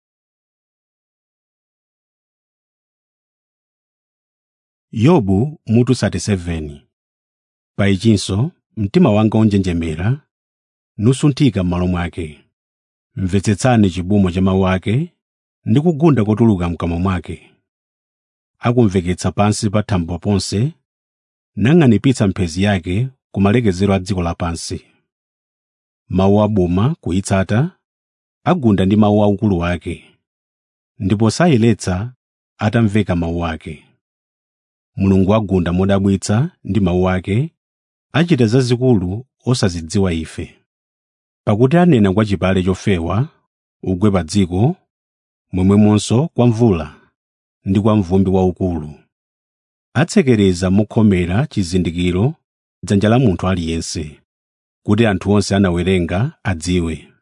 yobu mutu 37 paichinso mtima wanga unjenjemera nusunthika m'malo mwake mvetsetsani chibumo cha mawu ake ndi kugunda kotuluka mkamwa mwake akumveketsa pansi pa thambo ponse nang'anipitsa mphezi yake ku malekezero a dziko lapansi mawu abuma kuyitsata agunda ndi mawu aukulu wake ndipo sayeletsa atamveka mawu ake mulungu agunda modabwitsa ndi mawu ake achita zazikulu osazidziwa ife pakuti anena kwa chipale chofewa ugwe pa dziko momwemonso kwa mvula ndi kwa mvumbi waukulu atsekereza mokhomera chizindikiro dzanja la munthu aliyense kuti anthu onse anawerenga adziwe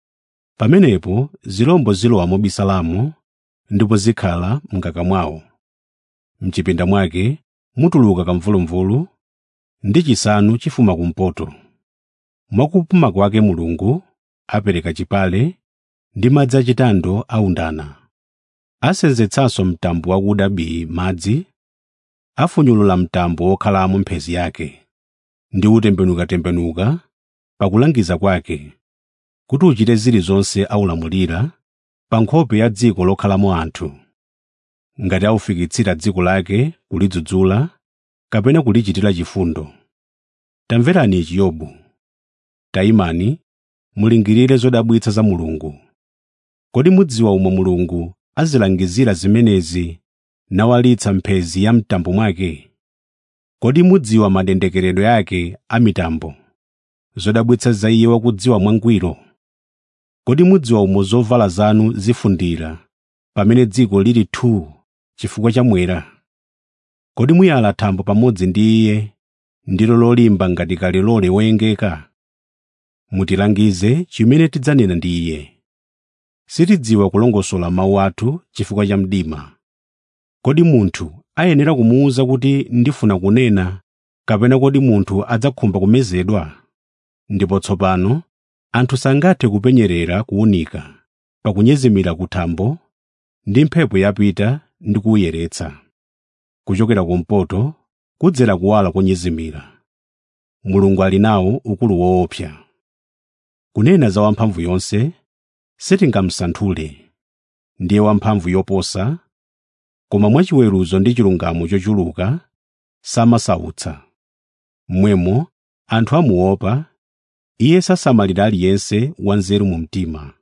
pamenepo zirombo zilowa mobisalamo ndipo zikhala mngaka mwawo mchipinda mwake mutuluka kamvulumvulu ndi chisanu chifuma kumpoto mwakupuma kwake mulungu apereka chipale ndi madzi achitando aundana asenzetsanso mtambo wakuda bii madzi afunyulula mtambo wokhalamo mphezi yake ndi utembenukatembenuka pakulangiza kwake kuti uchite zilizonse aulamulira pa nkhope ya dziko lokhalamo anthu ngati aufikitsira dziko lake kulidzudzula kapena kulichitira chifundo tamverani ichi yobu tayimani mulingirire zodabwitsa za mulungu kodi mudziwa umwe mulungu azilangizira zimenezi nawalitsa mphezi ya mtambo mwake kodi mudziwa madendekeredwe ake a mitambo zodabwitsa za iye wakudziwa mwangwiro kodi mudziwa umo zovala zanu zifundira pamene dziko lili thuu chifukwa cha mwera kodi muyala thambo pamodzi ndi iye ndilo lolimba ngati kalilole woyengeka mutilangize chimene tidzanena ndi iye sitidziwa kulongosola mawu athu chifukwa cha mdima kodi munthu ayenera kumuwuza kuti ndifuna kunena kapena kodi munthu adzakhumba kumezedwa ndipo tsopano anthu sangathe kupenyerera kuwunika pakunyezimira kuthambo ndi mphepo yapita ndi kuwuyeretsa kuchokera kumpoto kudzera kuwala konyezimira mulungu ali nawo ukulu woopsa kunena za wamphamvu yonse sitingamsanthule ndiye wamphamvu yoposa koma mwachiweruzo ndi chilungamo chochuluka samasautsa mmwemo anthu amuopa iye sasamalira aliyense wanzeru mu mtima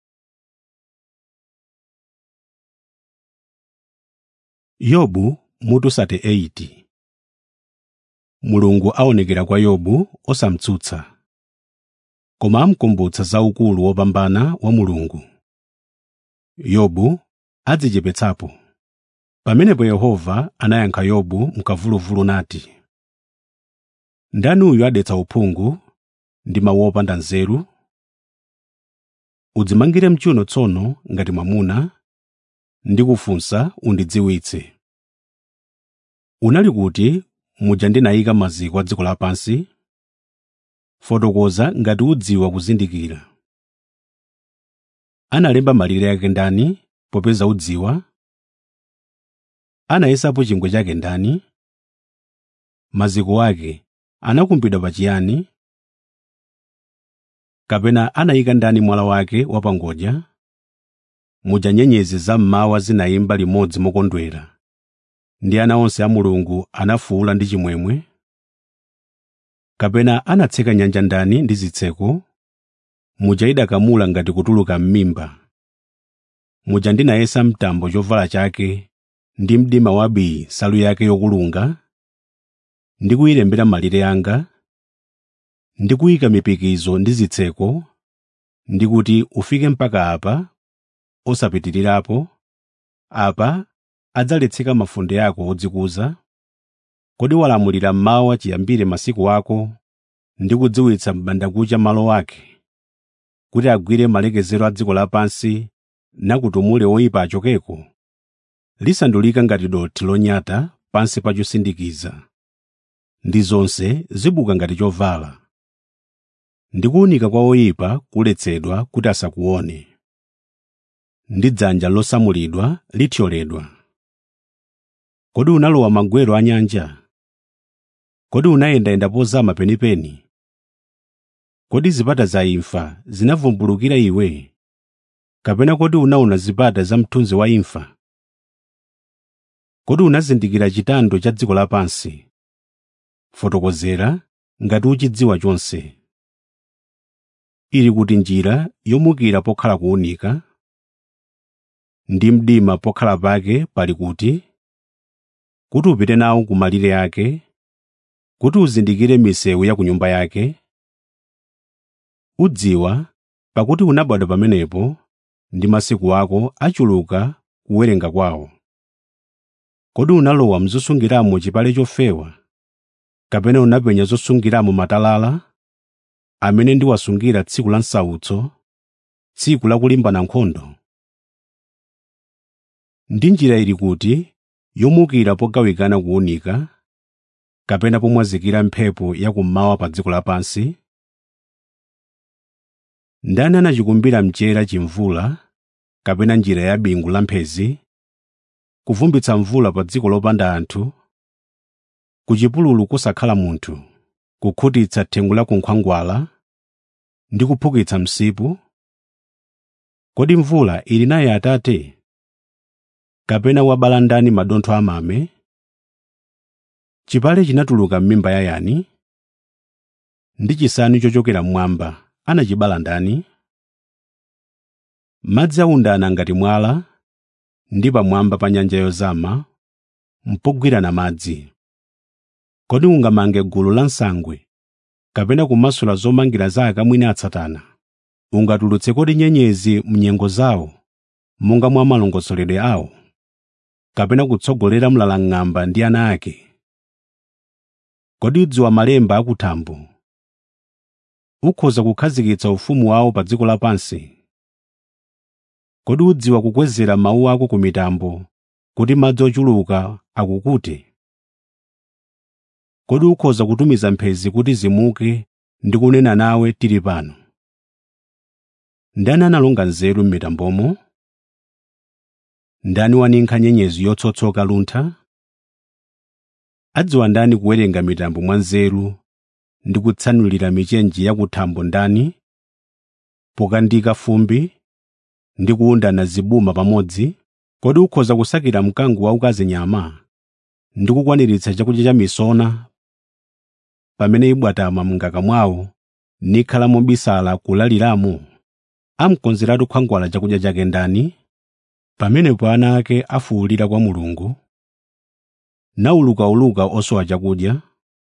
yobu mutu 38 mulungu aonekera kwa yobu osamtsutsa koma amkumbutsa za ukulu wopambana wa mulungu yobu adzichepetsapo pamenepo yehova anayankha yobu mkamvuluvulu nati ndani uyu adetsa uphungu ndi mawu opanda nzeru udzimangire mchuno tsono ngati mwamuna ndi kufunsa undidziwitse unali kuti muja ndinayika maziko a dziko lapansi fotokoza ngati udziwa kuzindikira analemba malire ake ndani popeza udziwa anayesapo chingwe chake ndani maziko ake anakumbidwa pachiyani kapena anayika ndani mwala wake wapangodya muja nyenyezi zam'mawa zinayimba limodzi mokondwera ndi ana onse a mulungu anafuwula ndi chimwemwe kapena anatseka nyanja ndani ndi zitseko muja idakamula ngati kutuluka m'mimba muja ndinayesa mtambo chovala chake ndi mdima wabii nsalu yake yokulunga ndi kuyilembera malire anga ndi kuyika mipikizo ndi zitseko ndi kuti ufike mpaka apa osapitirirapo apa adzaletseka mafunde ako odzikuza kodi walamulira mmawa chiyambire masiku ako ndi kudziwitsa m'bandakucha malo ake kuti agwire malekezero a dziko lapansi nakutumule oyipa achokeko lisandulika ngati dothi lonyata pansi pa chosindikiza ndi zonse zibuka ngati chovala ndi kuwunika kwa oyipa kuletsedwa kuti asakuone ndi dzanja losamulidwa lithyoledwa kodi unalowa magwero a nyanja kodi unayendayenda pozama penipeni kodi zipata za imfa zinavumbulukira iwe kapena kodi unaona zipata za mthunzi wa imfa kodi unazindikira chitando cha dziko lapansi fotokozera ngati uchidziwa chonse ili kuti njira yomukira pokhala kuwunika ndi mdima pokhala pake pali kuti kuti upite nawo ku malire ake kuti uzindikire misewu ya ku nyumba yake udziwa pakuti unabadwa pamenepo ndi masiku ako achuluka kuwerenga kwawo kodi unalowa mzosungiramo chipale chofewa kapena unapenya zosungiramo matalala amene ndiwasungira tsiku la msautso tsiku la kulimbana nkhondo ndi njira ili kuti yomukira pogawikana kuwunika kapena pomwazikira mphepo yakummawa pa dziko lapansi ndani anachikumbira mchera chimvula kapena njira ya bingu la mphezi kuvumbitsa mvula pa dziko lopanda anthu ku chipululu kusakhala munthu kukhutitsa thengo la kunkhwangwala ndi kuphukitsa msipu kodi mvula ili naye atate kapena wabala ndani madontho amame chipale chinatuluka m'mimba ya yani ndi chisanu chochokera mmwamba anachibala ndani madzi aundana ngati mwala ndi pamwamba pa nyanja yozama mpogwirana madzi kodi ungamange gulu la nsangwe kapena kumasula zomangira za akamwini atsatana ungatulutse kodi nyenyezi mnyengo zawo monga mwa malongosoledwe awo kapena kutsogolera mlalang'amba ndi ana ake kodi udziwa malemba akuthambo ukhoza kukhazikitsa ufumu wawo pa dziko lapansi kodi udziwa kukwezera mawu ako ku mitambo kuti madzi ochuluka akukute kodi ukhoza kutumiza mphezi kuti zimuke ndi kunena nawe tili pano ndani analonga nzeru m'mitambomo ndani waninkha nyenyezi yotsotsoka luntha adziwa ndani kuwerenga mitambo mwa nzeru ndi kutsanulira michenji yakuthambo ndani pokandika fumbi ndi kuwundana zibuma pamodzi kodi ukhoza kusakira mkango waukazi nyama ndi kukwaniritsa chakudya cha misona pamene ibwatama mngaka mwawo nikhala mobisala kulaliramo amkonzeratu khwangwala chakudya chake ndani pamenepo ana ake afuwulira kwa mulungu naulukauluka osowa chakudya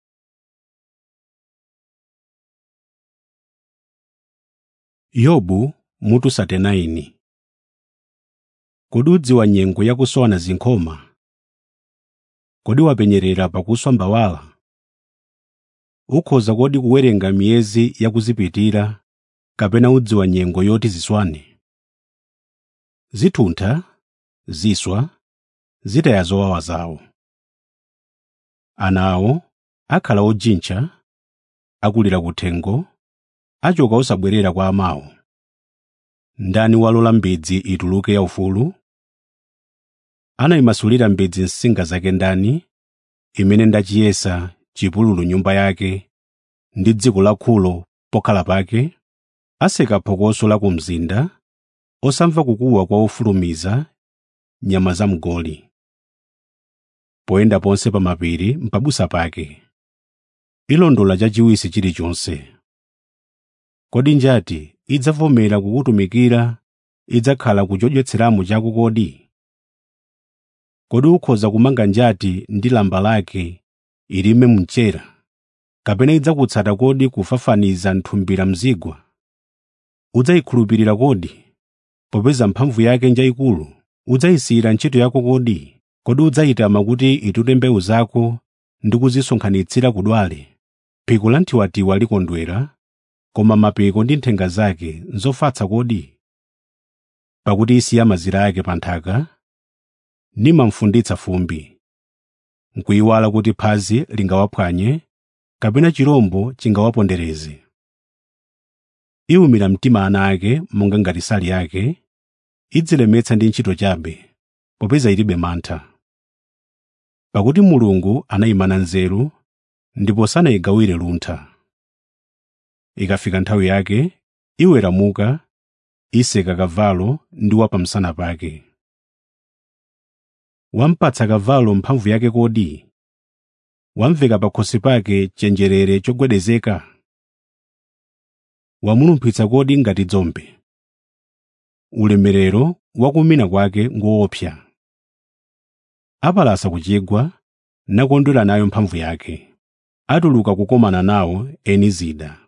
yobu mutu 39 kodi udziwa nyengo yakusowana zinkhoma kodi wapenyerera pakuswa mbawala ukhoza kodi kuwerenga miyezi yakuzipitira kapena udziwa nyengo yoti ziswane zithuntha ziswa zitaya zowawa zawo ana awo akhala ojintcha akulira kuthengo achoka osabwerera kwa amawo ndani walola mbidzi ituluke yaufulu anayimasulira mbidzi nsinga zake ndani imene ndachiyesa chipululu nyumba yake ndi dziko lakhulo pokhala pake aseka phokoso la ku mzinda osamva kukuwa kwa ofulumiza nyama za mgoli poyenda ponse pa mapiri mpabusa pake ilondola chachiwisi chilichonse kodi njati idzavomera kukutumikira idzakhala kuchodyetseramo chako kodi kodi ukhoza kumanga njati ndi lamba lake ilime mchera kapena idzakutsata kodi kufafaniza nthumbira mzigwa udzayikhulupirira kodi popeza mphamvu yake njayikulu udzayisiyira ntchito yako kodi kodi udzayitama kuti itute mbewu zako ndi kuzisonkhanitsira kudwale phiko la nthiwatiwa likondwera koma mapiko ndi nthenga zake nzofatsa kodi pakuti isiya mazira ake pa nthaka nimamfunditsa fumbi nkuyiwala kuti phazi lingawaphwanye kapena chirombo chingawapondereze iwumira mtima ana ake monga ngati sali yake idzilemetsa ndi ntchito chabe popeza ilibe mantha pakuti mulungu anayimana nzeru ndipo sanayigawire luntha ikafika nthawi yake iweramuka iseka kavalo ndi wapamsana pake wampatsa kavalo mphamvu yake kodi wamveka pakhosi pake chenjerere chogwedezeka wamulumphitsa kodi ngati dzombe ulemerero wakumina kwake ngoopsa apalasa kuchigwa nakondwera nayo mphamvu yake atuluka kukomana nawo eni zida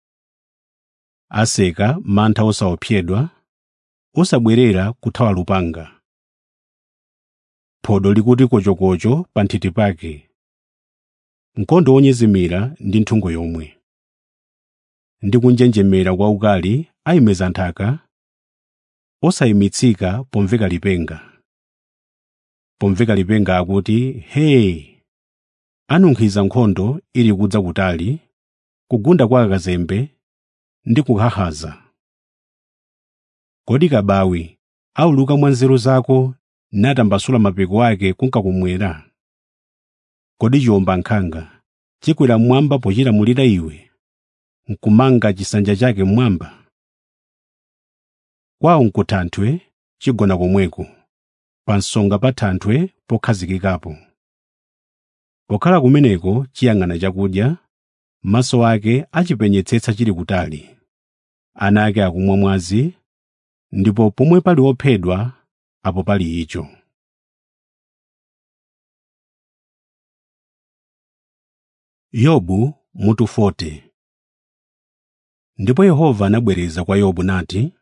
aseka mantha osaopsedwa osabwerera kuthawa lupanga phodo likuti kochokocho pa nthiti pake mkondo wonyezimira ndi nthungo yomwe ndi kunjenjemera kwa ukali ayimeza nthaka osayimitsika pomveka lipenga pomveka lipenga akuti hee anunkhiza nkhondo ili kudza kutali kugunda kwa akazembe ndi kuhahaza kodi kabawi auluka mwa nzeru zako natambasula mapiko ake kunkakumwera kodi chiwomba nkhanga chikwera mmwamba pochilamulira iwe nkumanga chisanja chake mmwamba kwawo nkuthanthwe chigona komweko pa nsonga pa thanthwe pokhazikikapo pokhala kumeneko chiyang'ana chakudya maso ake achipenyetsetsa chili kutali ana ake akumwa mwazi ndipo pomwe pali ophedwa apo pali icho yobu mutu 40 ndipo yehova anabwereza kwa yobu nati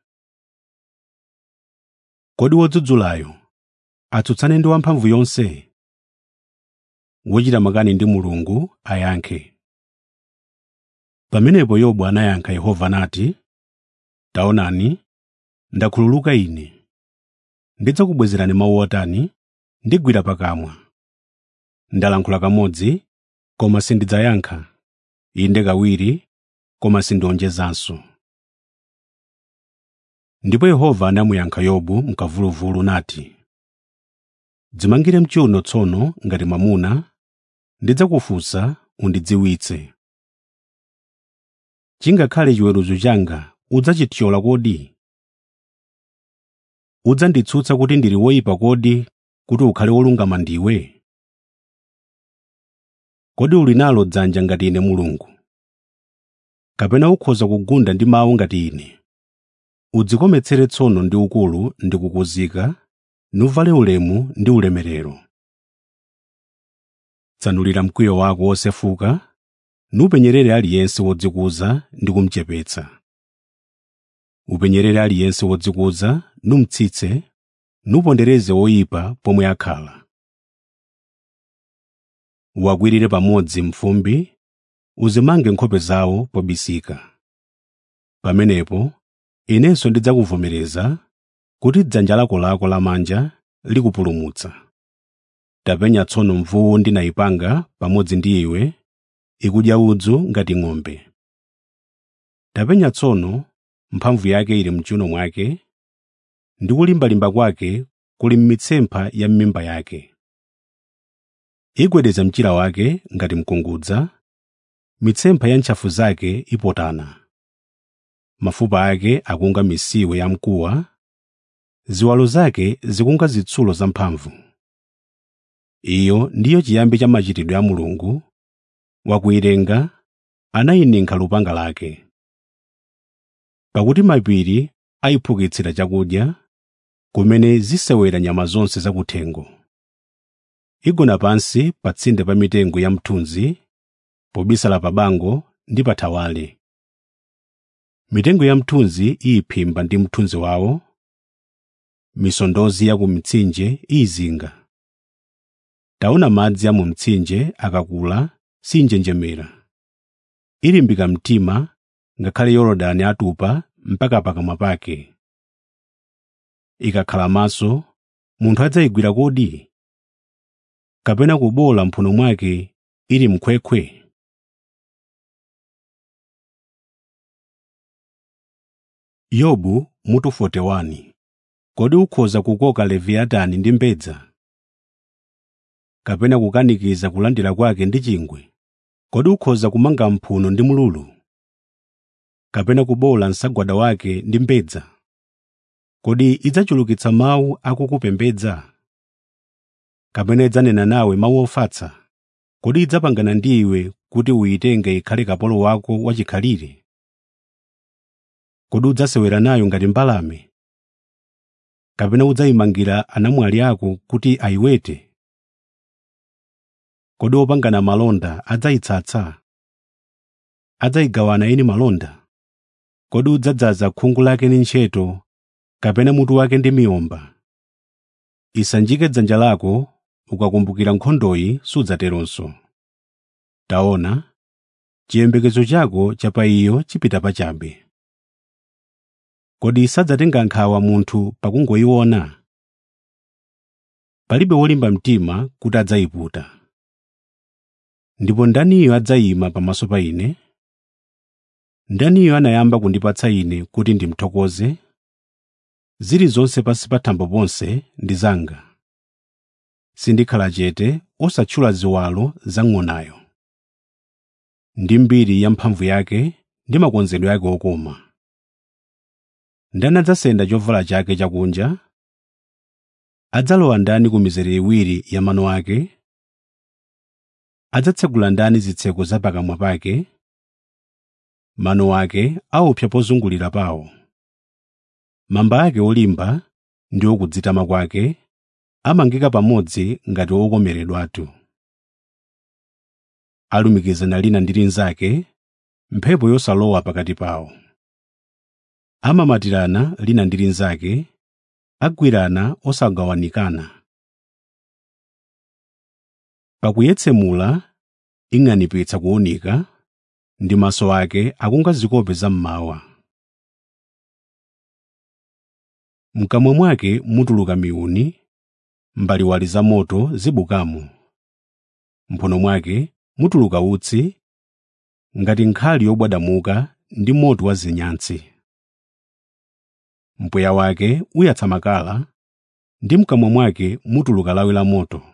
kodi wodzudzulayo atsutsane ndi wamphamvu yonse wochita makani ndi mulungu ayankhe pamenepo yobu anayankha yehova nati taonani ndakhululuka ine ndidzakubwezerani mawu otani ndigwira pakamwa ndalankhula kamodzi koma sindidzayankha inde kawiri koma sindionjezanso ndipo yehova anamuyankha yobu mkamvuluvulu nati dzimangire mchiuno tsono ngati mwamuna ndidzakufunsa undidziwitse chingakhale chiweruzo changa udzachithyola kodi udzanditsutsa kuti ndili woyipa kodi kuti ukhale wolungama ndiwe kodi uli nalo dzanja ngati ine mulungu kapena ukhoza kugunda ndi mawu ngati ine udzikometsere tsono ndi ukulu ndi kukuzika nuvale ulemu ndi ulemerero tsanulira mkwiyo wako wosefuka nupenyerere aliyense wodzikuza ndi kumuchepetsa upenyerere aliyense wodzikuza numtsitse nupondereze woyipa pomwe akhala uwakwirire pamodzi mfumbi uzimange nkhope zawo pobisika pamenepo inenso ndidzakuvomereza kuti dzanja lako lako lamanja likupulumutsa tapenya tsono mvuwu ndinayipanga pamodzi ndi iwe ikudya udzu ngati ng'ombe tapenya tsono mphamvu yake ili mchiuno mwake ndi kulimbalimba kwake kuli m'mitsempha ya m'mimba yake igwedeza mchira wake ngati mkungudza mitsempha ya ntchafu zake ipotana mafupa ake akunga misiwe yamkuwa ziwalo zake zikunga zitsulo zamphamvu iyo ndiyo chiyambi cha machitidwe a mulungu wakuyilenga anayininka lupanga lake pakuti mapiri ayiphukitsira chakudya kumene zisewera nyama zonse zakuthengo igona pansi pa tsinde pa mitengo ya mthunzi pobisala pa bango ndi pa thawale mitengo ya mthunzi iyiphimba ndi mthunzi wawo misondozi ya ku mitsinje iyizinga taona madzi a mu mtsinje akakula sinjenjemera ilimbika mtima ngakhale yorodani atupa mpaka pakamwa pake ikakhala maso munthu adzayigwira kodi kapena kubola mphuno mwake ili mkhwekhwe yobu mutu 41 kodi ukhoza kukoka leviyatani ndi mbedza kapena kukanikiza kulandira kwake ndi chingwe kodi ukhoza kumanga mphuno ndi mululu kapena kubola msagwada wake ndi mbedza kodi idzachulukitsa mawu akukupembedza kapena idzanena nawe mawu ofatsa kodi idzapangana ndi iwe kuti uyitenge ikhale kapolo wako wachikhalire kodi udzasewera nayo ngati mbalame kapena udzayimangira anamwali ako kuti ayiwete kodi opangana malonda adzayitsatsa adzayigawana eni malonda kodi udzadzaza khungu lake ndi ntcheto kapena mutu wake ndi miyomba isanjike dzanja lako ukakumbukira nkhondoyi sudzateronso taona chiyembekezo chako cha pa iyo chipita pachabe kodi sadzatenga nkhawa munthu pakungoyiona palibe wolimba mtima kuti adzayiputa ndipo ndaniyo adzayima pamaso pa ine ndaniyo anayamba kundipatsa ine kuti ndimthokoze zilizonse pansi pa thambo ponse ndi zanga sindikhala chete osatchula ziwalo za ng'onayo ndi mbiri ya mphamvu yake ndi makonzedwe ake okoma ndani adzasenda chovala chake chakunja adzalowa ndani ku mizere iwiri ya mano ake adzatsegula ndani zitseko za pakamwa pake mano ake aopsa pozungulira pawo mamba ake olimba ndi okudzitama kwake amangika pamodzi ngati okomeredwatu alumikizana lina ndi linzake mphepo yosalowa pakati pawo amamatirana lina ndi linzake agwirana osagawanikana pakuyetsemula ing'anipitsa kuwunika ndi maso ake akunga zikope zam'mawa mkamwa mwake mutuluka miuni mbaliwali za moto zibukamo mphuno mwake mutuluka utsi ngati nkhali yobwadamuka ndi moto wa zinyantsi mpweya wake uyatsa makala ndi mkamwa mwake mutuluka lawi la moto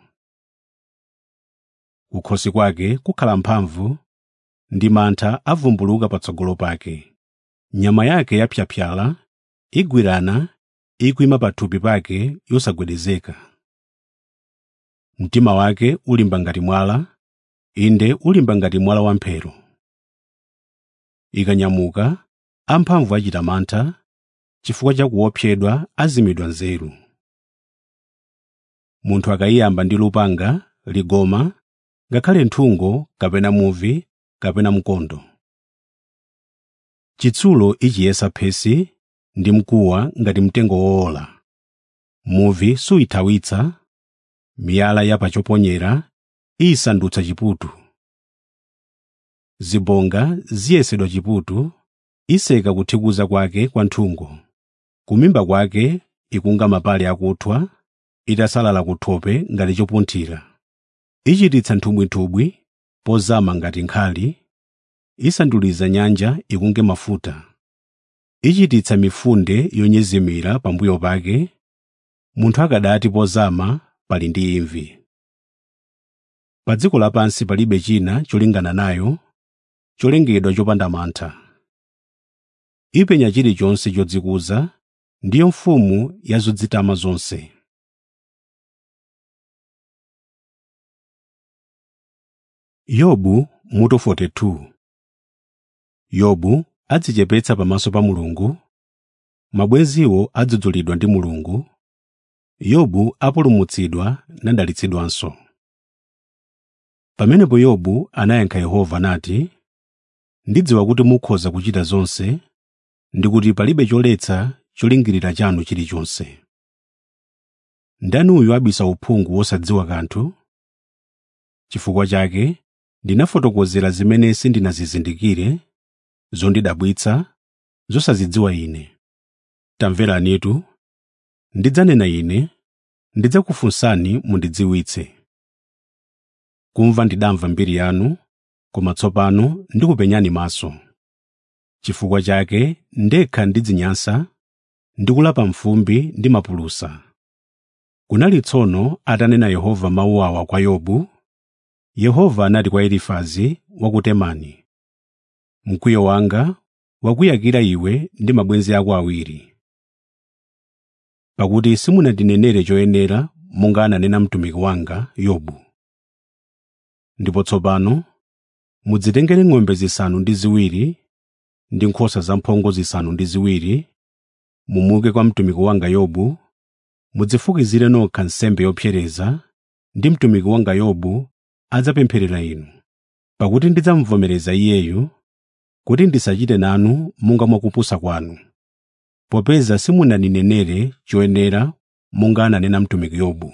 kukhosi kwake kukhala mphamvu ndi mantha avumbuluka patsogolo pake nyama yake yapyapyala igwirana ikuyima pathupi pake yosagwedezeka mtima wake ulimba ngati mwala inde ulimba ngati mwala wamphero ikanyamuka amphamvu achita mantha chifukwa cha kuopsedwa azimidwa nzeru munthu akayiyamba ndi lupanga ligoma ngakhale nthungo kapena muvi kapena mkondo chitsulo ichiyesa phesi ndi mkuwa ngati mtengo woola muvi suyithawitsa miyala ya pachoponyera iyisandutsa chiputu zibonga ziyesedwa chiputu iseka kuthikuza kwake kwa nthungo kumimba kwake ikunga mapale akuthwa itasalala kuthope ngati chopunthira ichititsa nthubwitubwi pozama ngati nkhali isanduliza nyanja ikunge mafuta ichititsa mifunde yonyezimira pambuyo pake munthu akadati pozama pali ndi imvi pa dziko lapansi palibe china cholingana nayo cholengedwa chopanda mantha ipenya chilichonse chodzikuza ndiyo mfumu ya zodzitama zonse yobu mutu 42 yobu adzichepetsa pamaso pa mulungu mabwenziwo adzudzulidwa ndi mulungu yobu apulumutsidwa nadalitsidwanso pamenepo yobu anayankha yehova nati ndidziwa kuti mukhoza kuchita zonse ndi kuti palibe choletsa cholingirira chanu chilichonse ndani uyu abisa uphungu wosadziwa kanthu chifukwa chake ndinafotokozera zimene sindinazizindikire zondidabwitsa zosazidziwa ine tamveranitu ndidzanena ine ndidzakufunsani mundidziwitse kumva ndidamva mbiri yanu koma tsopano ndikupenyani maso chifukwa chake ndekha ndidzinyansa ndikulapa mfumbi ndi mapulusa kunali tsono atanena yehova mawu awa kwa yobu yehova anati kwa elifazi wa ku temani mkwiyo wanga wakuyakira iwe ndi mabwenzi ako awiri pakuti simunandinenere choyenera monga ananena mtumiki wanga yobu ndipo tsopano mudzitengere ng'ombe zisanu ndi ziwiri ndi nkhosa zamphongo zisanu ndi ziwiri mumuke kwa mtumiki wanga yobu mudzifukizire nokha nsembe yopsereza ndi mtumiki wanga yobu adzapempherera inu pakuti ndidzamvomereza iyeyu kuti ndisachite nanu monga mwakupusa kwanu popeza simunandinenere choyenera monga ananena mtumiki yobu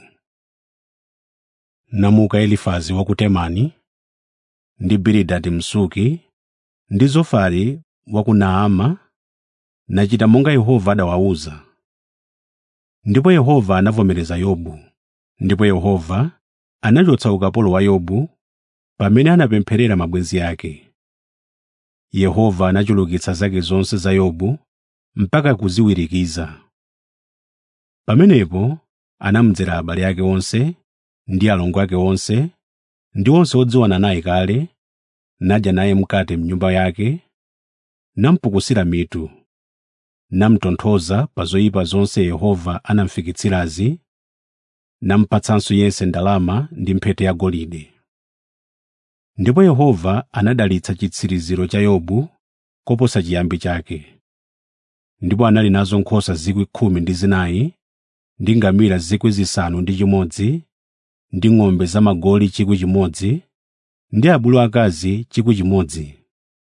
namuka elifazi wa ku temani ndi bilidadi msuki ndi zofari wa ku naama nachita monga yehova adawawuza ndipo yehova anavomereza yobu ndipo yehova anachotsa ukapolo wa yobu pamene anapempherera mabwenzi ake yehova anachulukitsa zake zonse za yobu mpaka kuziwirikiza pamenepo anamudzera abale ake onse ndi alongo ake onse ndi onse odziwana naye kale nadya naye mkate mnyumba yake namupukusira mitu namutonthoza pa zoyipa zonse yehova anamfikitsirazi namupatsanso yense ndalama ndi mphete yagolide ndipo yehova anadalitsa chitsiriziro cha yobu koposa chiyambi chake ndipo anali nazo nkhosa zikwi khumi ndi zinayi ndi ngamira zikwi zisanu ndi chimodzi ndi ng'ombe zamagoli chikwi chimodzi ndi abulu akazi chikwi chimodzi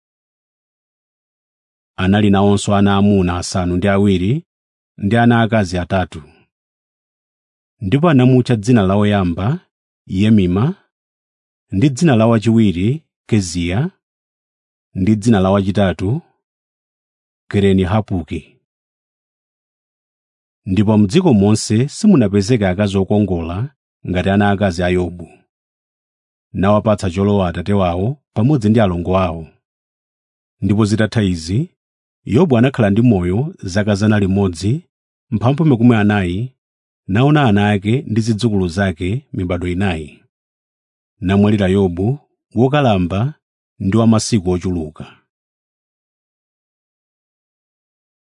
anali nawonso ana amuna asanu ndi awiri ndi ana akazi atatu ndipo anamutcha dzina la woyamba yemima ndi dzina la wachiwiri keziya ndi dzina la wachitatu kereni hapuki ndipo m'dziko monse simunapezeke akazi okongola ngati ana akazi a yobu nawapatsa cholowa atate wawo pamodzi ndi alongo awo ndipo zitatha izi yobu anakhala ndi moyo zaka zana limodzi mphambu makumi anayi naona ana ake ndi zidzukulu zake mibado inayi namwalira yobu wokalamba ndi wa masiku ochuluka